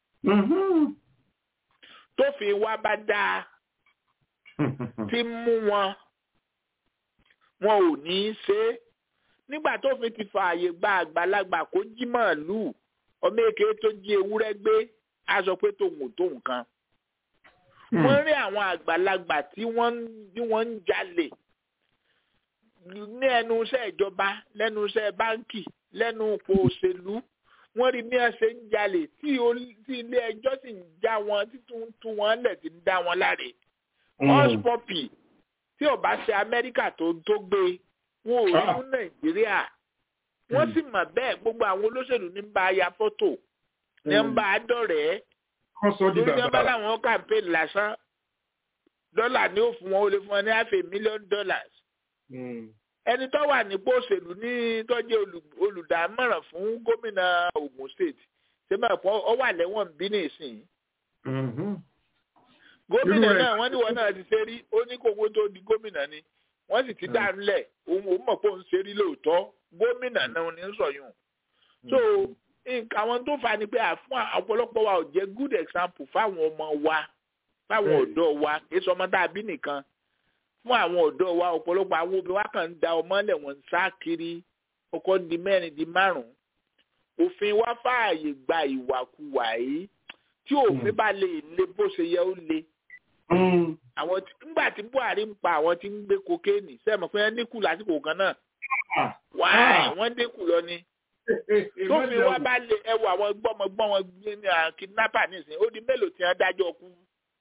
tófin wa bá dáa tí mú wọn wọn ò ní í ṣe é nígbà tó fi ti fààyè gba àgbàlagbà kó jí màálùú ọmọ èké tó jí ewúrẹ́ gbé a sọ pé tòun ò tó nǹkan. wọ́n rí àwọn àgbàlagbà tí wọ́n ń jalè ní ẹnu iṣẹ́ ìjọba lẹ́nu iṣẹ́ báńkì lẹ́nu ipò òṣèlú wọ́n rí bí wọ́n ṣe ń jalè tí ilé ẹjọ́ sì ń já wọn títún tú wọn lẹ̀ tí ń dá wọn láre. hushpuppi tí ó bá ṣe amẹ́ríkà tó tó gbé wọn ò rí fún nàìjíríà wọ́n sì mọ̀ bẹ́ẹ̀ gbogbo àwọn olóṣèlú ní bá ya fọ́tò ní ń bá a dọ̀rẹ́ lórí ní wọ́n bá láwọn campaign lásán dọ́là ni ó fún wọn ó lè fún wọn ní half a million dollars ẹni tó wà nípò òṣèlú ní tọ́jú olùdámọ̀ràn fún gómìnà Ògùn state ṣé máa fọ ọ wà lẹ́wọ̀n bí nìsín gómìnà Irú rẹ̀- náà wọ́n ní wọn náà ti ṣe rí ó ní kókó tó di gómìnà ni wọ́n sì ti dá nílẹ̀ òun ò mọ̀ pé òun ṣe rí lóòótọ́ gómìnà náà ní sọ̀yún so nǹkan àwọn tó fà ni pé àfún ọ̀pọ̀lọpọ̀ wa ò jẹ́ good example fáwọn ọmọ wa fáwọn Bẹ́ẹ̀ni. ọ̀dọ́ wa kì í sọ ọmọ tá a bí nìkan fún àwọn ọ̀dọ́ wa ọ̀pọ̀lọpọ̀ àwọn obìnrin wa kàn ń da ọmọlẹ̀ wọn ń sá kiri ọkọ di mẹ́rin di márùn-ún òfin wa fààyè gba ìwàkuwà yìí tí òfin bá lè le bó ṣe yẹ ó le àwọn tí nígbà tí buhari ń pa àwọn tí ń gbé kokéènì sẹ́mi pé wọ́n dínkù lásìkò kan náà wáá wọ́n dínkù lọ ni tófin wa bá lè ẹwọ àwọn gbọ́mọgbọ́n wọn gbé ní à, kidnapper nísìnyí ó di mélòó tí wọ́n dájọ́ kú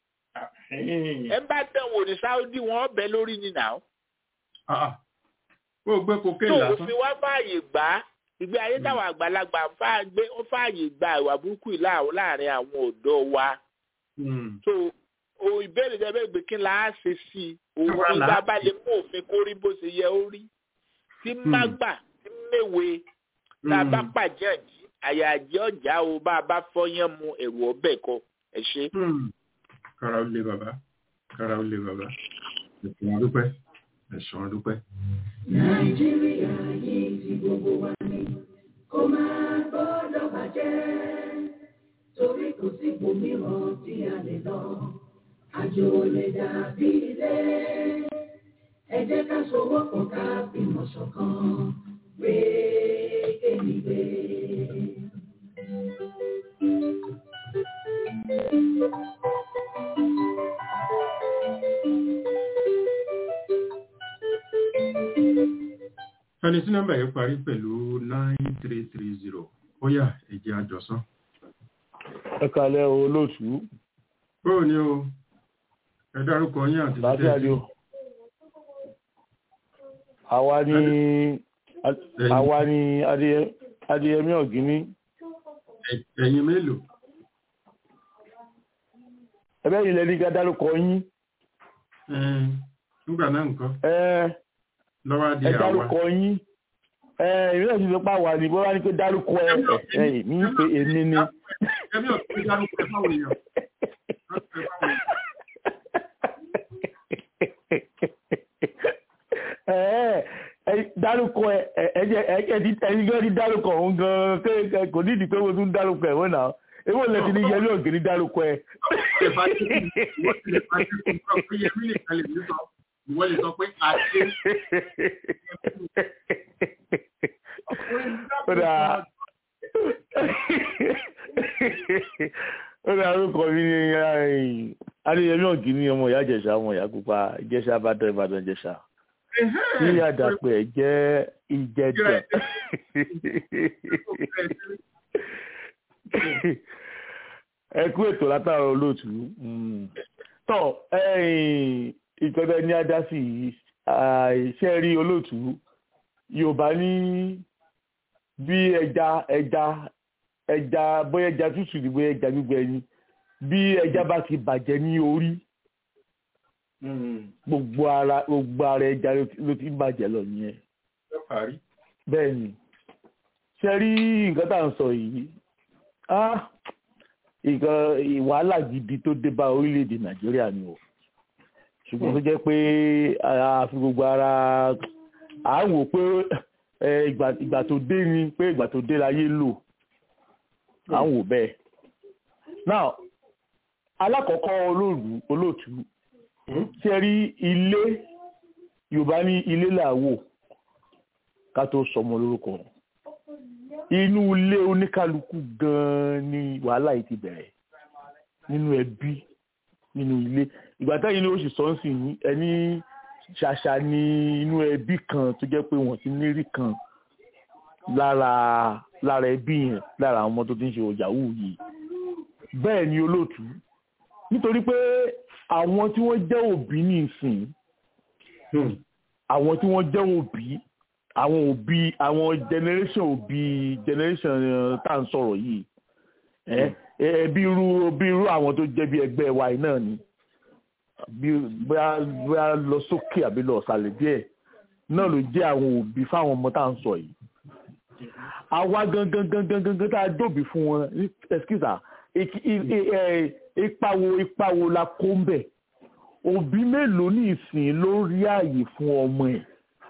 ẹ bá dánwò ní saudi wọn bẹ lórí ni nà ó ó gbé kokéènì tó lásán òfin wa fààyè gbà á ìgbé ayé táwọn àgbàlagbà ń fà gbé ó fààyè gba ìwà burúkú yìí láà- láàrin àwọn ọ̀dọ́ wa Mm. so o ìbéèrè jẹ́ bẹ́ẹ̀ pé kí la á ṣe sí i Kí wá òun là á ìgbà bá lè mú òfin kó rí bó ṣe yẹ ó rí tí má gbà tí méwe tá a bá Mm. pàjẹ́ àjí àyà àjẹ́ ọ̀já o bá a bá fọyán mu ẹ̀rù ọbẹ̀ kọ ẹ̀ ṣe. Hmm. kára ó lé bàbá kára ó lé bàbá ẹ̀sùn àdúpẹ́ ẹ̀sùn àdúpẹ́. Nàìjíríà yìí ti gbogbo wa ni kó máa gbọ́dọ̀ bàjẹ́ torí kò sí ibòmíràn tí a lè lọ àjò ò lè dàbí ilé ẹ jẹ́ ká sowọ́pọ̀ ká fìmọ̀ ṣọ̀kan gbé kémi gbé. ẹni tí nọ́mbà yẹn parí pẹ̀lú nine three three zero ó yá ẹ̀jẹ̀ àjọsán. ẹ kalẹ o olóòtú bóò ni o ẹ dárúkọ yín àti láti àjò àwa ni àwa ni Adéyẹ- adéyẹmí ọ̀gíní ẹ̀yin mélòó. ẹbẹ́ yìí lẹ́ni ká dárúkọ yín Ẹn, nígbà náà nǹkan ẹ lọ́wọ́ di ẹ àwa. dárúkọ yín ẹ ìrìnà ti fi pa wà ní bọ́lá ní pé dárúkọ ẹ ẹ mi ń pe èmi ni ẹbí ò ti dárúkọ ẹ fáwọn èèyàn. ẹ ẹ dárúkọ ẹ ẹ ẹ jẹ ẹ jẹ ti ẹni gan ni dárúkọ òun gan kéèké kò ní ìdí pé mo tún dárúkọ ẹ wọn náà èwo lẹ ti ní yẹmí ọ̀gẹ́ni dárúkọ ẹ. Ìwọ́n ti lè pàṣẹ fún un pé Yẹmí nìkan lè ní sọ. Ìwọ́n lè sọ pé àṣẹ. ó dáa ó dáa orúkọ mi ní adéyẹmí ọ̀gíní ọmọ ìyá ìjẹ̀ṣà ọmọ ìyá pupa ìjẹ̀ṣà ìbàdàn ìbàdàn ìjẹ̀ṣà ní àdàpọ̀ ẹ̀ jẹ́ ìjẹ̀dàn ẹ kú ètò látàrọ olóòtú Mm. tọ ìpẹbẹ ní adásí yìí àìṣe rí olóòtú yorùbá ní bí ẹja ẹja ẹja bóyá ẹja tútù ni bóyá ẹja gbígbẹ ni bí ẹja bá ti bàjẹ́ ní orí gbogbo ara gbogbo ara ẹja ló ti- ló ti ń bàjẹ́ lọ nìyẹn bẹ́ẹ̀ ni ṣe rí nǹkan tá à ń sọ yìí ah nǹkan wàhálà gidi tó dé bá orílẹ̀-èdè nàìjíríà ni o ṣùgbọ́n tó jẹ́ pé àfi gbogbo ara à ń wò pé ẹ, ìgbà ìgbà tó dé ni pé ìgbà tó dé láyé lò à ń wò bẹ́ẹ̀ now alákọ̀ọ́kọ́ olóòlù olóòtú ṣe rí ilé yorùbá ní ilé làwò ká tó sọmọ lórúkọ inú ilé oníkálukú gan-an ni wàhálà yìí ti bẹ̀rẹ̀ nínú ẹbí nínú ilé ìgbà táyìn ni ó sì sọ ń sìn yín ẹni ṣàṣà ní inú ẹbí kan tó jẹ́ pé wọ́n ti nírí kan lára lára ẹbí yẹn lára àwọn ọmọ tó ti ń ṣe òjàwù yìí bẹ́ẹ̀ ni olóòtú nítorí pé àwọn tí wọ́n jẹ́ òbí ní ìsìn àwọn tí wọ́n jẹ́ òbí àwọn òbí àwọn generation òbí generation eh, tá à ń sọ̀rọ̀ yìí ẹ ẹ bí irú bí irú àwọn tó jẹ́ bí ẹgbẹ́ wa yìí náà ni bí bóyá bóyá lọ sókè àbí lọ ọ̀sàlẹ̀ díẹ̀ náà ló jẹ́ àwọn òbí fáwọn ọmọ tá à ń sọ yìí àwa gangan gangan gangan tá a dòbí fún wọn ní ẹsikísà ipa wo ipa wo la kó ń bẹ̀ òbí mélòó ní ìsìn ló rí ààyè fún ọmọ ẹ̀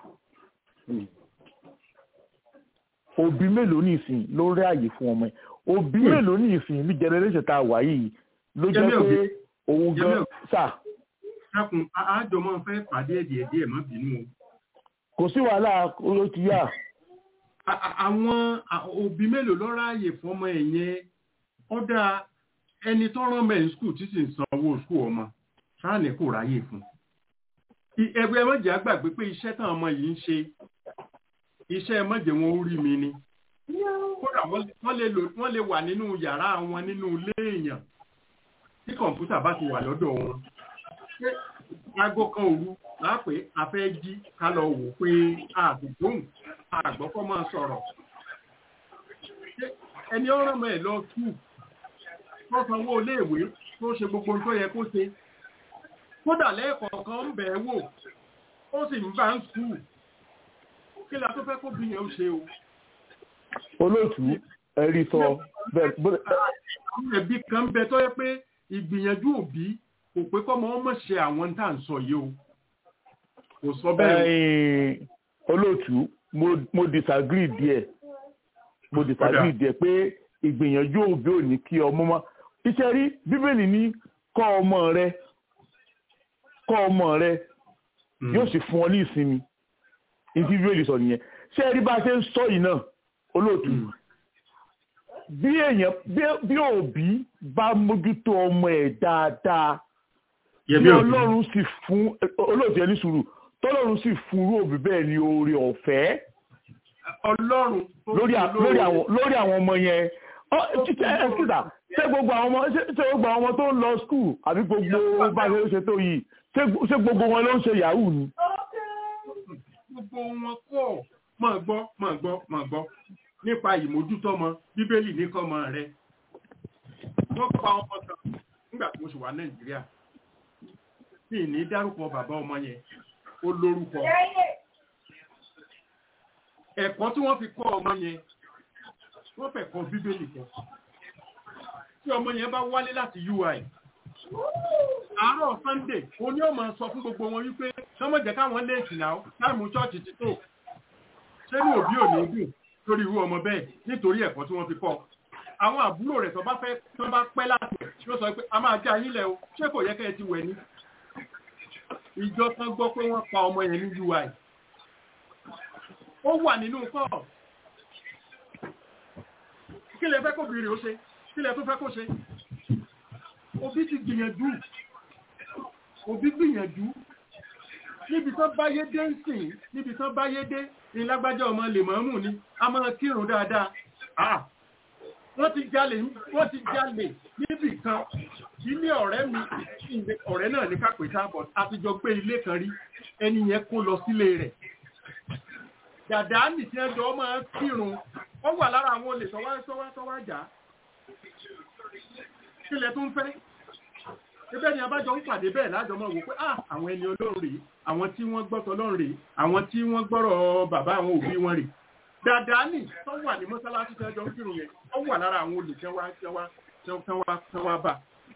òbí mélòó ní ìsìn ló rí ààyè fún ọmọ ẹ̀ òbí mélòó ní ìsìn ní generation tá a wà yìí ló jẹ́ pé òun gan sà. dákun àjọ máa fẹ́ pàdé díẹ̀ díẹ̀ má bínú o. kò sí wàhálà ló ti yá. àwọn òbí mélòó ló ráàyè fún ọmọ ẹ̀ yẹn ó dáa ẹni tó rán mẹ́rin skul tí sì ń san owó skul ọmọ sáàni kò ráyè fún ẹgbẹ́ mọ́jẹ́ àgbàgbé pé iṣẹ́ táwọn ọmọ yìí ń ṣe iṣẹ́ mọ́jẹ́ wọn ó rí mi ni kódà wọ́n lè wà nínú yàrá wọn nínú ilé èèyàn tí kọ̀ǹpútà bá ti wà lọ́dọ̀ wọn aago kan òru lápè afẹ́ jí ká lọ wò pé àgbògbóhùn àgbọ́kọ́ máa sọ̀rọ̀ ẹni ọ̀rọ̀ mọ́ ẹ̀ lọ skul tó sanwó iléèwé tó ṣe gbogbo tó yẹ kó ṣe kódà lẹ́ẹ̀kọ̀ọ̀kan ń bẹ̀ẹ́ wò ó sì ń bá ń skul kí la tó fẹ́ kó bí yẹn ó ṣe o. olóòtú ẹ̀rí sọ bẹ́ẹ̀. àwọn ẹbí kan bẹ tó yẹ pé ìgbìyànjú òbí kò pé kọ́ mọ́ mọ̀ ṣe àwọn tá à ń sọ yìí o kò sọ bẹ́ẹ̀. olóòtú mo disagree díẹ̀ mo disagree díẹ̀ pé ìgbìyànjú òbí ò ní kí ọmọ mọ́ iṣẹ́ rí bíbélì ní kọ́ ọmọ rẹ kọ́ ọmọ rẹ yóò sì fún ọ ní ìsinmi ìdí bíbélì sọ nìyẹn ṣé ẹ rí bá a ṣe ń sọ yìí náà olóòtú bí èèyàn bí òbí bá mójútó ọmọ ẹ̀ dáadáa bí ọlọ́run sì fún olóòtú ẹni sùúrù tọ́lọ́run sì fún irú òbí bẹ́ẹ̀ ní oore ọ̀fẹ́ ọlọ́run lórí àwọn ọmọ yẹn ẹ̀sìtà ṣé gbogbo àwọn ọmọ ṣé gbogbo àwọn ọmọ tó ń lọ skul àbí gbogbo bá ṣe ṣe tó yìí ṣé gbogbo wọn ló ń ṣe yahoo ni. gbogbo wọn kọ́ máa gbọ́ máa gbọ́ máa gbọ́ nípa ìmójútọ́mọ bíbélì ní kọ́mọ rẹ wọ́n pa ọmọ kan nígbà tí mo ṣe wà nàìjíríà tí ní dárúkọ bàbá ọmọ yẹn ó lórúkọ ẹ̀kọ́ tí wọ́n fi kọ́ ọmọ yẹn wọ́n fẹ́ kọ́ bíbélì kọ́ tí ọmọ yẹn bá wálé láti ui àárọ̀ sunday ó ní ọmọ sọ fún gbogbo wọn wípé sọmọ jẹ́ káwọn léèkì náà táìmù chọ́ọ̀chì ti tó ṣé ní òbí ò ní dùn lórí irú ọmọ bẹ́ẹ̀ nítorí ẹ̀kọ́ tí wọ́n fi kọ́ àwọn àbúrò rẹ̀ tó bá fẹ́ tó bá pẹ́ láti ló sọ pé a máa já yín lẹ̀ o ṣé kò yẹ kẹ́ ẹ ti wẹ̀ ní ìjọ kan gbọ́ pé wọ́n pa ọmọ yẹn ní ui ó wà nínú kọ́ọ̀ kí lẹ fẹ́ kó bèèrè ó ṣe kí lẹ tó fẹ́ kó ṣe òbí ti gbìyànjú òbí gbìyànjú níbi tán báyé dé ń sìn níbi tán báyé dé ní lágbájá ọmọ lèmọ́mù ni a máa kírun dáadáa ah wọ́n ti jalè wọ́n ti jalè níbì kan ilé ọ̀rẹ́ mi ọ̀rẹ́ náà ní kápẹ́tà bọ̀ àtijọ́ gbé ilé kan rí ẹni yẹn kó lọ sílé rẹ̀ dàdá nì tí ẹjọ́ máa kírun ó wà lára àwọn olè tọ́wá tọ́wá tọ́wá jà kílẹ̀ tó ń fẹ́ ẹbẹ́ ni abájọ ń pàdé bẹ́ẹ̀ lájọ mọ́ wò pé ah àwọn ẹni olóhùn rèé àwọn tí wọ́n gbọ́tọ̀ lọ́rùn rèé àwọn tí wọ́n gbọ́rọ̀ bàbá àwọn òbí wọn rèé dàdá nì tó wà ní mọ́sálásí tí ẹjọ́ ń kírun yẹn ó wà lára àwọn olè tẹ́wá tẹ́wá tẹ́wá tẹ́wá bà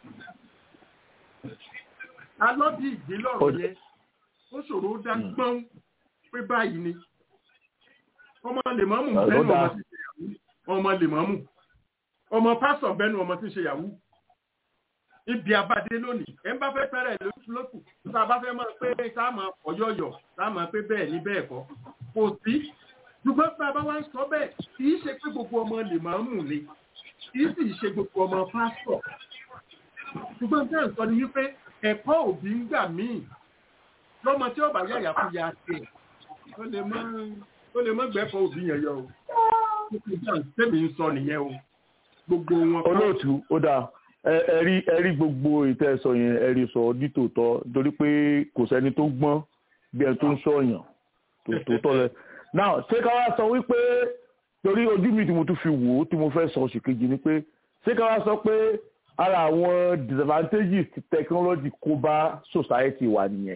alọ́dí ìgbélọ́rọ̀ yẹn ó ṣòro ó dá gbọ́n pé báyìí ni ọmọ lèmọ́mù bẹ́nu ọmọ tí ṣe yàwó ọmọ lèmọ́mù ọmọ pásọ̀ bẹ́nu ọmọ tí ṣe yàwó ibi abadé lónìí ẹ ń bá fẹ́ fẹ́rẹ̀ lókù tá a bá fẹ́ mọ̀ pé táàmù ọ̀yọ̀yọ̀ táàmù pé bẹ́ẹ̀ ni bẹ́ẹ̀ kọ́ kò sí ṣùgbọ́n tá a bá wá ń sọ bẹ́ẹ̀ kì í ṣe pé gbogbo ọmọ lèmọ́mù ni kì í sì ṣe gbogbo ọmọ pásọ̀ ṣùgbọ́n tẹ́ ń sọ ni wípé ẹ̀kọ́ òbí ń gbà míì lọ́mọ tí ó bá yàyà fún ya tẹ̀ ó lè mọ́ ó lè mọ́ gbẹ́fọ́ òbí yẹn yọ o tẹ́mi ń sọ nìyẹn o gbogbo wọn. olóòtú ó dáa ẹ̀rí ẹ̀rí gbogbo ìtẹ́sọ yẹn ẹ̀rí sọ nítòótọ́ torí pé kò sẹ́ni tó gbọ́n bí ẹni tó ń sọ̀yàn tòótọ́ lẹ. now ṣé ká wá sọ wípé torí ojú mi tí mo tún fi wò ó tí mo fẹ́ sọ ṣèkejì ni pé ṣé ká wá sọ pé ara àwọn disadvantages tí technology kó bá society wa nìyẹn.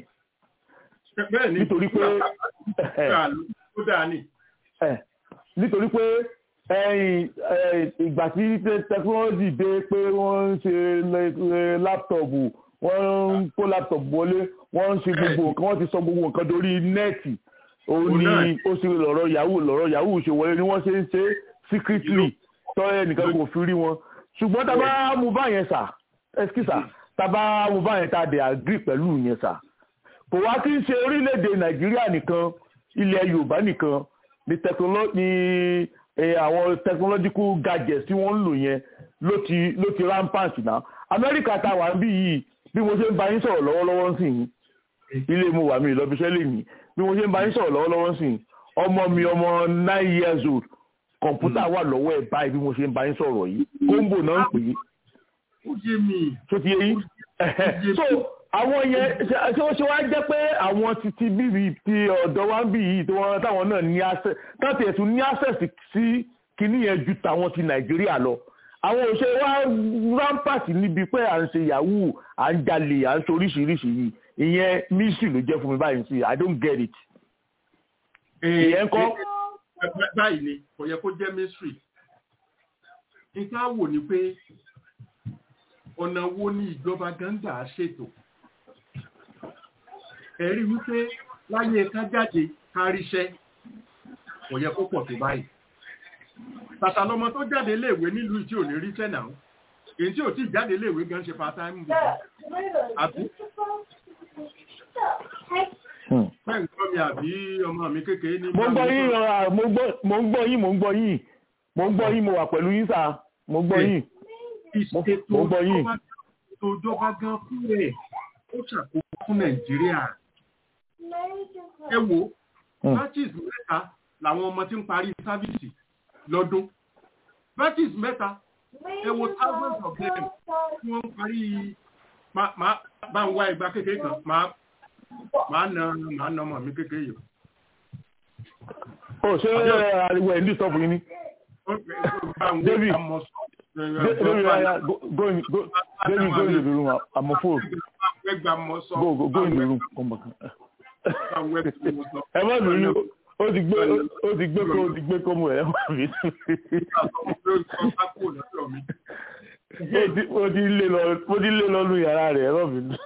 bẹ́ẹ̀ni nítorí pé ó dáa ní. nítorí pé ẹ̀yìn ìgbà tí tẹkinọ́lọ́jì dé pé wọ́n ń ṣe láptọ̀pù wọ́n ń kó láptọ̀pù wọlé wọ́n ń ṣe gbogbo nǹkan wọ́n ti sọ gbogbo nǹkan dorí nẹ́ẹ̀tì òun ni ó ṣe lọ́rọ̀ yahoo lọ́rọ̀ yahoo ṣe wọlé ni wọ́n ṣe ń ṣe secretly tọ́yẹ nìkan kò fi rí wọn ṣùgbọ́n tá a bá mú báyẹn sà ẹskísà tá a bá mú báyẹn tá a dẹ̀ agree pẹ̀lú yẹn sà kò wá kí n ṣe orílẹ̀-èdè nàìjíríà nìkan ilẹ̀ yorùbá nìkan ni àwọn technological gadgets tí wọ́n ń lò yẹn ló ti ló ti rampant náà amẹ́ríkà tá a wà ń bí yìí bí mo ṣe ń bá yín sọ̀rọ̀ lọ́wọ́lọ́wọ́ sí yín ilé mo wà mí ìlọ́bíṣẹ́ lè mí bí mo ṣe ń bá yín sọ̀rọ̀ lọ́wọ́lọ́wọ́ sí yín ọmọ mi ọmọ nine years old kọ̀ǹpútà wà lọ́wọ́ ẹ̀ báyìí bí mo ṣe ń bá yín sọ̀rọ̀ yìí kóńbò náà ń pè é. ó yé mi. tó ti yé yín. so àwọn yẹn ṣé ó ṣe wá jẹ́ pé àwọn titi bíbí ti ọ̀dọ́ wa ń bì yìí tí wọ́n táwọn náà ní access káàtì ẹ̀sùn ní access sí kinní yẹn ju tàwọn ti nàìjíríà lọ àwọn òṣèré wa rampart níbi pé à ń ṣe yahoo à ń jalè à ń ṣe oríṣiríṣi yìí ìyẹn mystery ló jẹ́ fún mi báyìí sí i don't get it. ìyẹn kọ́. báyìí ni kò yẹ kó jẹ́ mystery nǹkan wò ni pé ọ̀nà wo ni ìjọba gánga ṣètò ẹ̀rí wípé láyé ká jáde ká ríṣẹ́ kò yẹ kó pọ̀ tó báyìí tàtà lọmọ tó jáde léèwé nílùú tí ò ní ríṣẹ́ náà èyí tí ò tí jáde léèwé gan ṣe part time bù àbí bẹ́ẹ̀ ń gbọ́ mi àbí ọmọ mi kékeré ní. mo ń gbọ́ yín mo ń gbọ́ yín mo ń gbọ́ yín mo ń gbọ́ yín mo wà pẹ̀lú yín sà mo ń gbọ́ yín mo ń gbọ́ yín. ètò ìjọba gan fún ẹ̀ ó ṣàkóso fún nàìjíríà ẹ wo batches mẹ́ta làwọn ọmọ tí ń parí sáfíìsì lọ́dún batches mẹ́ta ẹ wo thousands of them tí wọ́n ń parí bá ń wá ìgbà kékeré kan máa na máa na ọmọ mi kékeré yìí. ó ṣe ariwo ẹ̀ ń dì sọ́ọ̀bù yín ni. David David aya go go in go David go in the room I'm a fool go go go in the room come back. ẹ má bínú ó ti gbé ó ti gbé kó ó ti gbé kó mu ẹ má bínú. ó ti lé lọ ó ti lé lọ lu yàrá rẹ̀ ẹ má bínú.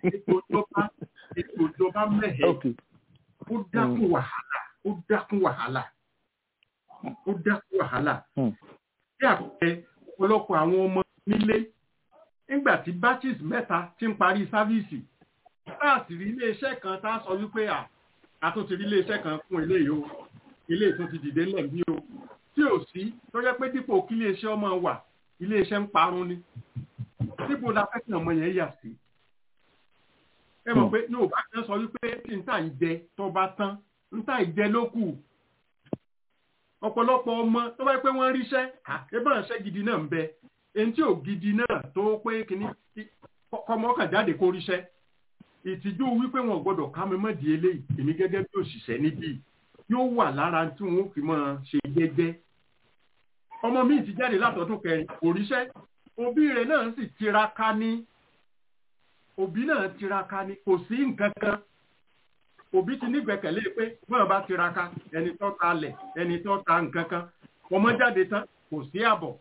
ètò ìjọba mẹ́hẹ̀ẹ́ ó dákún wàhálà ó dákún wàhálà ó dákún wàhálà. bí àpẹẹrẹ ọ̀pọ̀lọpọ̀ àwọn ọmọ nílé nígbà tí batches mẹ́ta ti ń parí sáfíìsì láti rí iléeṣẹ́ kan tá a sọ wípé à a tún ti rí iléeṣẹ́ kan fún ilé yìí o ilé ìtún ti dìde ńlẹ̀ bí o tí ò sí tó jẹ́ pé dípò kí iléeṣẹ́ ọmọ wà iléeṣẹ́ ń parun ni dípò la fẹ́ kí ọmọ yẹn yà sí. ẹ mọ̀ pé yóò bá kan sọ wípé tí n tà ń jẹ tó bá tán n tà ń jẹ ló kù ọ̀pọ̀lọpọ̀ ọmọ tó bá pé wọ́n ríṣẹ́ ẹbọn ṣẹ́ gidi náà ń bẹ èyí tí ò gidi náà tó pé kínní kọmọ kàn jáde kó ríṣẹ́ ìtìjú wípé wọn gbọ́dọ̀ ká mi mọ́ di eléyìí èmi gẹ́gẹ́ bí òṣìṣẹ́ níbí yóò wà lára tí wọn fi máa ṣe jẹ́jẹ́ ọmọ mi ti jáde látọdún kẹrin kò ríṣẹ́ òbí rẹ̀ náà sì tiraka ní òbí náà tiraka ní kò sí nǹkan kan òbí ti nígbẹ̀kẹ̀lé pé bọ́n bá tiraka ẹni tó ta lẹ̀ ẹni tó ta nǹkan kan ọmọ jáde tán kò sí àbọ̀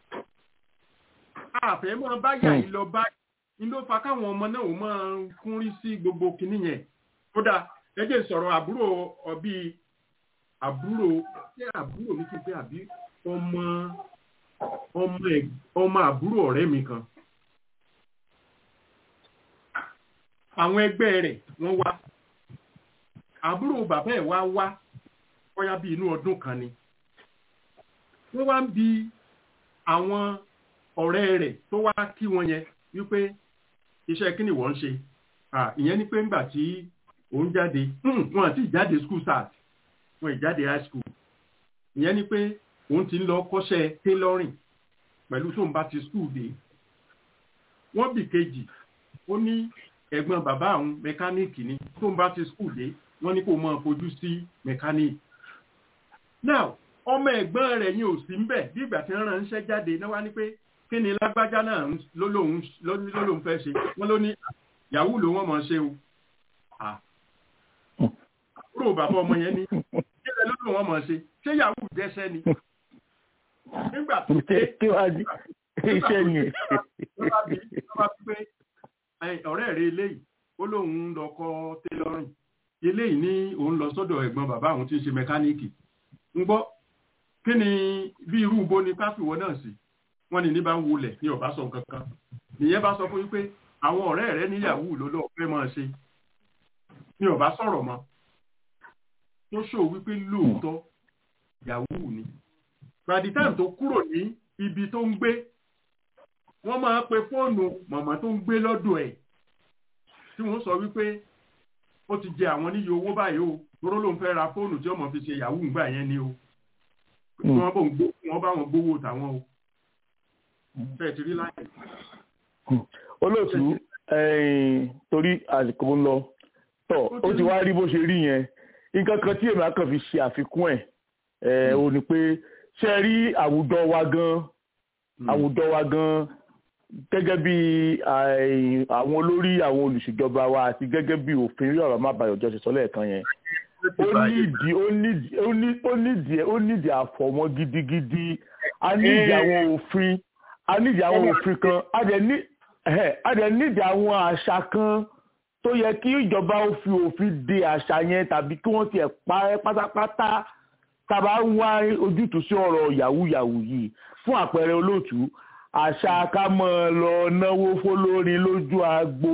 àfẹ́ máa bá yà yìí lọ báyìí ní ló fa káwọn ọmọ náà ò máa kún rí sí gbogbo kinní yẹn kódà ẹjẹ sọ̀rọ̀ àbúrò ọbí àbúrò ṣé àbúrò mi ti pé àbí ọmọ ọmọ ẹ ọmọ àbúrò ọ̀rẹ́ mi kan àwọn ẹgbẹ́ rẹ̀ wọ́n wá àbúrò bàbá ẹ̀ wá wá bóyá bí inú ọdún kan ni wọ́n wá ń bi àwọn ọ̀rẹ́ rẹ̀ tó wá kí wọn yẹn wípé iṣẹ́ kí ni wọ́n ń ṣe ìyẹn ni pé ńgbà tí òun jáde wọn àti ìjáde school start wọn ìjáde high school ìyẹn ni pé òun ti ń lọ kọ́ṣẹ́ tailoring pẹ̀lú tóun bá ti school dé wọ́n bì kejì ó ní ẹ̀gbọ́n bàbá àwọn mẹkáníìkì ni tóun bá ti school dé wọ́n ní kó máa fojú sí mẹkáníìkì now ọmọ ẹ̀gbọ́n rẹ̀ yín ò sí ń bẹ̀ bí ìgbà tí wọ́n ránṣẹ́ jáde náà wá ní pé kí ni lágbájá náà lólóhun fẹ́ ṣe wọ́n ló ní yahoo ló wọ́n mọ̀ ṣe o kúrò bàbá ọmọ yẹn ní kílẹ̀ lólóhun wọ́n mọ̀ ṣe ṣé yahoo dẹ́ṣẹ́ ni nígbà tó dé kí wàá di iṣẹ́ ni. ọ̀rẹ́ rẹ̀ eléyìí ó lóun ń lọ kọ́ tẹ́lọ́rìn eléyìí ní òun lọ sọ́dọ̀ ẹ̀gbọ́n bàbá àwọn tí ń ṣe mẹkáníìkì ń gbọ́ kí ni bí irú ibo ni káfíwọ́ náà sí wọ́n ní ní bá ń wulẹ̀ ní ọ̀bá sọ nǹkan kan nìyẹn bá sọ fún yín pé àwọn ọ̀rẹ́ rẹ̀ níyàwó ló lọ́ọ́ fẹ́ máa ṣe ní ọ̀bá sọ̀rọ̀ mọ́ tó ṣò wípé lóòótọ́ yahoo ni by the time tó kúrò ní ibi tó ń gbé wọ́n máa pe fóònù màmá tó ń gbé lọ́dọ̀ ẹ̀ tí wọ́n sọ wípé ó ti jẹ àwọn níye owó báyìí o lóró ló ń fẹ́ ra fóònù tí ọmọ fi ṣe yahoo ńgbà yẹn ni o wọ́n bò ń gbó wọ́n bá wọn gbówó tàwọn o bẹ́ẹ̀ ti rí láyé. olóòtú torí àsìkò ń lọ tọ ó ti wá rí bó ṣe rí yẹn nǹkan kan tí èmi àkàn fi ṣe àfikún ẹ̀ ò ní pé ṣe rí àwùjọ wa gan àwùjọ wa gan gẹ́gẹ́ bí àwọn olórí àwọn olùṣèjọba wa àti gẹ́gẹ́ bí òfin rí ọ̀rọ̀ má bayọ̀ jọ ṣe sọ lẹ́ẹ̀kan yẹn ó nídìí ó nídìí ó nídìí ó nídìí àfọ̀mọ́ gidigidi a nídìí àwọn òfin a nídìí àwọn òfin kan a dẹ̀ nídìí àwọn àṣà kan tó yẹ kí ìjọba ó fi òfin de àṣà yẹn tàbí kí wọ́n tiẹ̀ parẹ́ pátápátá tàbá ń wá ojútùú sí ọ̀rọ̀ yahoo yahoo yìí fún àpẹẹrẹ olóòtú àṣà ká mọ̀ lọ náwó fólórin lójú agbo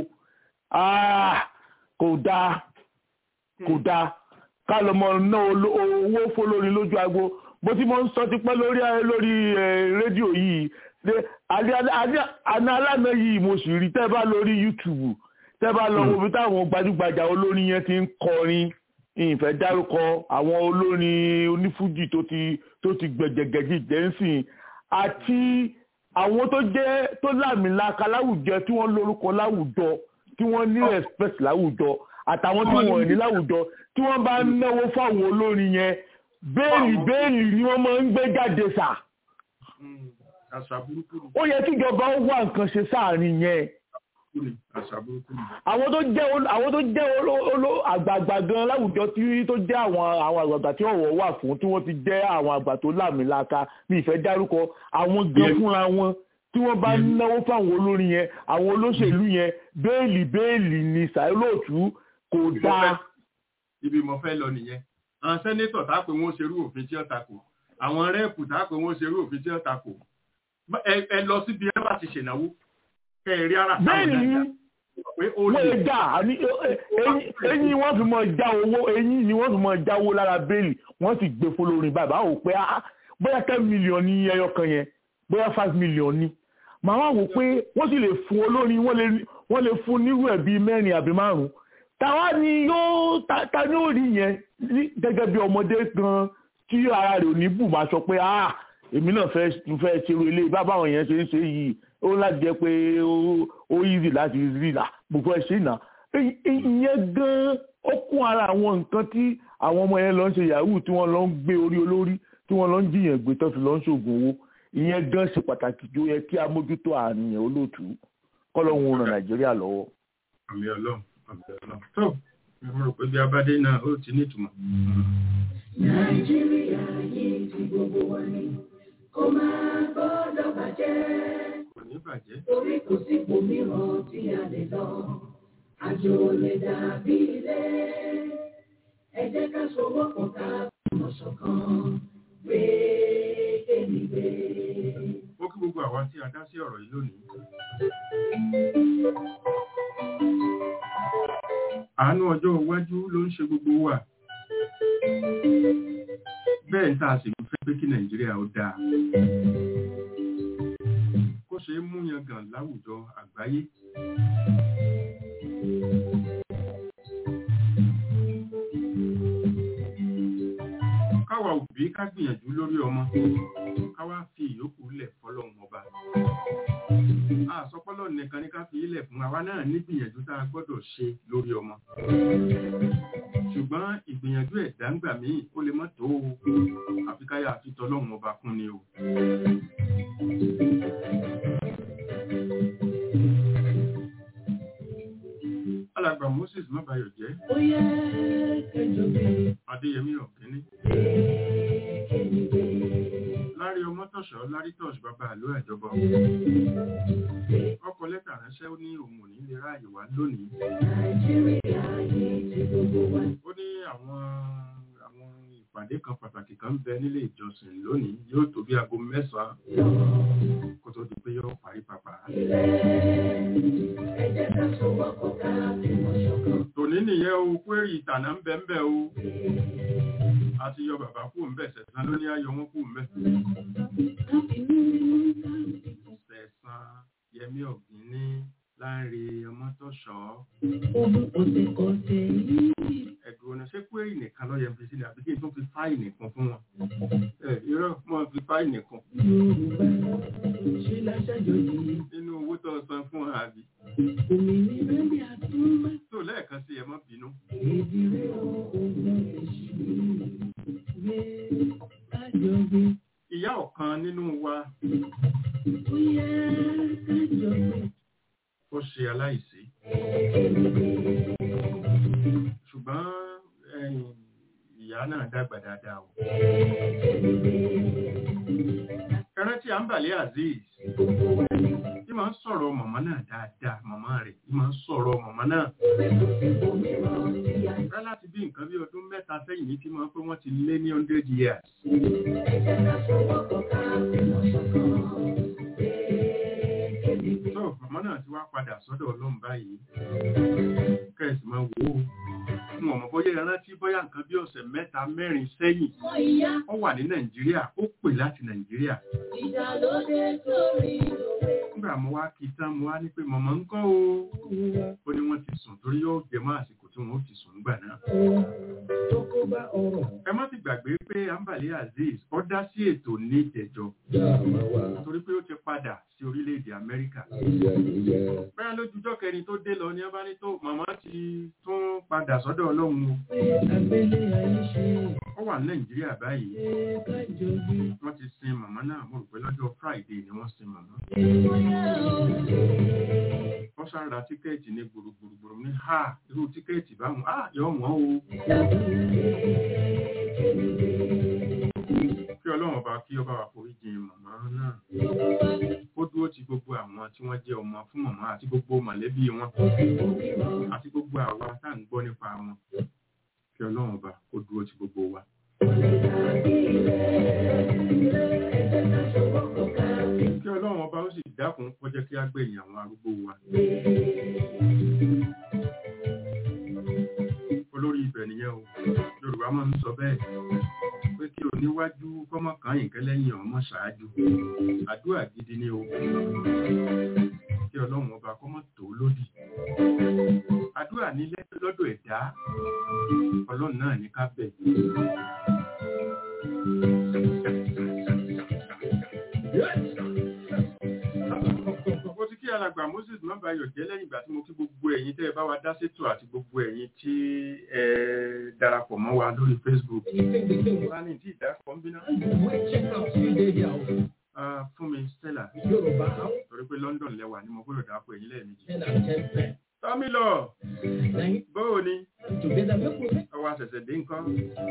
kò dáa kò dáa ká lọ mọ̀ ná owó fólórin lójú agbo bó ti mọ̀ ń sọ tipẹ́ lórí lórí rédíò yìí àná alánà yìí mo sì rí tẹ́ bá lórí YouTube tẹ́ bá lọ wo bí táwọn gbajúgbajà olórin yẹn ti ń kọrin ìfẹ́ dárúkọ àwọn olórin onífújì tó ti tó ti gbẹ̀gẹ̀gẹ̀jì jẹ́nsìn àti àwọn tó jẹ́ tó láàmìlaka láwùjọ tí wọ́n lórúkọ láwùjọ tí wọ́n ní respect láwùjọ àtàwọn tí wọ́n ní láwùjọ tí wọ́n bá náwó fáwọn olórin yẹn béèlì béèlì ni wọ́n máa ń gbé jáde sà. ó yẹ kíjọba ó wá nǹkan ṣe sáàrin yẹn àwọn tó jẹ́ àwọn tó jẹ́ àgbààgbà gan láwùjọ tí tó jẹ́ àwọn àwọn àgbààgbà tí ọ̀wọ̀ wà fún tí wọ́n ti jẹ́ àwọn àgbà tó láàmìlaka ní ìfẹ́ dárúkọ àwọn gan fúnra wọn tí wọ́n bá náwó fáwọn olórin yẹn àwọn olóṣèlú yẹn béèlì béèlì ní sàílòtú kò dáa. ibi mo fẹ́ lọ nìyẹn àwọn sẹ́nétọ̀ tá a pé wọ́n ṣerú òfin tí ó takò àwọn rẹ́ẹ̀pù tá a pé wọ́n ṣerú òfin tí ó takò ẹ lọ síbi ẹ bá ti ṣènáwó kẹrì ara bẹ́ẹ̀ni wọ́n lè dà eyín wọ́n fi mọ já owó eyín ni wọ́n fi mọ jáwó lára bẹ́ẹ̀lì wọ́n sì gbé fọlọ́rin bàbá ò pé bóyá ten million ní ẹyọ kan yẹn bóyá five million ní màá wá wò pé wọ́n sì lè fún olórin wọ́n lè fún nírú ẹ̀ bíi mẹ́rin àbí márùn-ún tàwa ni yóò ta ní òrí yẹn gẹ́gẹ́ bí ọmọdé gan tí ara rẹ̀ ò ní bù máa sọ pé ah èmi náà fẹ́ fẹ́ ṣerú ilé bá báwọn yẹn ṣe ń ṣe yìí ó láti jẹ́ pé ó easy láti rí là gbogbo ẹ̀ ṣe ìnà ìyẹn gan ó kún ara àwọn nǹkan tí àwọn ọmọ yẹn lọ ń ṣe yahoo tí wọ́n lọ ń gbé orí olórí tí wọ́n lọ ń jiyàn gbé tó fi lọ ń ṣoògùn owó ìyẹn gan ṣe pàtàkì jó yẹ kí a mójútó àníyàn olóòtú kọ́lọ́hún ran nàìjíríà lọ́wọ́. àmì ọlọ́run àmì ọlọ́run tó mo rò pé bí abádé náà ó ti nítumọ̀. nàìjíríà yìí ti gbogbo wa ni kó máa gbọ́dọ̀ bàjẹ́. kò ní bàjẹ́. torí kò sí òmíràn tí a lè lọ àjò lè dàbí ilé ẹ jẹ́ ká sowọ́pọ̀ ká mọ̀ ṣọ̀kan gbé kémi gbé. ó kí gbogbo àwa tí a dá sí ọ̀rọ̀ yìí lónìí. àánú ọjọ́ iwájú ló ń ṣe gbogbo wa bẹ́ẹ̀ tá a sì fẹ́ pé kí nàìjíríà ó dáa kó ṣe é mú yangàn láwùjọ àgbáyé káwa òbí ká gbìyànjú lórí ọmọ káwa fi ìyókù lẹ̀ fọlọ́run ọba àsọpọ́lọ́ nìkan ní ká fi ilẹ̀ fún àwa náà ní gbìyànjú tá a gbọ́dọ̀ ṣe lórí ọmọ ṣùgbọ́n ìgbìyànjú ẹ̀dá ń gbà míì ó lè mọ́ tó o àfi káyà àfi tọlọ́run ọba kún ni o. alàgbà moses mọ́bayọ̀ jẹ́ ó yẹ kẹjọ bí adéyẹmí ọ̀gẹ́ni kémi gbé. lárí ọmọtọ̀ṣọ́ lárítọ̀ṣ bàbá àlọ́ ẹ̀jọba ọkọ̀ lẹ́tà ránṣẹ́ ó ní òun ò ní lè ráàyè wá lónìí ó ní àwọn àwọn ìpàdé kan pàtàkì kan ń bẹ nílé ìjọsìn lónìí yóò tó bí aago mẹ́sàn-án kó tó di pé yóò parí pàpà. tòní nìyẹn o kwérì ìtànà ń bẹ ń bẹ o àti yọ bàbá kú ń bẹ sẹ̀sán ló ní ayọ̀ wọn kú ń bẹ. sẹ̀sán yẹmí ọ̀gbìn ní láàrin ọmọtọ̀ṣọ́ ẹ̀dùn ọ̀nà ṣé kwérì nìkan ló yẹ fi sílẹ̀ àbí kí n tó fi fáìnì kan fún wọn. ẹ irọ́ mọ́ fi fáìnì kan. nínú owó tó san fún wọn àbí. tó lẹ́ẹ̀kan sí ẹ má bínú. ìyá ọ̀kan nínú wa ó ṣe aláìsí ṣùgbọ́n ìyá náà dàgbà dáadáa o ẹran tí a ń bàlẹ́ azeez tí máa ń sọ̀rọ̀ màmá náà dáadáa màmá rẹ̀ tí máa ń sọ̀rọ̀ màmá náà rẹ́ láti bí nǹkan bí ọdún mẹ́ta sẹ́yìn ní tí máa ń pé wọ́n ti lé ní hundred years tó màmá náà ti wá padà sọ́dọ̀ ọlọ́run báyìí kẹ́sì máa wò ó fún ọmọ bóyá ìrántí bóyá nǹkan bí ọ̀sẹ̀ mẹ́ta mẹ́rin sẹ́yìn ó wà ní nàìjíríà ó pè láti nàìjíríà nígbà mo wá kí tán mo wá ní pé mọ̀mọ́ ń kọ́ o ó ní wọ́n ti sùn torí yóò jẹ mọ́ àsìkò tí wọ́n ó ti sùn nígbà náà. ẹ má ti gbàgbé pé ambali azeez ó dá sí ètò ní ìjẹjọ torí pé ó ti padà sí orílẹ̀-èdè amẹ́ríkà. bẹ́ẹ̀ lójújọ́ kẹrin tó dé lọ ní abáni tó màmá ti tún padà sọ́dọ̀ ọlọ́run o. ó wà ní nàìjíríà báyìí wọ́n ti sin màmá náà mo rò pé lọ́jọ́ friday ni wọ́n sin màmá wọ́n sára tíkẹ́ẹ̀tì ní gbùrùgbùrùgbùrù ní ha irú tíkẹ́ẹ̀tì báwọn á yọ wọ́n o kí ọlọ́run bá kí ọba wa forí jìn màmá náà ó dúró ti gbogbo àwọn tí wọ́n jẹ́ ọmọ fún màmá àti gbogbo mọ̀lẹ́bí wọn àti gbogbo àwa tá à ń gbọ́ nípa wọn kí ọlọ́run bá kó dúró ti gbogbo wa. kí ọlọ́run ọba ó sì dákun kó jẹ́ kí á gbẹ̀yìn àwọn arúgbó wa. olórí ibẹ̀ nìyẹn o yorùbá máa ń sọ bẹ́ẹ̀ pé kí oníwájú kọ́mọ kan yìnkẹ́ lẹ́yìn ọmọ ṣáájú àdúrà gidi ni o kí ọlọ́run ọba kọ́mọ tó lódì àdúrà ní lọ́dọ̀ ẹ̀dá ọlọ́run náà ní ká bẹ̀. mo ti kí alàgbà moses mọ́bàáyọ̀ jẹ́ lẹ́yìn ìgbà tí mo kí gbogbo ẹ̀yin tẹ́ ẹ bá wa dá sétò àti gbogbo ẹ̀yin tí ẹ darapọ̀ mọ́ wa lórí facebook. wọ́n á ní tí ìdákọ̀ ń bínú. fún mi stella torí pé london lẹ́wà ni mo gbọ́dọ̀ dápọ̀ ẹ̀yin lẹ́ẹ̀mejì. tọ́mílọ̀ bóò ni ọwọ́ àṣẹ̀ṣẹ̀ dé nǹkan.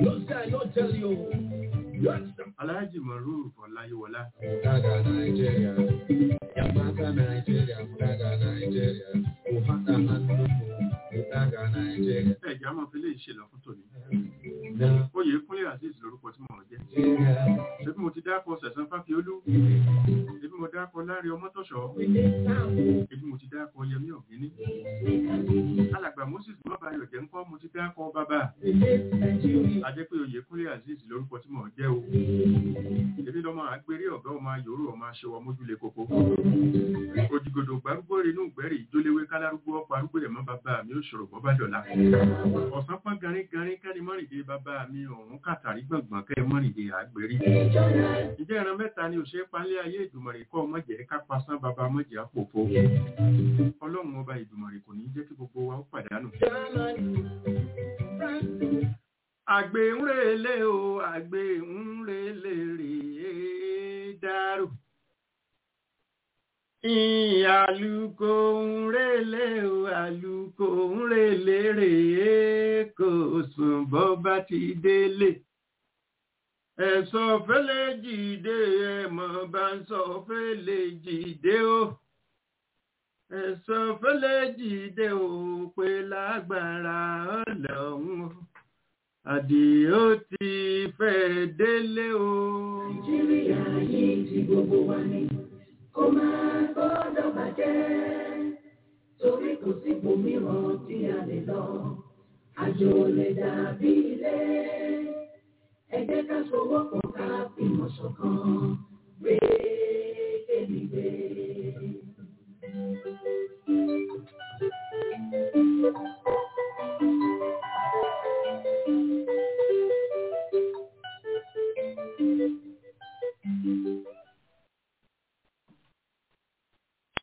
Aláàjì Mọ̀rúù Fọláyíwọlá. Mùdága Nàìjíríà, Yamata Nàìjíríà, Mùdága Nàìjíríà, Òhátà Hánúmù, Mùdága Nàìjíríà. Ẹ̀já máa fi lè ṣe lọ fún tòní. Oyè Kúnlé Azeez lorúkọ tí mo jẹ́. Ṣébí mo ti dákọ̀ Sẹ̀sán Fáfiolú. Ṣébí mo dákọ̀ Lárí Ọmọ́tọ̀ṣọ́. Ṣébí mo ti dákọ̀ Yẹmí Ọ̀gíní. Alàgbà Moses Mọ́bàyọ̀ jẹ́ ńkọ́ mo ti dákọ̀ bàbá. A jẹ́ pé oyè Kúnlé Azeez lorúkọ tí mo jẹ́ o. Èmi lọ́mọ àgbèrè ọ̀gá ọmọ ayòrò ọmọ aṣọwọ́ mójúlé koko. Òjìgòdò gbárúgbó inú ìgbẹ́rì ìjóléwé kálárúgbó ọ̀pọ̀ arúgbó ẹ̀mọ́ bàbá mi ò ṣòro bọ́ bá dọ̀la. Ọ̀sán pọ́n garin garin kẹ́ni mọ́rìndé bàbá mi ọ̀hún kàtàrí gbọ̀ngbọ̀n kẹ́ mọ́rìndé àgbèrè. Ìjẹ́ ìran mẹ́ta ni òṣèré palẹ́ ayé ìdùmọ̀rì kọ́ mọ̀jẹ̀ ká pasán bàbá mọ̀jẹ̀ àpòfo. Ọlọ́run ọba ìdùmọ̀rì kò ní jẹ́ kí gbogbo wa ó pàdánù. Àgbè ń relé o, àgbè ń relé rèé dárò. Àlùkò ń relé o, àlùkò ń relé rèé kò sùn bọ́ bá ti délé. ẹ̀sọ́ fẹ́lẹ́ jìde ẹ̀mọ̀ bá ń sọ fẹ́lẹ́ jìde o ẹ̀sọ́ fẹ́lẹ́ jìde o pé lágbára ọlọ́run o àdìó ti fẹ́ délé o. nàìjíríà yìí ti gbogbo wa ni kó máa gbọ́dọ̀ bàjẹ́ torí kò sí ibòmíràn tí a lè lọ àjò lè dàbí ilé ẹ jẹ́ ká sowọ́pọ̀ ká fìmọ̀ ṣọ̀kan rèé